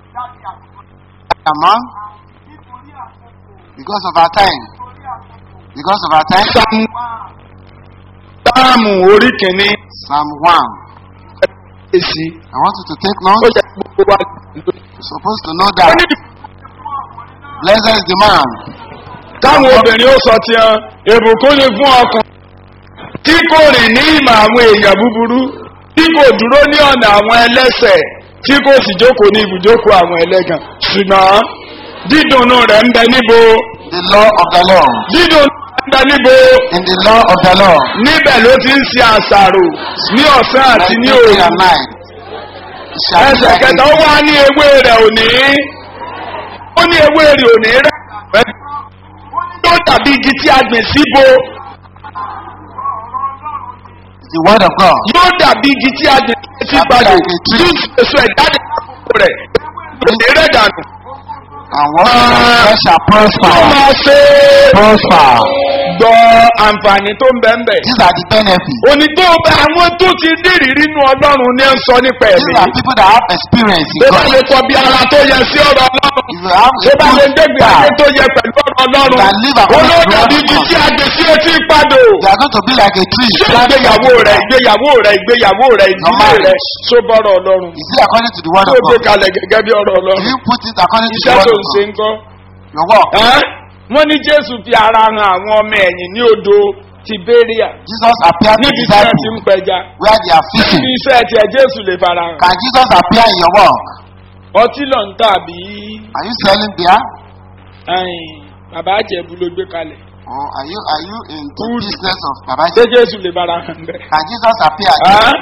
S1: Among because of our time because of our time
S2: Sáàmù Sáàmù orí kìíní
S1: Psalm one
S2: èsì
S1: I want you to take
S2: ó
S1: note
S2: yẹ gbogbo wa.
S1: you're supposed to know
S2: Ó
S1: that
S2: ní
S1: blessed is the man
S2: táwọn obìnrin ó sọ tiẹ̀ èbùkún ni fún ọkùnrin tí kò rìn ní ìmọ̀ àwọn èèyàn búburú tí kò dúró ní ọ̀nà àwọn ẹlẹ́sẹ̀ tí kò sì jókòó ní ibùjókòó àwọn ẹlẹ́gàn ṣùgbọ́n dídùnnú rẹ̀ ń bẹ níbo
S1: the law of the Lord
S2: dídùn bẹ níbo
S1: in the law of the Lord.
S2: níbẹ̀ ló ti ń ṣe àṣàrò ní ọ̀sán àti ní
S1: Like day
S2: òru
S1: and night. It shall be
S2: ẹsẹ̀
S1: like
S2: kẹta
S1: a
S2: ó wá ní ewé rẹ̀ òní ó ní ewé rẹ̀ òní rẹ̀ yóò dàbí igi tí a gbìn síbo
S1: the word of God.
S2: yóò dàbí igi tí a gbìn sí gbàdò tí èso ẹ̀ jáde lápò rẹ̀ òní rẹ̀ dànù
S1: And what uh, shall
S2: yóò
S1: prosper.
S2: máa ṣe
S1: Prosper.
S2: gbọ́ àǹfààní tó ń bẹ́ẹ̀ bẹ́ẹ̀.
S1: These are the benefits.
S2: òní tó bá àwọn tó ti nírìírí nínú ọlọ́run ní ń sọ nípa
S1: These
S2: ẹ̀mí.
S1: are people that have experience in
S2: tó bá
S1: God.
S2: lè kọ bí ara tó yẹ sí ọ̀rọ̀ ọlọ́run.
S1: If you have
S2: tó
S1: a
S2: bá lè
S1: good
S2: dégbé ayé
S1: start,
S2: tó yẹ pẹ̀lú ọ̀rọ̀ ọlọ́run.
S1: That live according to
S2: olóòdà
S1: the
S2: bí
S1: word of
S2: ibi
S1: God.
S2: tí a gbé sí etí ìpadò.
S1: they are going to be like a tree.
S2: ṣé ìgbéyàwó rẹ̀ ìgbéyàwó rẹ̀ ìgbéyàwó rẹ̀ ìdílé
S1: marriage.
S2: rẹ̀ só bọ́rọ̀ ọlọ́run.
S1: Is it according to the word
S2: tó
S1: of
S2: gbé
S1: God?
S2: kalẹ̀ gẹ́gẹ́ bí ọ̀rọ̀
S1: Do
S2: ọlọ́run.
S1: you put it according to the
S2: iṣẹ́
S1: word
S2: tó
S1: of
S2: ń ṣe
S1: God?
S2: ń kọ́.
S1: Your work.
S2: Ẹ́? wọ́n ní jésù fi ara han àwọn ọmọ ẹ̀yìn ní odò tiberia
S1: Jesus appeared to
S2: níbi tí wọ́n ti ń
S1: disciples
S2: pẹja.
S1: where they are
S2: níbi
S1: fishing.
S2: iṣẹ́ tiẹ̀ jésù lè fara hàn.
S1: Can Jesus appear in your work?
S2: ọtí lọ ń tàbí
S1: Are you selling beer?
S2: bàbá àjẹbù ló gbé kalẹ̀.
S1: Or are you are you in the
S2: Food.
S1: business of Baba?
S2: ṣé jésù lè fara hàn bẹ́ẹ̀.
S1: Can Jesus appear?
S2: Ẹ́?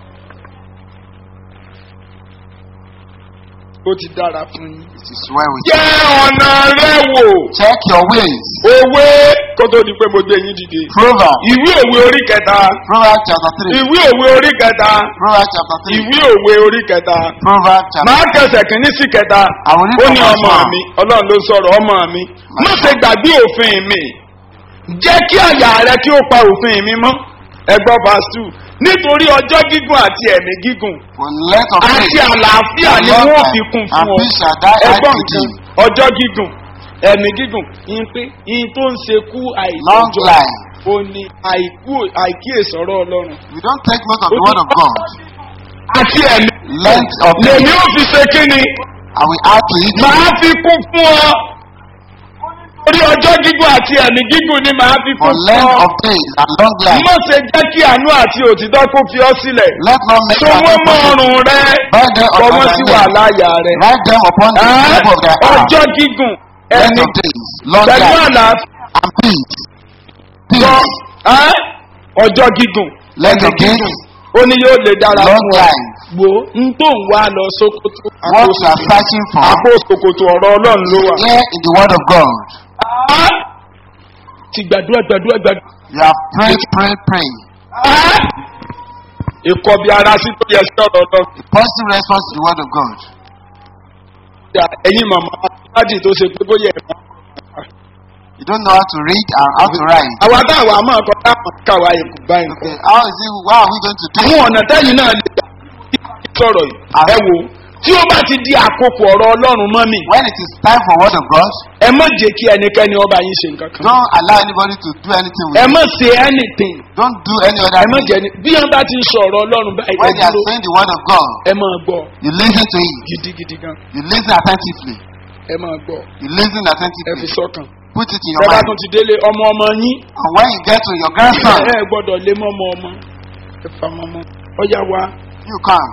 S2: ó ti dára fún yín.
S1: It is well with you.
S2: jẹ́ ọ̀nà rẹ wò
S1: Check your ways.
S2: òwe kó tó di pé mo gbé yín dìde.
S1: Proverbs.
S2: ìwé òwe orí kẹta
S1: Proverbs chapter three.
S2: ìwé òwe orí kẹta
S1: Proverbs chapter three.
S2: ìwé òwe orí kẹta.
S1: Proverbs chapter.
S2: máa kẹsẹ̀ kínní sí kẹta
S1: Àwọn
S2: ó ní
S1: onígbàgbọ́
S2: ọmọ
S1: sọ̀rọ̀.
S2: mi ọlọ́run ló sọ̀rọ̀ ọmọ mi má ṣe gbàgbé òfin mi jẹ́ kí àyà rẹ kí ó pa òfin mi mọ́ ẹgbọ́n verse two nítorí ọjọ́ gígùn àti ẹ̀mí gígùn
S1: For let of
S2: àti
S1: faith.
S2: àlàáfíà ni
S1: Lord,
S2: wọ́n fi kún
S1: and
S2: fún ọ
S1: peace shall thy eyes
S2: ẹgbọ́n nǹkan
S1: redeem.
S2: ọjọ́ gígùn ẹ̀mí gígùn yín pé yín tó ń ṣekú
S1: Long
S2: àìsànjọ́
S1: life.
S2: ó ní àìkú àìkíyèsọ̀rọ̀ ọlọ́run
S1: You don't take note of the word of God.
S2: àti ẹ̀mí
S1: Length of
S2: lèmi
S1: days.
S2: ò fi ṣe kí ni
S1: I will add to it.
S2: màá fi kún fún ọ. orí ọjọ́ gígùn àti ẹ̀mí gígùn ni màá fi
S1: For
S2: kún fún
S1: length
S2: ọ.
S1: of days and long life.
S2: mo ṣe jẹ́ kí àánú àti òtítọ́ kó fi ọ sílẹ̀.
S1: Let not make
S2: so
S1: an
S2: wọ́n mọ
S1: impossible.
S2: ọrùn rẹ
S1: Bind them upon
S2: ọmọ
S1: thy
S2: sí
S1: neck.
S2: wàhálà rẹ.
S1: Write them upon the
S2: Ẹ́,
S1: tip of their heart.
S2: ọjọ́ gígùn
S1: Length
S2: ẹ̀mí
S1: of days, long
S2: pẹ̀lú
S1: life,
S2: àlàáfíà
S1: and peace.
S2: sọ
S1: Peace.
S2: ẹ́, ọjọ́ gígùn
S1: Length
S2: ẹ̀mí
S1: of
S2: gígùn
S1: days,
S2: ó ní yóò lè dára
S1: long
S2: fún ọ.
S1: life.
S2: wo n tó ń wá lọ sókòtò
S1: What you are searching for.
S2: àpò sòkòtò ọ̀rọ̀ ọlọ́run ló wà.
S1: Here in the word of God.
S2: Ẹ́, ti gbàdúrà gbàdúrà gbàdúrà.
S1: You have prayed, prayed, prayed.
S2: ìkọbi ara sí tó yẹ sí ọ̀rọ̀ ọlọ́run.
S1: A positive response to the word of God.
S2: ẹ̀yin màmá aládì tó ṣe pé bóyá ẹ̀ máa.
S1: You don't know how to read and how to write.
S2: àwa táwa máa kọ dáhùn káwa èkó báyìí kọ.
S1: Okay, how is it? What are we going to do?
S2: àwọn ọ̀nà tẹ́yìn náà lè gbà kí sọ̀rọ̀ yìí. ẹ wo tí ó bá ti di àkókò ọ̀rọ̀ ọlọ́run mọ́ mi.
S1: When it is time for word of God,
S2: ẹ má jẹ́ kí ẹnikẹ́ni ọba yín ṣe nǹkan kan.
S1: don't allow anybody to do anything with
S2: ẹ
S1: you.
S2: má ṣe anything.
S1: Don't do any other
S2: ẹ má
S1: thing.
S2: jẹ́ ni bí wọ́n bá ti ń sọ ọ̀rọ̀ ọlọ́run báyìí
S1: When they are
S2: dúró
S1: saying the word of God,
S2: ẹ máa gbọ́
S1: you listen to it.
S2: gidigidi gan.
S1: You listen attentively.
S2: ẹ máa gbọ́
S1: You listen
S2: ẹ fi
S1: attentively.
S2: sọ́kàn.
S1: Put it in
S2: ẹ
S1: your
S2: bá
S1: mind.
S2: tún ti délé ọmọ ọmọ yín.
S1: And when you get to your grandson,
S2: ẹ gbọ́dọ̀ lé mọ́mọ́ ọmọ ẹ fa mọ́mọ́ ọ̀yá wa
S1: you come.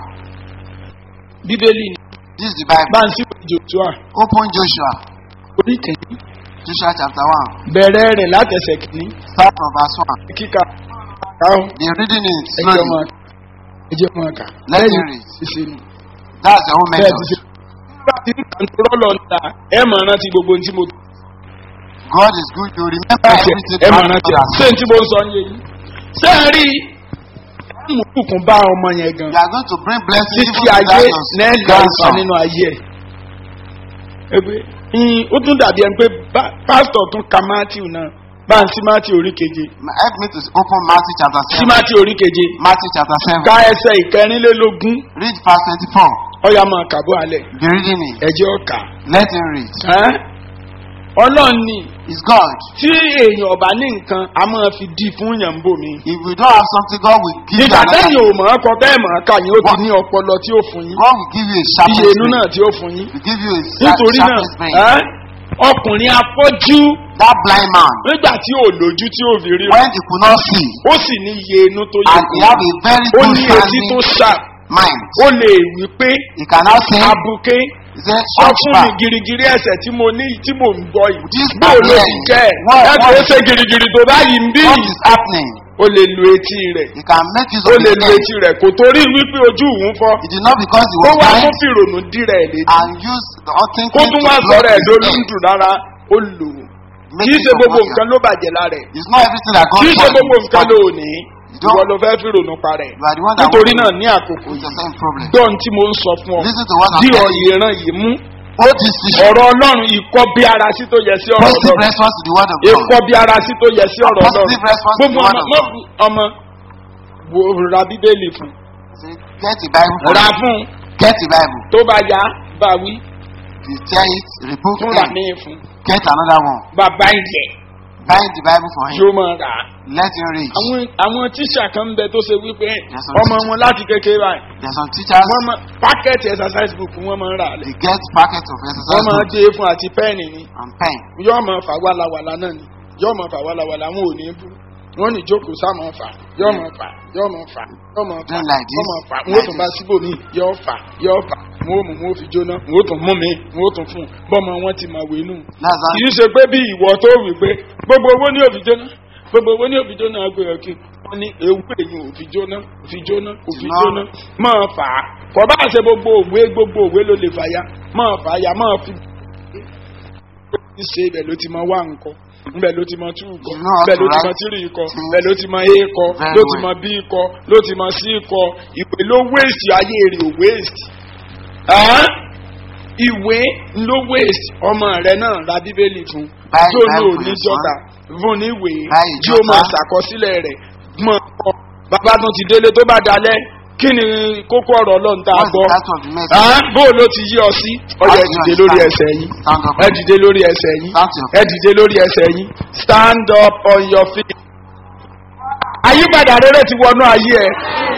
S2: bíbélì ní
S1: This is the Bible.
S2: báńsì joshua
S1: Open Joshua.
S2: orí kẹ́yìn
S1: Joshua chapter 1.
S2: bẹ̀rẹ̀ rẹ̀ látẹ̀sẹ̀ kìíní
S1: Start from verse 1.
S2: kíkà káwọn
S1: The reading is
S2: ẹjẹ́
S1: slowly.
S2: máa ẹjẹ́ máa kà
S1: Let me
S2: lẹ́yìn
S1: read.
S2: ṣíṣe ni
S1: That's the whole
S2: bẹ́ẹ̀ ti
S1: message.
S2: ṣe. nígbà tí kàńtúrọ́ lọ níta ẹ máa rántí gbogbo ohun tí mo
S1: God is good. You remember everything
S2: ẹ máa
S1: God
S2: rántí
S1: has
S2: ṣé n tí mo ń sọ ń yé yín ṣé ẹ rí mùkùnkùn bá ọmọ yẹn gan
S1: You are going to bring blessings even
S2: títí
S1: to
S2: ayé
S1: that your
S2: lẹ́ẹ̀lì àìsàn
S1: grandson.
S2: nínú ayé ẹ̀. Ẹgbẹ́ ìyìn ó tún dàbí ẹni pé bá- pásítọ̀ tún ka Matthew náà bá ń sí Matthew orí keje
S1: Help me to open Matthew chapter
S2: sí
S1: 7.
S2: Matthew orí keje
S1: Matthew chapter 7.
S2: ka ẹsẹ̀ ìkẹrìnlélógún
S1: Read verse 24.
S2: ọ̀yà máa kàbọ̀ alẹ̀
S1: Be reading it.
S2: ẹ̀jẹ̀ ọ̀kà.
S1: Let him read.
S2: Ẹ́n? Ọlọ́run ni
S1: It's God.
S2: tí èèyàn ọ̀bá ní nǹkan a máa fi di fún yàn bò mí.
S1: If we don't have something, God will give you
S2: Nígbà
S1: another.
S2: tẹ́yìn ò mọ̀ ọ́ kọ bẹ́ẹ̀ mọ̀ ọ́ kà yín ó ti ní ọpọlọ tí ó fún yín.
S1: God will give you a sharp
S2: Iye inú náà tí ó fún yín.
S1: will give you a sharp,
S2: Nítorí náà
S1: sharpest brain.
S2: ẹ́n? ọkùnrin afọ́jú
S1: That blind man,
S2: nígbà tí ò lójú tí ò fi rí
S1: when he could not see,
S2: ó sì ní iye inú tó yẹ
S1: and he have a very
S2: ó
S1: good
S2: ní etí tó
S1: standing
S2: ṣá
S1: mind,
S2: ó lè wí pé
S1: he can now say,
S2: abuké
S1: He said,
S2: sọ
S1: Watch
S2: fún mi
S1: back.
S2: girigiri ẹsẹ̀ tí mo ní tí mò ń gbọ́ yìí
S1: This
S2: bóò ló
S1: man
S2: ti
S1: here,
S2: jẹ́
S1: what-
S2: ẹ kò
S1: what-
S2: ṣe girigiri tó báyìí ń bí
S1: What is happening?
S2: o lè lu etí rẹ̀
S1: He can make use
S2: ó
S1: of
S2: lè
S1: his
S2: lu
S1: neck.
S2: etí rẹ̀ kò torí wípé ojú òun fọ́
S1: It is not because he
S2: kó
S1: was
S2: wá
S1: blind
S2: fún fìrònú dírẹ̀ ẹ̀ létí
S1: and use the
S2: kó
S1: unthinking
S2: tún
S1: to
S2: wá
S1: block
S2: sọ̀rọ̀ ẹ̀
S1: his
S2: lórí
S1: neck.
S2: ń dùn rárá ó lò ó
S1: Make
S2: kì í
S1: use
S2: ṣe
S1: of
S2: gbogbo
S1: what
S2: nǹkan
S1: you
S2: ló bàjẹ́ lára ẹ̀
S1: It's not everything that God
S2: kì í ṣe
S1: wants.
S2: gbogbo nǹkan ló ní
S1: don't-
S2: ìwọ ló fẹ́ fìrònú parẹ́
S1: You are the one that
S2: nítorí
S1: wants
S2: náà
S1: to-
S2: ní àkókò
S1: It's the
S2: yìí
S1: same problem.
S2: gbọ́n tí mo ń sọ fún ọ
S1: Listen to what I'm
S2: dí
S1: telling
S2: ọ̀yẹ̀ ìran yìí mú
S1: Hold this issue.
S2: ọ̀rọ̀ ọlọ́run ìkọ́ bí ara sí tó yẹ sí ọ̀rọ̀
S1: Positive
S2: ọlọ́run
S1: response to the word of
S2: ìkọ́
S1: God.
S2: bí ara sí tó yẹ sí ọ̀rọ̀ ọlọ́run
S1: Positive response to
S2: gbogbo
S1: the word
S2: ọmọ
S1: of
S2: mọ́
S1: God.
S2: ọmọ wo ra bíbélì fún
S1: Say, Get the Bible for
S2: ra
S1: him.
S2: fún
S1: Get the Bible.
S2: tó bá yá bá wí
S1: If you tear it, rebuke
S2: tún rà
S1: him.
S2: míì fún
S1: Get another one.
S2: bàbá ilẹ̀
S1: Bind the Bible for him.
S2: yóò máa rà á.
S1: Let him read.
S2: àwọn àwọn tíṣà kan ń bẹ tó ṣe wípé
S1: Yes, sir.
S2: ọmọ wọn láti kékeré báyìí
S1: There's some teachers,
S2: wọ́n máa pákẹ́ẹ̀tì exercise book wọ́n máa ń rà á lẹ̀
S1: they get packets of
S2: wọ́n
S1: exercise
S2: máa
S1: book
S2: dé fún àti pẹ́ẹ̀nì ni
S1: and pen.
S2: yóò máa fà wàlàwàlà náà ni yóò máa fà wàlàwàlà wọn ò ní bú wọn ní jókòó sá máa fà yóò máa fà yóò máa fà yóò máa fà
S1: Doing like this,
S2: yóò máa fà wọn ó
S1: like
S2: tún bá
S1: this.
S2: síbò mí yóò fà yóò fà wọn ó mú wọn ó fi jóná wọn ó tún mú mi wọn ó tún fún un bọ́mọ wọn ti máa wé nù.
S1: That's how
S2: kì í ṣe pé bí ìwọ tó wì pé gbogbo owó ní òfin jóná gbogbo owó ní òfin jóná agbèrè ọkì wọn ní ewu èyí òfin jóná òfin jóná òfin
S1: No.
S2: jóná máa fà á kò bá ṣe gbogbo òwe gbogbo òwe ló lè fà ya máa fà á ya máa fi ṣe ibẹ̀ ló ti máa wá nǹkan ibẹ̀ ló ti máa tú ikọ̀
S1: You know how
S2: ibẹ̀ ló
S1: to
S2: ti máa
S1: write
S2: tírì ikọ̀
S1: things
S2: ibẹ̀ ló ti máa a ikọ̀
S1: very
S2: ló ti
S1: well.
S2: máa b ikọ̀ ló ti máa c ikọ̀ ìwé ló wéèsì ayé rẹ̀ ò wéèsì ìwé ló wéèsì ọmọ rẹ náà ra bíbélì fún
S1: Buy
S2: tí ó ní
S1: Bible
S2: òní
S1: for
S2: jọta fún níwèé
S1: Buy
S2: tí ó
S1: jota.
S2: máa ṣàkọsílẹ̀ rẹ̀ mọ̀ ọ́ bàbá tó ti délé tó bá dalẹ̀ kí ni kókó ọ̀rọ̀ ọlọ́run tá a
S1: What's the
S2: gbọ́
S1: title of the message?
S2: Ah, bó o ló ti yí ọ sí ọyọ ẹ dìde lórí ẹsẹ̀ yín
S1: Stand up.
S2: ẹ dìde lórí ẹsẹ̀ yín
S1: Stand to your
S2: ẹ dìde lórí ẹsẹ̀ yín stand up on your feet. àyípadà rere ti wọnú ayé ẹ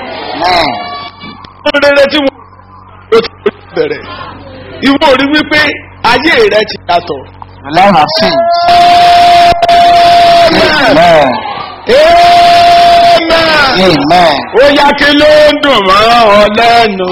S1: Man,
S2: rere tí wọn ló ti bẹ̀rẹ̀ ìwọ ò rí wípé ayé rẹ ti yàtọ̀.
S1: your life has changed.
S2: Amen.
S1: Amen.
S2: Amen.
S1: Amen.
S2: ó yá kí ló ń dùn mọ́ ọ lẹ́nu.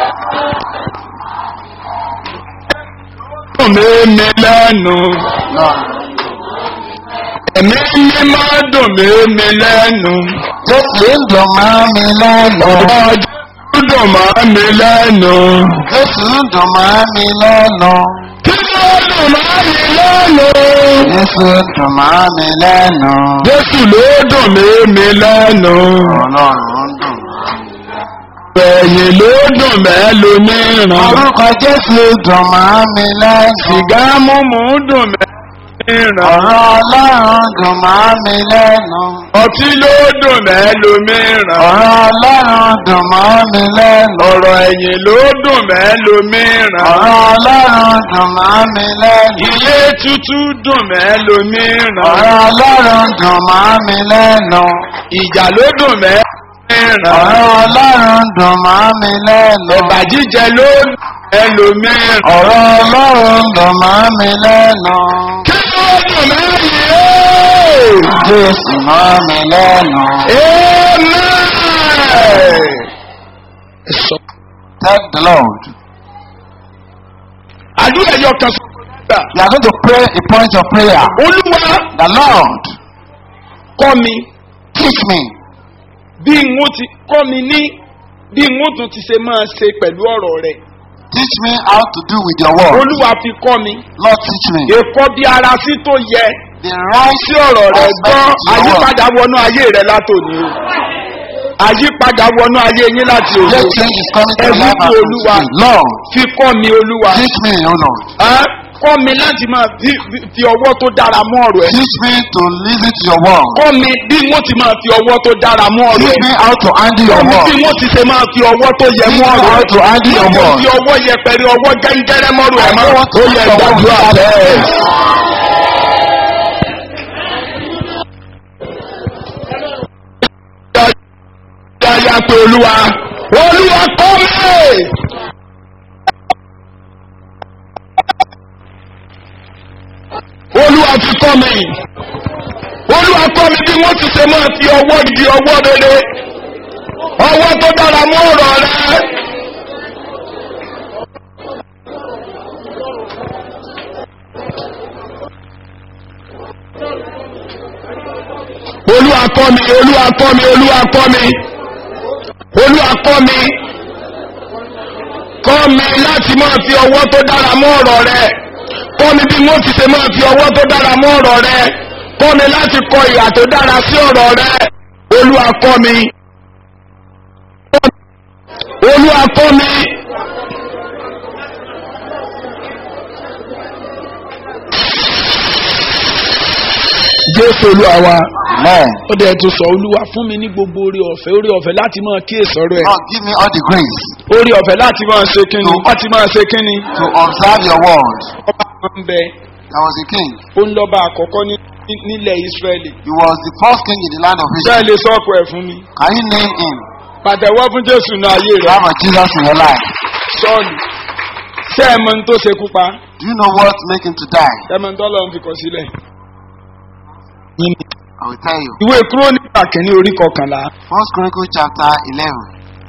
S2: dùn mí mi lẹ́nu.
S1: Lord,
S2: ẹ̀mí mímọ́ dùn mí mi lẹ́nu.
S1: Jésù ń dùn mọ́ mi lẹ́nu.
S2: ọjọ́ dùn mọ́ mi lẹ́nu.
S1: Jésù ń dùn mọ́ mi lẹ́nu.
S2: kí ló dùn mọ́ mi lẹ́nu.
S1: Jésù ń dùn mọ́ mi lẹ́nu.
S2: jésù ló dùn mí mi lẹ́nu.
S1: Ọlọ́run ń dùn.
S2: ẹ̀yìn ló dùn mẹ́lòmíràn.
S1: Orúkọ Jésù dùn mọ́ mi lẹ́nu.
S2: sìgá mímu dùn mẹ́lòmíràn.
S1: Ọ̀rọ̀ Ọlọ́run dùn mọ́ mi lẹ́nu.
S2: ọtí ló dùn mẹ́lòmíràn.
S1: Ọ̀rọ̀ Ọlọ́run dùn mọ́ mi lẹ́nu.
S2: ọ̀rọ̀ ẹ̀yìn ló dùn mẹ́lòmíràn.
S1: Ọ̀rọ̀ Ọlọ́run dùn mọ́ mi lẹ́nu.
S2: ilé tútù dùn mẹ́lòmíràn.
S1: Ọ̀rọ̀ Ọlọ́run dùn mọ́ mi lẹ́nu.
S2: ìjà ló dùn mẹ́lòmíràn.
S1: Ọ̀rọ̀ Ọlọ́run dùn mọ́ mi lẹ́nu.
S2: ẹ̀bà jíjẹ ló dùn mẹ́lòmíràn.
S1: Ọ̀rọ̀ Ọlọ́run dùn mọ́ mi lẹ́nu.
S2: kí ló dùn mẹ́lòmíràn.
S1: Jésù mọ́ mi lẹ́nu.
S2: amen. ẹ sọ.
S1: Thank the Lord.
S2: àdúrà ẹ̀yọ kan sọ.
S1: You are going to pray a point of prayer.
S2: olúwa
S1: The Lord,
S2: kọ́ mi
S1: teach me
S2: bí n ó ti kọ́ mi ní bí n ó tún ti ṣe máa ṣe pẹ̀lú ọ̀rọ̀ rẹ̀.
S1: Teach me how to do with your word.
S2: olúwa fi kọ́ mi.
S1: Lord, teach me.
S2: èkó bí ara sí tó yẹ
S1: The right
S2: sí ọ̀rọ̀ rẹ̀ gbọ́
S1: aspect to your word.
S2: àyípadà wọnú ayé rẹ̀ látòní o. àyípadà wọnú ayé yín láti òní
S1: Let
S2: o.
S1: change is coming to
S2: Ẹ
S1: your life
S2: wí
S1: as
S2: fún
S1: from
S2: Olúwa.
S1: today. Lord,
S2: fi kọ́ mi olúwa.
S1: teach me, O Lord.
S2: Ẹ́, kọ́ mi láti máa fi- fi- fi ọwọ́ tó dára mú ọ̀rọ̀ ẹ̀.
S1: Teach me to listen to your word.
S2: kọ́ mi bí wọ́n ti máa fi ọwọ́ tó dára mú ọ̀rọ̀
S1: Teach
S2: ẹ̀.
S1: me how to handle
S2: kọ́
S1: your
S2: mi bí
S1: word.
S2: wọ́n ti ṣe máa fi ọwọ́ tó yẹ mú
S1: Teach me
S2: ọ̀rọ̀
S1: how
S2: ẹ̀.
S1: to handle your
S2: Wọ́n
S1: word.
S2: fi ọwọ́ yẹpẹrẹ ọwọ́ gẹ́ngẹ́rẹ́ mọ́rù ẹ̀
S1: I
S2: mọ́.
S1: don't want to
S2: ó yẹ
S1: use your word
S2: gbàdúrà
S1: without
S2: bẹ́ẹ̀.
S1: faith.
S2: Yáyá pé olúwa olúwa kọ́ mi. Olúwa ti kọ́ mi. Olúwa kọ́ mi bí wọ́n ti ṣe máa fi ọwọ́ di ọwọ́ rere. Ọwọ́ tó dára mú ọ̀rọ̀ rẹ. olúwa kọ́ mi olúwa kọ́ mi olúwa kọ́ mi olúwa kọ́ mi kọ́ mi láti máa fi ọwọ́ tó dára mọ́ ọ̀rọ̀ rẹ kọ́ mi bí wọ́n ti ṣe máa fi ọwọ́ tó dára mọ́ ọ̀rọ̀ rẹ kọ́ mi láti kọ ìhà tó dára sí ọ̀rọ̀ rẹ olúwa kọ́ mi olúwa kọ́ mi. jésù olúwa wa
S1: Amen.
S2: ó dẹ̀ tó sọ olúwa fún mi ní gbogbo orí ọ̀fẹ́ orí ọ̀fẹ́ láti máa kíyèsí ọ̀rọ̀ ẹ̀
S1: Lord, give me all the grace
S2: orí ọ̀fẹ́ láti máa ṣe kínni
S1: No.
S2: láti máa ṣe kínni.
S1: to observe your word.
S2: ọba kan ń bẹ
S1: There was a king.
S2: ó ń lọ́ba àkọ́kọ́ ní- ní- nílẹ̀ ìsírẹ́lì
S1: He was the first king in the land of Israel.
S2: bẹ́ẹ̀ lè sọ́ọ̀kù ẹ̀ fún mi
S1: Can you name him?
S2: pàtẹ́wọ́ fún jésù ní ayé
S1: You
S2: rẹ̀
S1: have a Jesus in your life.
S2: sọ́ọ̀lù ṣé ẹ mọ ní tó ṣe kú pa
S1: Do you know what make him to die?
S2: ẹ mọ ní tó lọ́n fi kọ̀ sílẹ̀.
S1: I will tell you.
S2: ìwé kúrónìkà kìíní orí kọkànlá
S1: First Chronicles chapter 11.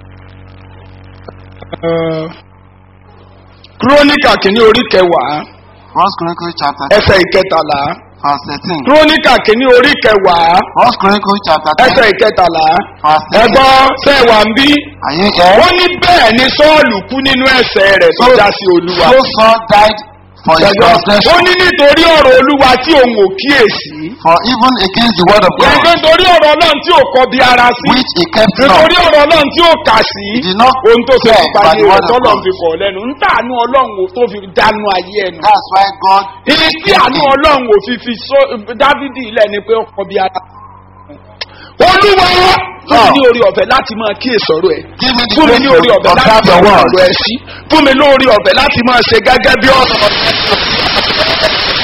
S2: eh, kúrónìkà kìíní orí kẹwàá
S1: First Chronicles chapter
S2: ẹsẹ̀ ìkẹtàlá
S1: verse 13.
S2: kúrónìkà kìíní orí kẹwàá
S1: First Chronicles chapter 10
S2: ẹsẹ̀ ìkẹtàlá
S1: verse 13.
S2: ẹgbọ́n sẹ́wà ń bí
S1: Are you here?
S2: ó ní bẹ́ẹ̀ ni sọ́ọ̀lù kú nínú ẹ̀sẹ̀ rẹ̀ tó já sí olúwa.
S1: So Saul died for his
S2: Ṣẹ̀gbọ́n, ó
S1: transgression,
S2: ní nítorí ọ̀rọ̀ olúwa tí òun ò kíyèsí.
S1: for even against the word of
S2: Ẹgbẹ́
S1: God,
S2: nítorí ọ̀rọ̀ ọlọ́run tí ò kọ bí ara sí.
S1: which he kept not.
S2: Nítorí ọ̀rọ̀ ọlọ́run tí ò kà sí.
S1: He did not
S2: Ohun tó ṣe
S1: care
S2: nípa
S1: by
S2: ayé
S1: the
S2: rẹ̀
S1: word of
S2: tọ́lọ́run
S1: God.
S2: fi kọ̀ lẹ́nu. ń tàánú ọlọ́run ò tó fi dánú ayé ẹnu.
S1: That's why God
S2: Ibi tí àánú ọlọ́run ò fi fi sọ- Dávídì ilẹ̀ ni pé ó kọ bí ara. Olúwa fún mi ní orí ọ̀fẹ́ láti máa kíyèsí ọ̀rọ̀ ẹ̀.
S1: give me the
S2: Fún mi
S1: grace
S2: ní
S1: to
S2: orí ọ̀fẹ́ láti
S1: observe
S2: máa
S1: your word.
S2: ọ̀rọ̀ ẹ̀ sí. Fún mi lórí ọ̀fẹ́ láti máa ṣe gẹ́gẹ́ bí ọ̀rọ̀